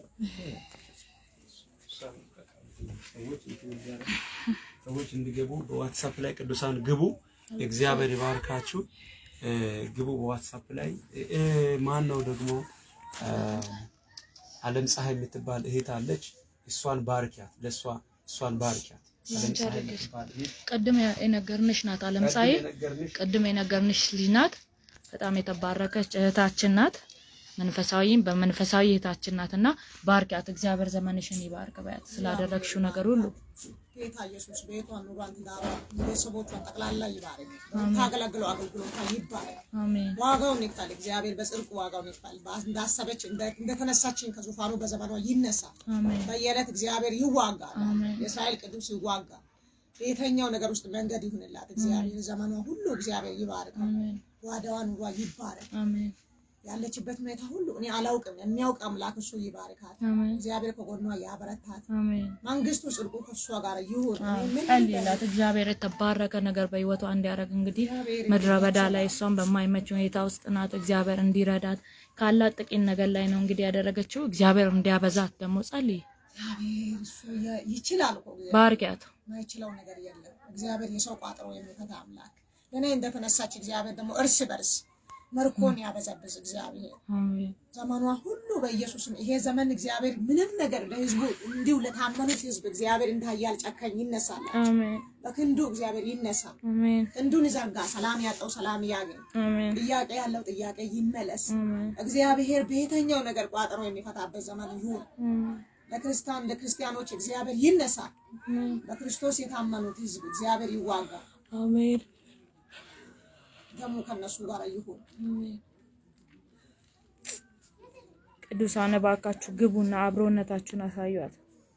ሰዎች እንዲገቡ በዋትሳፕ ላይ ቅዱሳን ግቡ። እግዚአብሔር ይባርካችሁ። እ፣ ግቡ በዋትሳፕ ላይ እ፣ ማን ነው ደግሞ እ፣ አለም ፀሐይ የምትባል እህት አለች። እሷን ባርኪያት፣ ለእሷ እሷን ባርኪያት። አለም ፀሐይ የምትባል እህት ቅድም የነገርንሽ ናት አለም ፀሐይ የነገርንሽ ቅድም የነገርንሽ ልጅ ናት። በጣም የተባረከች እህታችን ናት። መንፈሳዊም በመንፈሳዊ እህታችን ናትና ባርኪያት። እግዚአብሔር ዘመንሽን ይባርክ በያት ስላደረግሽው ነገር ሁሉ ጌታ ኢየሱስ ቤቷን፣ ኑሯን፣ ትዳሯን፣ ቤተሰቦቿን ጠቅላላ ይባረክ። ታገለግለው አገልግሎቷ ይባረክ። አሜን ዋጋውን ይክፈል እግዚአብሔር በጽድቁ ዋጋውን ይክፈል። በ- እንዳሰበች እንደ- እንደተነሳችን ከዙፋኑ በዘመኗ ይነሳ። አሜን በየዕለት እግዚአብሔር ይዋጋል። አሜን። የእስራኤል ቅዱስ ይዋጋል። በየትኛው ነገር ውስጥ መንገድ ይሁንላት። እግዚአብሔር ዘመኗ ሁሉ እግዚአብሔር ይባርክ። አሜን ጓዳዋ ኑሯ ይባረክ። አሜን ያለችበት ሁኔታ ሁሉ እኔ አላውቅም፣ የሚያውቅ አምላክ እሱ ይባርካት። አሜን እግዚአብሔር ከጎኗ ያበረታት። አሜን መንግስቱ ጽድቁ ከእሷ ጋር ይሁን። እኔ ምን ጸልይላት እግዚአብሔር የተባረከ ነገር በህይወቷ እንዲያደርግ እንግዲህ ምድረ በዳ ላይ እሷን በማይመች ሁኔታ ውስጥ ናት። እግዚአብሔር እንዲረዳት ካላት ጥቂት ነገር ላይ ነው እንግዲህ ያደረገችው። እግዚአብሔር እንዲያበዛት ደግሞ ጸልይ፣ እግዚአብሔር እሱ የ- ይችላል እኮ እግዚአብሔር ባርኪያት። ማይችለው ነገር የለም። እግዚአብሔር የሰው ቋጥሮ የሚፈታ አምላክ እኔ እንደተነሳች እግዚአብሔር ደግሞ እርስ በርስ መርኮን ያበዛብዝ እግዚአብሔር አሜን ዘመኗ ሁሉ በኢየሱስም ይሄ ዘመን እግዚአብሔር ምንም ነገር ለህዝቡ እንዲሁ ለታመኑት ህዝብ እግዚአብሔር እንደ ኃያል ጨካኝ ይነሳል። አሜን በክንዱ እግዚአብሔር ይነሳ። አሜን ክንዱን ይዘርጋ። ሰላም ያጣው ሰላም ያገኝ። አሜን ጥያቄ ያለው ጥያቄ ይመለስ። አሜን እግዚአብሔር በየትኛው ነገር ቋጥሮ የሚፈታበት ዘመን ይሁን። አሜን ለክርስቲያን ለክርስቲያኖች እግዚአብሔር ይነሳ። አሜን በክርስቶስ የታመኑት ህዝብ እግዚአብሔር ይዋጋ። አሜን ደግሞ ከነሱ ጋር ይሁን። አሜን። ቅዱሳን እባካችሁ ግቡና አብሮነታችሁን አሳዩት።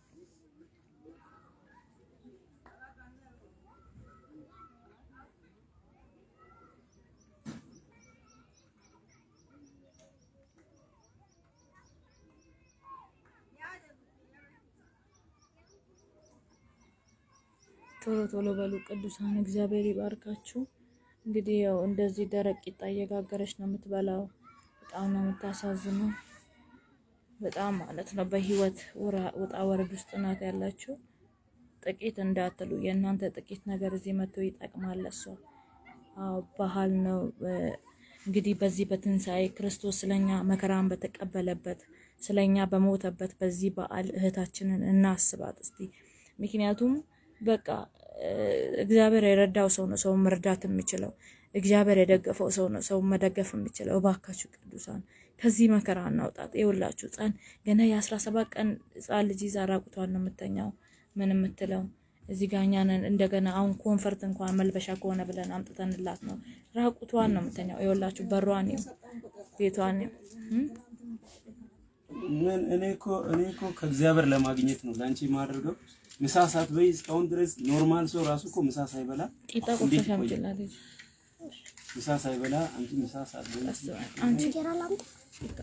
ቶሎ ቶሎ በሉ ቅዱሳን፣ እግዚአብሔር ይባርካችሁ። እንግዲህ ያው እንደዚህ ደረቅ ቂጣ እየጋገረች ነው የምትበላው። በጣም ነው የምታሳዝነው። በጣም ማለት ነው። በህይወት ውራ- ውጣ ወረድ ውስጥ ናት ያላችሁ። ጥቂት እንዳትሉ፣ የእናንተ ጥቂት ነገር እዚህ መጥቶ ይጠቅማል ለሷ። አዎ ባህል ነው እ፣ እንግዲህ በዚህ በትንሣኤ ክርስቶስ ስለኛ መከራን በተቀበለበት ስለኛ በሞተበት በዚህ በዓል እህታችንን እናስባት እስቲ። ምክንያቱም በቃ እ፣ እግዚአብሔር የረዳው ሰው ነው ሰው መርዳት የሚችለው። እግዚአብሔር የደገፈው ሰው ነው ሰው መደገፍ የሚችለው። እባካችሁ ቅዱሳን ከዚህ መከራ እናውጣት። ይኸውላችሁ ህፃን ገና የአስራ ሰባት ቀን ህፃን ልጅ ይዛ ራቁቷን ነው የምተኛው። ምን የምትለው እዚህ ጋ እኛ ነን እንደገና አሁን ኮንፈርት እንኳን መልበሻ ከሆነ ብለን አምጥተንላት ነው ራቁቷን ነው የምተኛው። ይኸውላችሁ በሯን ነው ቤቷን ነው እም? ምን እኔ እኮ እኔ እኮ ከእግዚአብሔር ለማግኘት ነው ለአንቺ የማደርገው። ምሳ ሳትበይ እስካሁን ድረስ ኖርማል ሰው ራሱ እኮ ምሳ ሳይበላ ቂጣ እንዴት ቁርሰሽ ይቆያል? አምጪላት ልጅ ምሳ ሳይበላ አንቺ ምሳ ሳትበላ አንቺ ቂጣ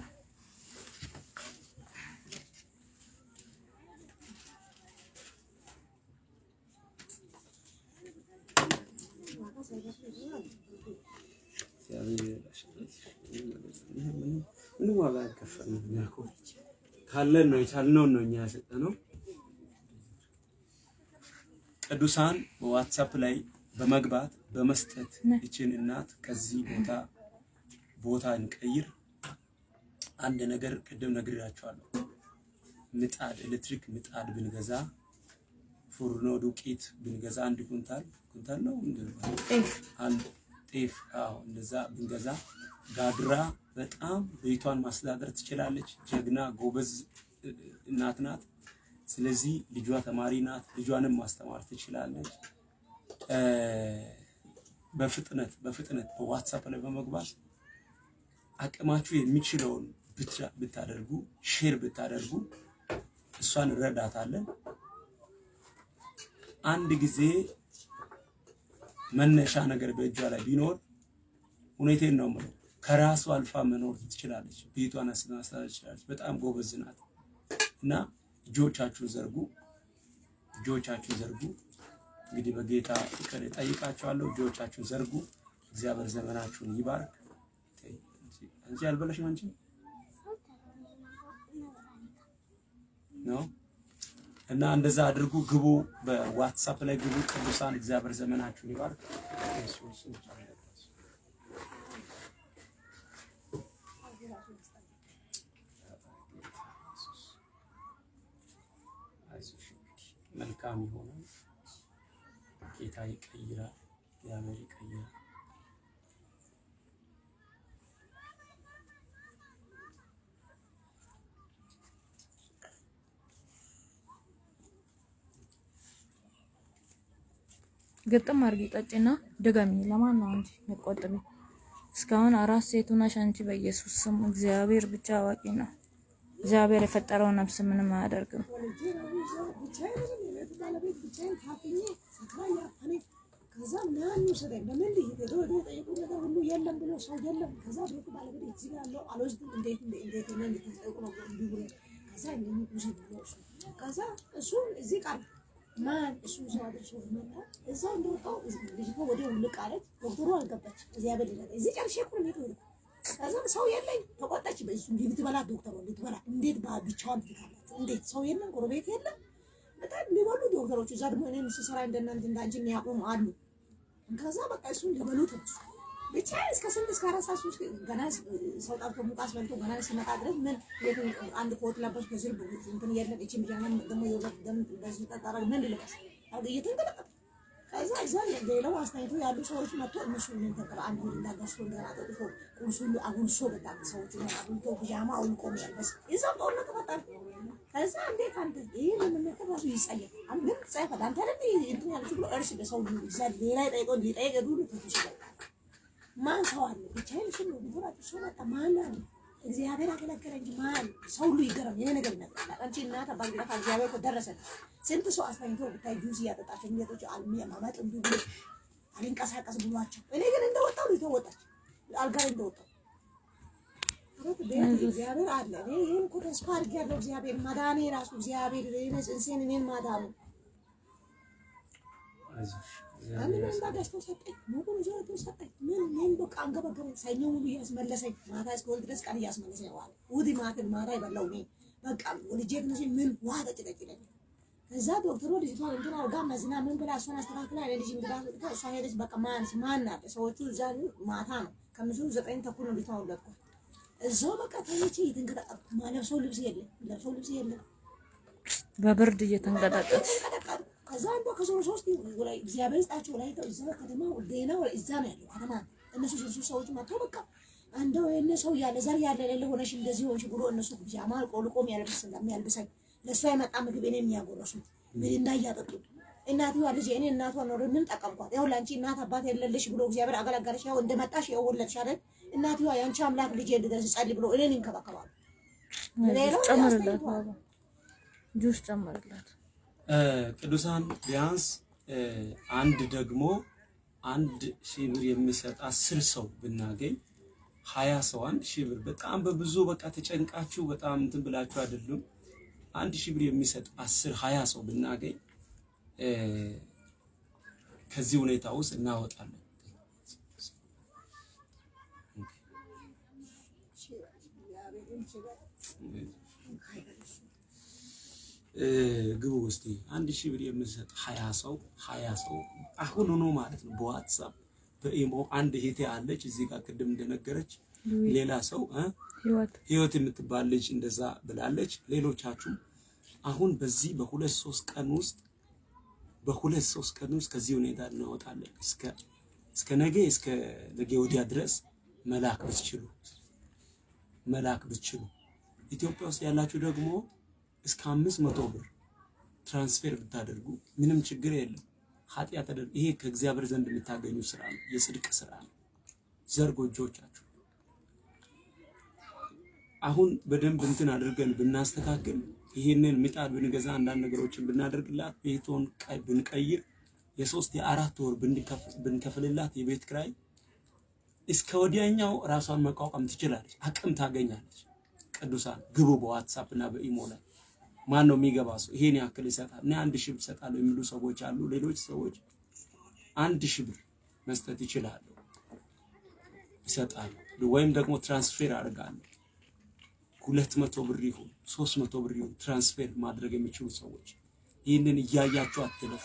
ምንም ዋጋ አይከፈልም። እኛ እኮ ካለን ነው የቻልነውን ነው እኛ የሰጠነው። ቅዱሳን በዋትሳፕ ላይ በመግባት በመስጠት ይችን እናት ከዚህ ቦታ ቦታ እንቀይር። አንድ ነገር ቅድም ነግሬያቸዋለሁ። ምጣድ ኤሌክትሪክ ምጣድ ብንገዛ ፉርኖ ዱቄት ብንገዛ አንድ ኩንታል ኩንታል ነው ምንድን ነው? ጤፍ አንድ ጤፍ አዎ፣ እንደዛ ብንገዛ ጋግራ በጣም ቤቷን ማስተዳደር ትችላለች። ጀግና ጎበዝ እ- እናት ናት። ስለዚህ ልጇ ተማሪ ናት። ልጇንም ማስተማር ትችላለች። እ፣ በፍጥነት በፍጥነት በዋትሳፕ ላይ በመግባት አቅማችሁ የሚችለውን ብቻ- ብታደርጉ ሼር ብታደርጉ እሷን እንረዳታለን። አንድ ጊዜ መነሻ ነገር በእጇ ላይ ቢኖር ሁኔቴን ነው የምለው ከራሱ አልፋ መኖር ትችላለች። ቤቷን ማስተዳደር ትችላለች። በጣም ጎበዝ ናት እና እጆቻችሁን ዘርጉ፣ እጆቻችሁን ዘርጉ። እንግዲህ በጌታ ፍቅር እጠይቃችኋለሁ። እጆቻችሁን ዘርጉ። እግዚአብሔር ዘመናችሁን ይባርክ። ተይ፣ አንቺ አልበላሽም አንቺ ነው እና እንደዛ አድርጉ። ግቡ፣ በዋትሳፕ ላይ ግቡ። ቅዱሳን እግዚአብሔር ዘመናችሁን ይባርክ። አይዞሽ እንግዲህ መልካም ይሆናል። ጌታ ይቀይራል። እግዚአብሔር ይቀይራል። ግጥም አድርጊ ጠጪና ድገሚ። ለማን ነው እንጂ መቆጥቢ? እስካሁን አራት ሴት ሆነሽ አንቺ በኢየሱስ ስም እግዚአብሔር ብቻ አዋቂ ነው። እግዚአብሔር የፈጠረው ነፍስ ምንም አያደርግም። ወልጄ ነው ይዘው ብቻዬን ነኝ። የቤቱ ባለቤት ብቻዬን ታፍኜ ሰክራ እያፈነኝ ከዛ ምናምን ውሰደኝ በምን ልሂድ? ሄዶ ሄዶ የጠየቁ ነገር ሁሉ የለም ብሎ ሰው የለም። ከዛ ቤቱ ባለቤት እዚህ ጋር ያለው አልወስድም እንዴት እንዴት እንዴት እኔ እንድትጠይቁ ነው እንዲህ ብሎ ከዛ እኔ ውሰድ ብሎ እሱ ከዛ እሱ እዚህ ቃል ማን እሱ ሰው አድርሶ መጣ። እዛው እንደወጣው ልጅቷ ወዲያው ውልቅ አለች። ዶክተሩ አልገባች። እግዚአብሔር ይላል እዚህ ጨርሼ እኮ ነው የምሄደው። ከዛ ሰው የለኝ ተቆጣች። በሱ ልትበላ ዶክተሩ ልትበላ እንዴት ባ- ብቻዋን ትታላችሁ? እንዴት ሰው የለም፣ ጎረቤት የለም። በጣም ሊበሉ ዶክተሮች እዛ ደግሞ እኔን ስሰራ እንደናንተ እንዳንቺ የሚያቆሙ አሉ። ከዛ በቃ እሱን ሊበሉ ተነሱ። ብቻ እስከ ስንት እስከ አራት ሰዓት ሶስት ገና ሰው ጠርቶ ሙቃ አስበልቶ ገና ሲመጣ ድረስ ምን የትን አንድ ኮት ለበስ ከስር እንትን የለም እቺ ብቻ ደግሞ የወት ደም በዚህ ጠጣራ ምን ልበስ እየተንቀጠቀጠ ከዛ እዛ ሌላው አስተያየቱ ያሉ ሰዎች መጥቶ እነሱ ምን ተቀባ አንድ ወንድ እንዳገርሶ እንደገና ጠጥቶ ቁርሱ ሁሉ አጉልሶ በጣም ሰዎች ነው አጉልቶ ፒጃማ አውልቆ ነው ያልበስ እዛው ጦርነት ተፈጠረ። ከዛ እንዴት አንተ ይሄ ለመነከር ራሱ ይጸየፍ አንተ ግን ትጸየፋለህ አንተ አይደል እንትን ያልሽ ብሎ እርስ በሰው እዛ ሌላ ጠይቆ ሊጠይቅ ዱሉ ተሽለ ማን ሰው አለ ብቻዬን ስል ነው ቢሆናችሁ ሰው መጣ ማን አለ እግዚአብሔር አገለገለ እንጂ ማን ሰው ሁሉ ይገረም የኔ ነገር ይነግራል አንቺ እናት አባት ግለፋ እግዚአብሔር እኮ ደረሰ ስንት ሰው አስተኝቶ ብታይ ጁስ እያጠጣቸው ሚጠጦች አልሚ ማማጥ እንዲ ብሎ አልንቀሳቀስ ብሏቸው እኔ ግን እንደወጣው ነው የተወጣች አልጋ ላይ እንደወጣው ረት ቤት እግዚአብሔር አለ እኔ ይህን እኮ ተስፋ አድርጌያለሁ እግዚአብሔር ማዳኔ ራሱ እግዚአብሔር እኔ ጽንሴን እኔን ማዳኑ አይዞሽ፣ አንድ እግዚአብሔር መንባ ገዝቶ ሰጠኝ። ሙቁን ይዞ ወጥቶ ሰጠኝ። ምን ምን በቃ አንገበገበኝ። ሰኞ ሙሉ እያስመለሰኝ ማታ እስከ ወልድ ድረስ ቀን እያስመለሰኝ ዋለ። እሑድ ማትን ማታ የበላው እኔ በቃ ወልጄ ትንሽ ምን ውሃ ጠጭ ጠጭ ይለኛል። ከዛ ዶክተሩ ልጅቷን እንትን አድርጋ መዝና ምን ብላ እሷን አስተካክላ እኔ ልጅ እንግዳ ልካ እሷ ሄደች። በቃ ማን ማን አለ ሰዎቹ እዛ ማታ ነው ከምሽቱ ዘጠኝ ተኩል ነው ልጅቷን ወለድኳት። እዛው በቃ ተኝቼ እየተንቀጠቀጥኩ ማለብሰው ልብስ የለም ለብሰው ልብስ የለም በብርድ እየተንቀጠቀጥ ተንቀጠቀጡ። ከዛ አንዷ ከዞሮ ሶስት ላይ እግዚአብሔር ይስጣቸው ላይ እዛ ከተማ ሌላ እዛ ነው ያለው ከተማ እነሱ ሶስቱ ሰዎች መጥተው በቃ እንደው የነ ሰው ያለ ዘር ያለ ሌለ ሆነሽ እንደዚህ ሆንሽ ብሎ እነሱ ፒጃማ ቆልቆ የሚያለብስ የሚያልብሰኝ ለእሷ የመጣ ምግብ እኔ የሚያጎረሱ ምን እንዳያጠጡ እናትዋ ልጅ እኔ እናቷ ኖር ምን ጠቀምኳት? ያው ለአንቺ እናት አባት የለልሽ ብሎ እግዚአብሔር አገለገለሽ። ያው እንደመጣሽ ያው ወለድሽ አይደል? እናትዋ የአንቺ አምላክ ልጅ እንድደርስ ጸልይ ብሎ እኔን ይንከባከባሉ። ሌላው ጨምርላት፣ ያስተኝቷል። ባባ ጁስ ጨምርላት። እ፣ ቅዱሳን ቢያንስ እ፣ አንድ ደግሞ አንድ ሺህ ብር የሚሰጥ አስር ሰው ብናገኝ ሀያ ሰው አንድ ሺህ ብር በጣም በብዙ በቃ ተጨንቃችሁ በጣም እንትን ብላችሁ አይደሉም። አንድ ሺህ ብር የሚሰጥ አስር ሀያ ሰው ብናገኝ እ፣ ከዚህ ሁኔታ ውስጥ እናወጣለን። እ፣ ግቡ ውስጥ አንድ ሺህ ብር የምሰጥ ሀያ ሰው ሀያ ሰው አሁን ሆኖ ማለት ነው። በዋትሳፕ በኢሞ አንድ እህቴ አለች እዚህ ጋር ቅድም እንደነገረች ሌላ ሰው እ ህይወት ህይወት የምትባል ልጅ እንደዛ ብላለች። ሌሎቻችሁ አሁን በዚህ በሁለት ሶስት ቀን ውስጥ በሁለት ሶስት ቀን ውስጥ ከዚህ ሁኔታ እናወጣለን። እስከ እስከ ነገ እስከ ነገ ወዲያ ድረስ መላክ ብትችሉ መላክ ብትችሉ ኢትዮጵያ ውስጥ ያላችሁ ደግሞ እስከ አምስት መቶ ብር ትራንስፌር ብታደርጉ ምንም ችግር የለም። ኃጢአት ተደርግ ይሄ ከእግዚአብሔር ዘንድ የምታገኙ ስራ ነው፣ የጽድቅ ስራ ነው። ዘር ጎጆቻችሁ አሁን በደንብ እንትን አድርገን ብናስተካክል ይህንን ምጣድ ብንገዛ አንዳንድ ነገሮችን ብናደርግላት ቤቶን ቀይ- ብንቀይር የሶስት የአራት ወር ብንከፍ- ብንከፍልላት የቤት ክራይ እስከ ወዲያኛው ራሷን መቋቋም ትችላለች፣ አቅም ታገኛለች። ቅዱሳን ግቡ በዋትሳፕ እና በኢሞ ላይ ማን ነው የሚገባ ሰው ይሄን ያክል ይሰጣል፣ እኔ አንድ ሺህ ብር እሰጣለሁ የሚሉ ሰዎች አሉ። ሌሎች ሰዎች አንድ ሺህ ብር መስጠት ይችላሉ፣ ይሰጣሉ። ወይም ደግሞ ትራንስፌር አድርጋለሁ ሁለት መቶ ብር ይሁን ሶስት መቶ ብር ይሁን ትራንስፌር ማድረግ የሚችሉ ሰዎች ይህንን እያያችሁ አትለፉ።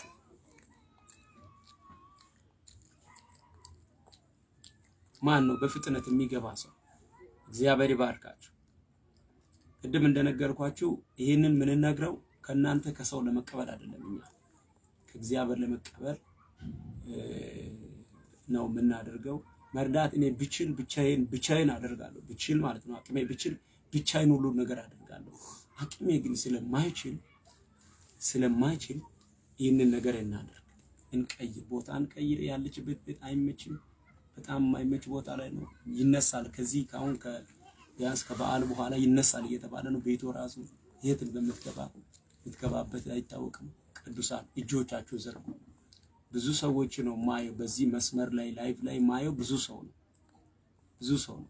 ማን ነው በፍጥነት የሚገባ ሰው? እግዚአብሔር ይባርካችሁ። ቅድም እንደነገርኳችሁ ይህንን የምንነግረው ከእናንተ ከሰው ለመቀበል አይደለም፣ እኛ ከእግዚአብሔር ለመቀበል እ፣ ነው የምናደርገው። መርዳት እኔ ብችል ብቻዬን ብቻዬን አደርጋለሁ። ብችል ማለት ነው አቅሜ ብችል ብቻዬን ሁሉ ነገር አደርጋለሁ። አቅሜ ግን ስለማይችል ስለማይችል ይህንን ነገር እናደርግ። እንቀይር፣ ቦታ እንቀይር። ያለችበት ቤት አይመችም፣ በጣም የማይመች ቦታ ላይ ነው። ይነሳል። ከዚህ ከአሁን ቢያንስ ከበዓል በኋላ ይነሳል እየተባለ ነው። ቤቱ ራሱ የት እንደምትገባ የምትገባበት አይታወቅም። ቅዱሳን እጆቻችሁ ዘርጉ። ብዙ ሰዎች ነው ማየው፣ በዚህ መስመር ላይ ላይቭ ላይ ማየው ብዙ ሰው ነው፣ ብዙ ሰው ነው።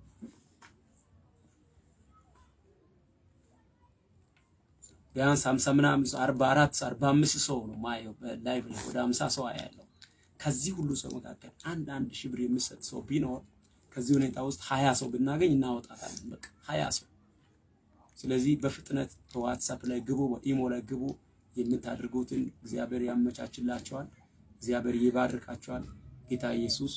ቢያንስ 50 ምናምን 44 45 ሰው ነው ማየው በላይቭ ላይ ወደ 50 ሰው አያለው። ከዚህ ሁሉ ሰው መካከል አንድ አንድ ሺህ ብር የሚሰጥ ሰው ቢኖር ከዚህ ሁኔታ ውስጥ 20 ሰው ብናገኝ እናወጣታለን። በቃ 20 ሰው። ስለዚህ በፍጥነት በዋትሳፕ ላይ ግቡ፣ በኢሞ ላይ ግቡ። የምታደርጉትን እግዚአብሔር ያመቻችላቸዋል። እግዚአብሔር ይባርካቸዋል። ጌታ ኢየሱስ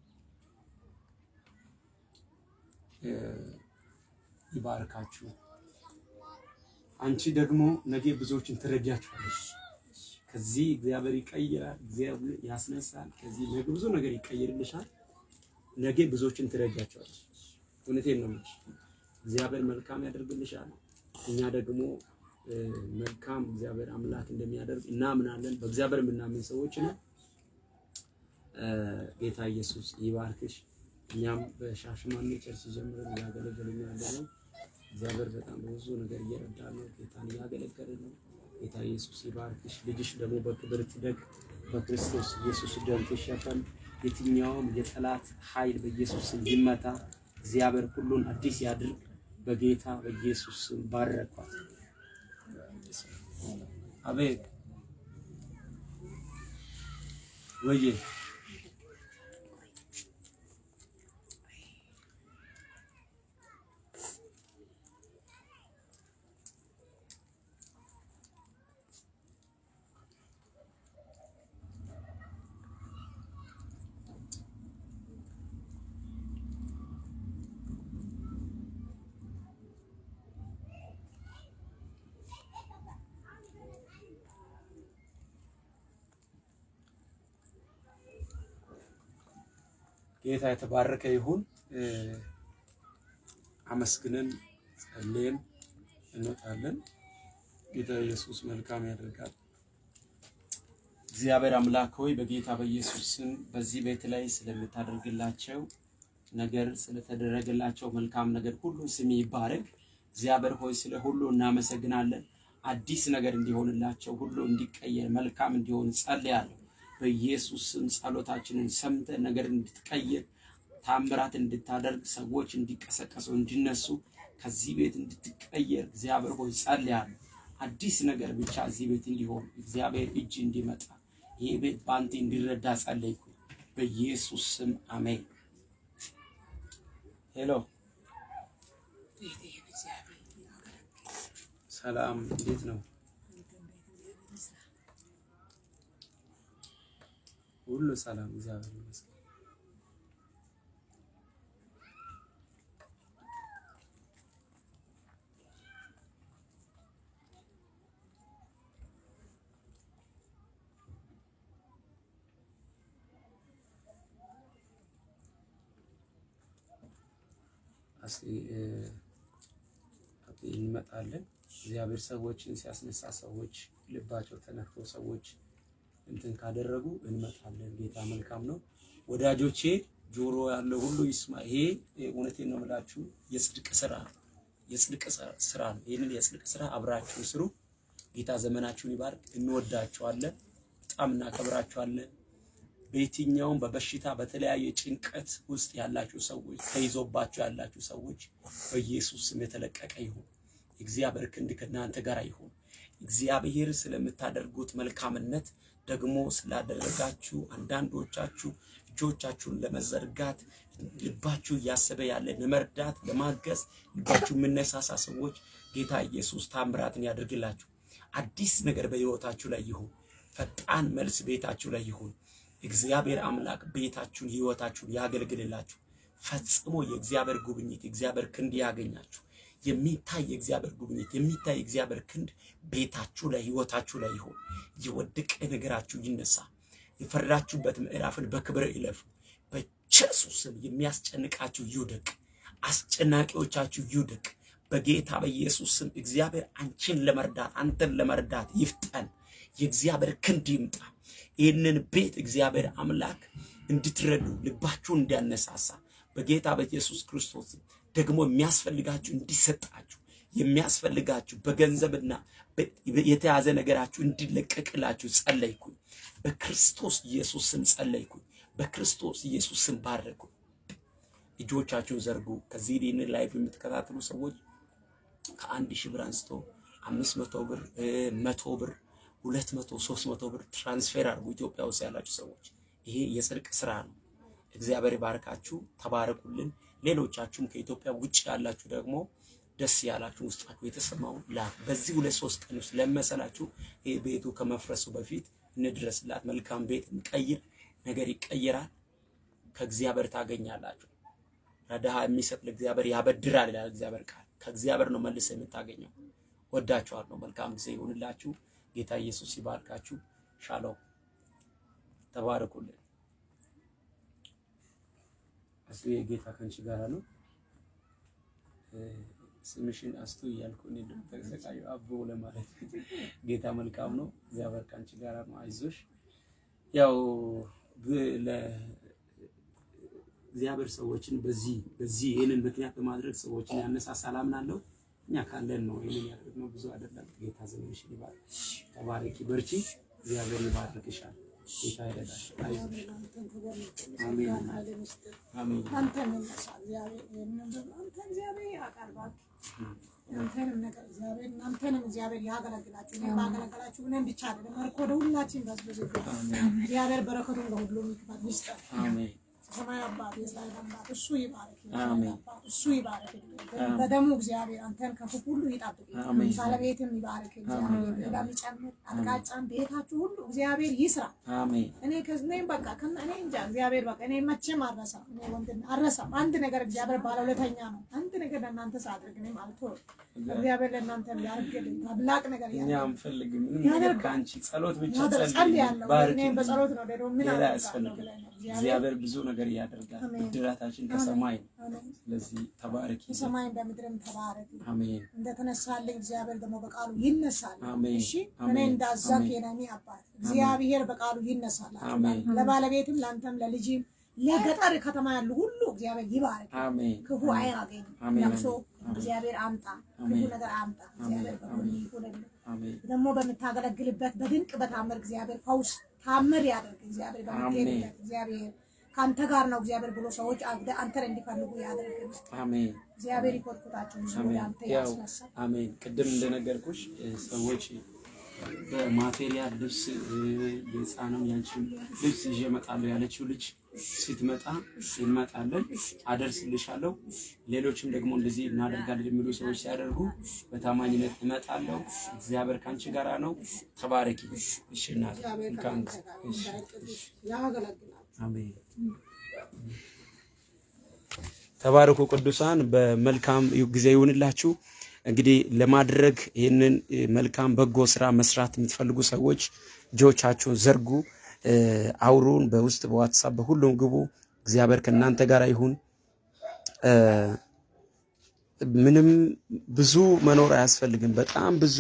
ይባርካችሁ። አንቺ ደግሞ ነገ ብዙዎችን ትረዳችኋለሽ። ከዚህ እግዚአብሔር ይቀይራል፣ እግዚአብሔር ያስነሳል። ከዚህ ነገ ብዙ ነገር ይቀይርልሻል። ነገ ብዙዎችን ትረዳችኋለሽ። እውነቴን ነው የምልሽ። እግዚአብሔር መልካም ያደርግልሻል። እኛ ደግሞ መልካም እግዚአብሔር አምላክ እንደሚያደርግ እናምናለን። በእግዚአብሔር የምናምን ሰዎች ነን። ጌታ ኢየሱስ ይባርክሽ። እኛም በሻሸመኔ ቸርች ጀምረን እያገለገልን ያለ ነው። እግዚአብሔር በጣም ብዙ ነገር እየረዳ ነው። ጌታን እያገለገለ ነው። ጌታ ኢየሱስ ይባርክሽ። ልጅሽ ደግሞ በክብር ትደግ፣ በክርስቶስ ኢየሱስ ደም ትሸፈን። የትኛውም የጠላት ኃይል በኢየሱስ ስም ይመታ። እግዚአብሔር ሁሉን አዲስ ያድርግ። በጌታ በኢየሱስ ስም ባረኳት። አቤት ወዬ ጌታ የተባረከ ይሁን። አመስግነን ጸልየን እንወጣለን። ጌታ ኢየሱስ መልካም ያደርጋል። እግዚአብሔር አምላክ ሆይ በጌታ በኢየሱስ ስም በዚህ ቤት ላይ ስለምታደርግላቸው ነገር ስለተደረገላቸው መልካም ነገር ሁሉ ስም ይባረክ። እግዚአብሔር ሆይ ስለ ሁሉ እናመሰግናለን። አዲስ ነገር እንዲሆንላቸው ሁሉ እንዲቀየር መልካም እንዲሆን ጸልያለሁ። በኢየሱስ ስም ጸሎታችንን ሰምተ ነገር እንድትቀይር ታምራት እንድታደርግ ሰዎች እንዲቀሰቀሱ እንዲነሱ ከዚህ ቤት እንድትቀየር እግዚአብሔር ሆይ ጸልያለሁ። አዲስ ነገር ብቻ እዚህ ቤት እንዲሆን እግዚአብሔር እጅ እንዲመጣ ይህ ቤት በአንተ እንዲረዳ ጸለይኩ። በኢየሱስ ስም አሜን። ሄሎ ሰላም፣ እንዴት ነው? ሁሉ ሰላም፣ እግዚአብሔር ይመስገን። እስኪ እንመጣለን። እግዚአብሔር ሰዎችን ሲያስነሳ ሰዎች ልባቸው ተነክቶ ሰዎች እንትን ካደረጉ እንመጣለን። ጌታ መልካም ነው። ወዳጆቼ ጆሮ ያለው ሁሉ ይስማ። ይሄ እውነቴን ነው የምላችሁ የጽድቅ ስራ የጽድቅ ስራ ነው። ይህንን የጽድቅ ስራ አብራችሁ ስሩ። ጌታ ዘመናችሁን ይባርክ። እንወዳችኋለን፣ በጣም እናከብራችኋለን። በየትኛውም በበሽታ በተለያየ ጭንቀት ውስጥ ያላችሁ ሰዎች ተይዞባችሁ ያላችሁ ሰዎች በኢየሱስ ስም የተለቀቀ ይሁን። የእግዚአብሔር ክንድ ከእናንተ ጋር ይሁን። እግዚአብሔር ስለምታደርጉት መልካምነት ደግሞ ስላደረጋችሁ አንዳንዶቻችሁ እጆቻችሁን ለመዘርጋት ልባችሁ እያሰበ ያለ ለመርዳት ለማገዝ ልባችሁ የምነሳሳ ሰዎች ጌታ ኢየሱስ ታምራትን ያደርግላችሁ። አዲስ ነገር በሕይወታችሁ ላይ ይሁን። ፈጣን መልስ ቤታችሁ ላይ ይሁን። እግዚአብሔር አምላክ ቤታችሁን ሕይወታችሁን ያገልግልላችሁ። ፈጽሞ የእግዚአብሔር ጉብኝት የእግዚአብሔር ክንድ ያገኛችሁ። የሚታይ የእግዚአብሔር ጉብኝት የሚታይ የእግዚአብሔር ክንድ ቤታችሁ ላይ ሕይወታችሁ ላይ ይሁን። የወደቀ ነገራችሁ ይነሳ። የፈራችሁበት ምዕራፍን በክብር ይለፉ። በኢየሱስ ስም የሚያስጨንቃችሁ ይውደቅ። አስጨናቂዎቻችሁ ይውደቅ። በጌታ በኢየሱስ ስም እግዚአብሔር አንቺን ለመርዳት አንተን ለመርዳት ይፍጠን። የእግዚአብሔር ክንድ ይምጣ። ይህንን ቤት እግዚአብሔር አምላክ እንድትረዱ ልባችሁን እንዲያነሳሳ በጌታ በኢየሱስ ክርስቶስ ደግሞ የሚያስፈልጋችሁ እንዲሰጣችሁ የሚያስፈልጋችሁ በገንዘብና በ- የተያዘ ነገራችሁ እንዲለቀቅላችሁ ጸለይኩኝ። በክርስቶስ ኢየሱስ ስም ጸለይኩኝ። በክርስቶስ ኢየሱስ ስም ባረኩ። እጆቻችሁን ዘርጉ። ከዚህ ይህንን ላይፍ የምትከታተሉ ሰዎች ከአንድ ሺህ ብር አንስቶ አምስት መቶ ብር እ፣ መቶ ብር ሁለት መቶ ሶስት መቶ ብር ትራንስፌር አድርጉ። ኢትዮጵያ ውስጥ ያላችሁ ሰዎች ይሄ የጽድቅ ስራ ነው። እግዚአብሔር ይባርካችሁ፣ ተባረኩልን። ሌሎቻችሁም ከኢትዮጵያ ውጭ ያላችሁ ደግሞ ደስ ያላችሁ ውስጣችሁ የተሰማውን ላክ። በዚህ ሁለት ሶስት ቀን ውስጥ ለመሰላችሁ ይሄ ቤቱ ከመፍረሱ በፊት እንድረስላት። መልካም ቤት እንቀይር፣ ነገር ይቀየራል። ከእግዚአብሔር ታገኛላችሁ። ለድሃ የሚሰጥ ለእግዚአብሔር ያበድራል ይላል እግዚአብሔር ቃል። ከእግዚአብሔር ነው መልሰ የምታገኘው። ወዳችኋለሁ። መልካም ጊዜ ይሁንላችሁ። ጌታ ኢየሱስ ይባርካችሁ። ሻሎም። ተባረኩልን። አስቱ የጌታ ከንቺ ጋር ነው። እ፣ ስምሽን አስቱ እያልኩ እኔ ደግሞ ተሰቃዩ አቦ ለማለት ጌታ መልካም ነው። እግዚአብሔር ከንቺ ጋር ነው። አይዞሽ። ያው ብ- ለ እግዚአብሔር ሰዎችን በዚህ በዚህ ይህንን ምክንያት በማድረግ ሰዎችን ያነሳሳል አምናለሁ። እኛ ካለን ነው ይህንን ያደረግነው፣ ብዙ አይደለም። ጌታ ዘመንሽን ይባርክ። ተባረኪ፣ በርቺ። እግዚአብሔር ይባርክሻል። ጌታ ይረዳሽ። አይዞሽ። አሜን አሜን አንተ እንነሳ እግዚአብሔር ይህንን ደግሞ አንተ እግዚአብሔር ያቀርባል። አንተንም ነገር እግዚአብሔር እናንተንም እግዚአብሔር ያገለግላችሁ። እኔም ባገለገላችሁ እኔም ብቻ አይደለም መልክ ወደ ሁላችን በዝብዝ እግዚአብሔር በረከቱን ለሁሉም ይክፈት ይስጠን። አሜን ሰማይ አባት የእስራኤል አባት እሱ ይባርክ። አሜን። አባት እሱ ይባርክ። በደሙ እግዚአብሔር አንተን ከክፉ ሁሉ ይጠብቅ። አሜን። ባለቤትም ይባርክ። እግዚአብሔር ሌላ የሚጨምር አቅጣጫን ቤታችሁ ሁሉ እግዚአብሔር ይስራ። አሜን እኔ ከእኔም በቃ ከእነ- እኔ እንጃ እግዚአብሔር በቃ እኔ መቼም አልረሳም። እኔ ወንድም አልረሳም። አንድ ነገር እግዚአብሔር ባለውለተኛ ነው። አንድ ነገር ለእናንተ ሳድርግ እኔም አልተወም። እግዚአብሔር ለእናንተ ያርግልኝ ታላቅ ነገር እኛ ያድርግ። አንፈልግም ምንም ነገር ያደርጋል። ከአንቺ ጸሎት ብቻ ያደርግ- ጸልይ ጸልያለሁ። ባርኪ እኔም በጸሎት ነው ደግሞ ምን ሌላ አደርጋለሁ ያስፈልግ ብለህ ነው እግዚአብሔር እግዚአብሔር ብዙ ነገር ያደርጋል አሜን። ብድራታችን ከሰማይ ነው አሜን። ስለዚህ ተባረኪ በሰማይም በምድርም ተባረክ። አሜን እንደተነሳልኝ እግዚአብሔር ደግሞ በቃሉ ይነሳል። አሜን። እሺ እኔ አሜን። እንዳዛክ አሜን። የነሚ አባት እግዚአብሔር በቃሉ ይነሳላችሁ። አሜን። ለባለቤትም ለአንተም ለልጅም ለገጠር ከተማ ያሉ ሁሉ እግዚአብሔር ይባርክ። አሜን ክፉ አያገኝ አሜን። ለቅሶ አሜን። እግዚአብሔር አምጣ፣ ክፉ አሜን። ነገር አምጣ። አሜን። እግዚአብሔር በጎን አሜን። ይሁንልህ። አሜን ደግሞ በምታገለግልበት በድንቅ በታምር እግዚአብሔር ፈውስ ታምር ያደርግ። እግዚአብሔር በምትሄድበት እግዚአብሔር ከአንተ ጋር ነው እግዚአብሔር ብሎ ሰዎች አንተ- አንተን እንዲፈልጉ ያደርግ። አሜን እግዚአብሔር ይኮርኩታችሁ ብዙ አሜን አንተ ያው ያስነሳ አሜን ቅድም እንደነገርኩሽ እ፣ ሰዎች በማቴሪያል ልብስ እ፣ የህፃንም ያንቺም ልብስ ይዤ እመጣለሁ ያለችው ልጅ ስትመጣ እንመጣለን፣ አደርስልሻለሁ። ሌሎችም ደግሞ እንደዚህ እናደርጋለን የሚሉ ሰዎች ሲያደርጉ በታማኝነት እመጣለሁ። እግዚአብሔር ከአንቺ ጋር ነው። ተባረኪ። እሺ እናቴ እግዚአብሔር መልካም ከአንተ ጊዜ። ጋር እሺ፣ እንዳይጥልሽ ያገለግላል። አሜን። ተባረኩ ቅዱሳን፣ በመልካም ጊዜ ይሁንላችሁ። እንግዲህ ለማድረግ ይህንን እ፣ መልካም በጎ ስራ መስራት የምትፈልጉ ሰዎች እጆቻችሁን ዘርጉ፣ እ፣ አውሩን፣ በውስጥ በዋትሳፕ በሁሉም ግቡ። እግዚአብሔር ከእናንተ ጋር ይሁን። እ፣ ምንም ብዙ መኖር አያስፈልግም። በጣም ብዙ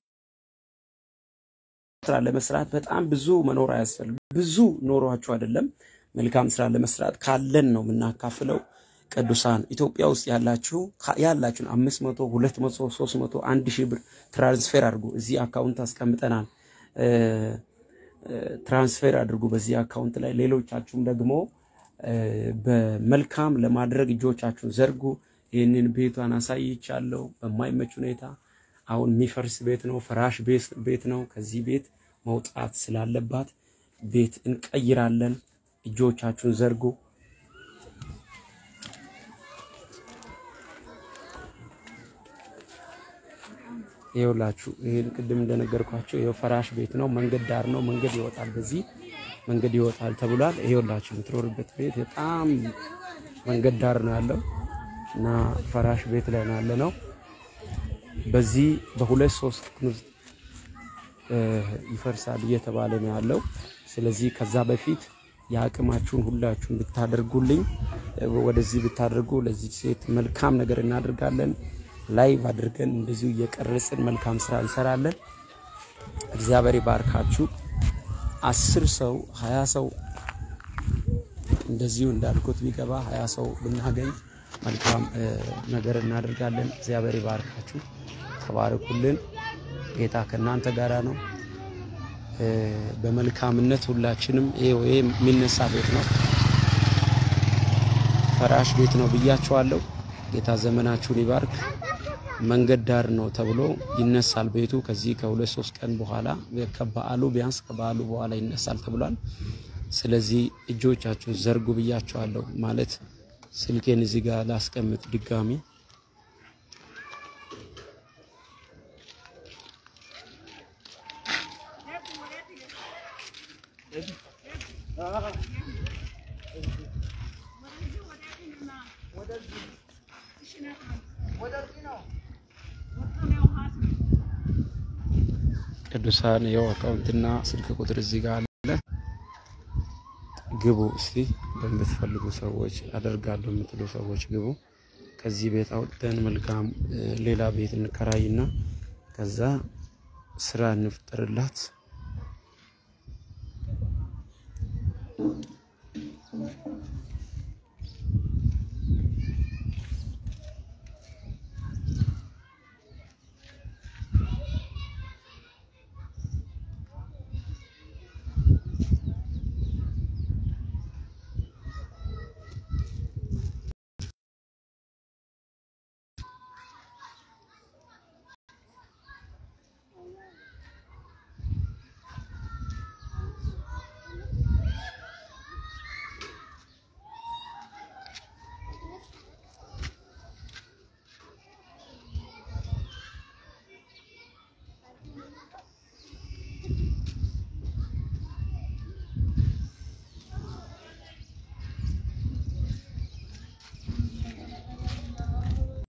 ስራ ለመስራት በጣም ብዙ መኖር አያስፈልግም። ብዙ ኖሯችሁ አይደለም። መልካም ስራ ለመስራት ካለን ነው የምናካፍለው። ቅዱሳን ኢትዮጵያ ውስጥ ያላችሁ ካ- ያላችሁን አምስት መቶ ሁለት መቶ ሶስት መቶ አንድ ሺህ ብር ትራንስፌር አድርጉ። እዚህ አካውንት አስቀምጠናል። እ፣ እ፣ ትራንስፌር አድርጉ በዚህ አካውንት ላይ። ሌሎቻችሁም ደግሞ እ፣ በመልካም ለማድረግ እጆቻችሁን ዘርጉ። ይህንን ቤቷን አሳይቻለሁ በማይመች ሁኔታ አሁን የሚፈርስ ቤት ነው፣ ፈራሽ ቤት- ቤት ነው። ከዚህ ቤት መውጣት ስላለባት ቤት እንቀይራለን። እጆቻችሁን ዘርጉ። ይኸውላችሁ ይሄን ቅድም እንደነገርኳቸው ይኸው ፈራሽ ቤት ነው። መንገድ ዳር ነው። መንገድ ይወጣል፣ በዚህ መንገድ ይወጣል ተብሏል። ይኸውላችሁ የምትኖርበት ቤት በጣም መንገድ ዳር ነው ያለው እና ፈራሽ ቤት ላይ ነው ያለ ነው። በዚህ በሁለት ሶስት ቀን ውስጥ እ፣ ይፈርሳል እየተባለ ነው ያለው። ስለዚህ ከዛ በፊት የአቅማችሁን ሁላችሁን ብታደርጉልኝ እ፣ ወደዚህ ብታደርጉ ለዚህ ሴት መልካም ነገር እናደርጋለን። ላይቭ አድርገን እንደዚሁ እየቀረጽን መልካም ስራ እንሰራለን። እግዚአብሔር ይባርካችሁ። አስር ሰው ሀያ ሰው እንደዚሁ እንዳልኩት ቢገባ ሀያ ሰው ብናገኝ መልካም እ፣ ነገር እናደርጋለን። እግዚአብሔር ይባርካችሁ፣ ተባረኩልን። ጌታ ከእናንተ ጋራ ነው። እ፣ በመልካምነት ሁላችንም ይሄው ይሄ የሚነሳ ቤት ነው፣ ፈራሽ ቤት ነው ብያችኋለሁ። ጌታ ዘመናችሁን ይባርክ። መንገድ ዳር ነው ተብሎ ይነሳል ቤቱ። ከዚህ ከሁለት ሶስት ቀን በኋላ ከበዓሉ ቢያንስ ከበዓሉ በኋላ ይነሳል ተብሏል። ስለዚህ እጆቻችሁን ዘርጉ ብያችኋለሁ። ማለት ስልኬን እዚህ ጋር ላስቀምጥ ድጋሚ ቅዱሳን የው አካውንትና ስልክ ቁጥር እዚህ ጋር አለ። ግቡ እስቲ በምትፈልጉ ሰዎች አደርጋለሁ የምትሉ ሰዎች ግቡ። ከዚህ ቤት አውጥተን መልካም እ፣ ሌላ ቤት እንከራይና ከዛ ስራ እንፍጠርላት።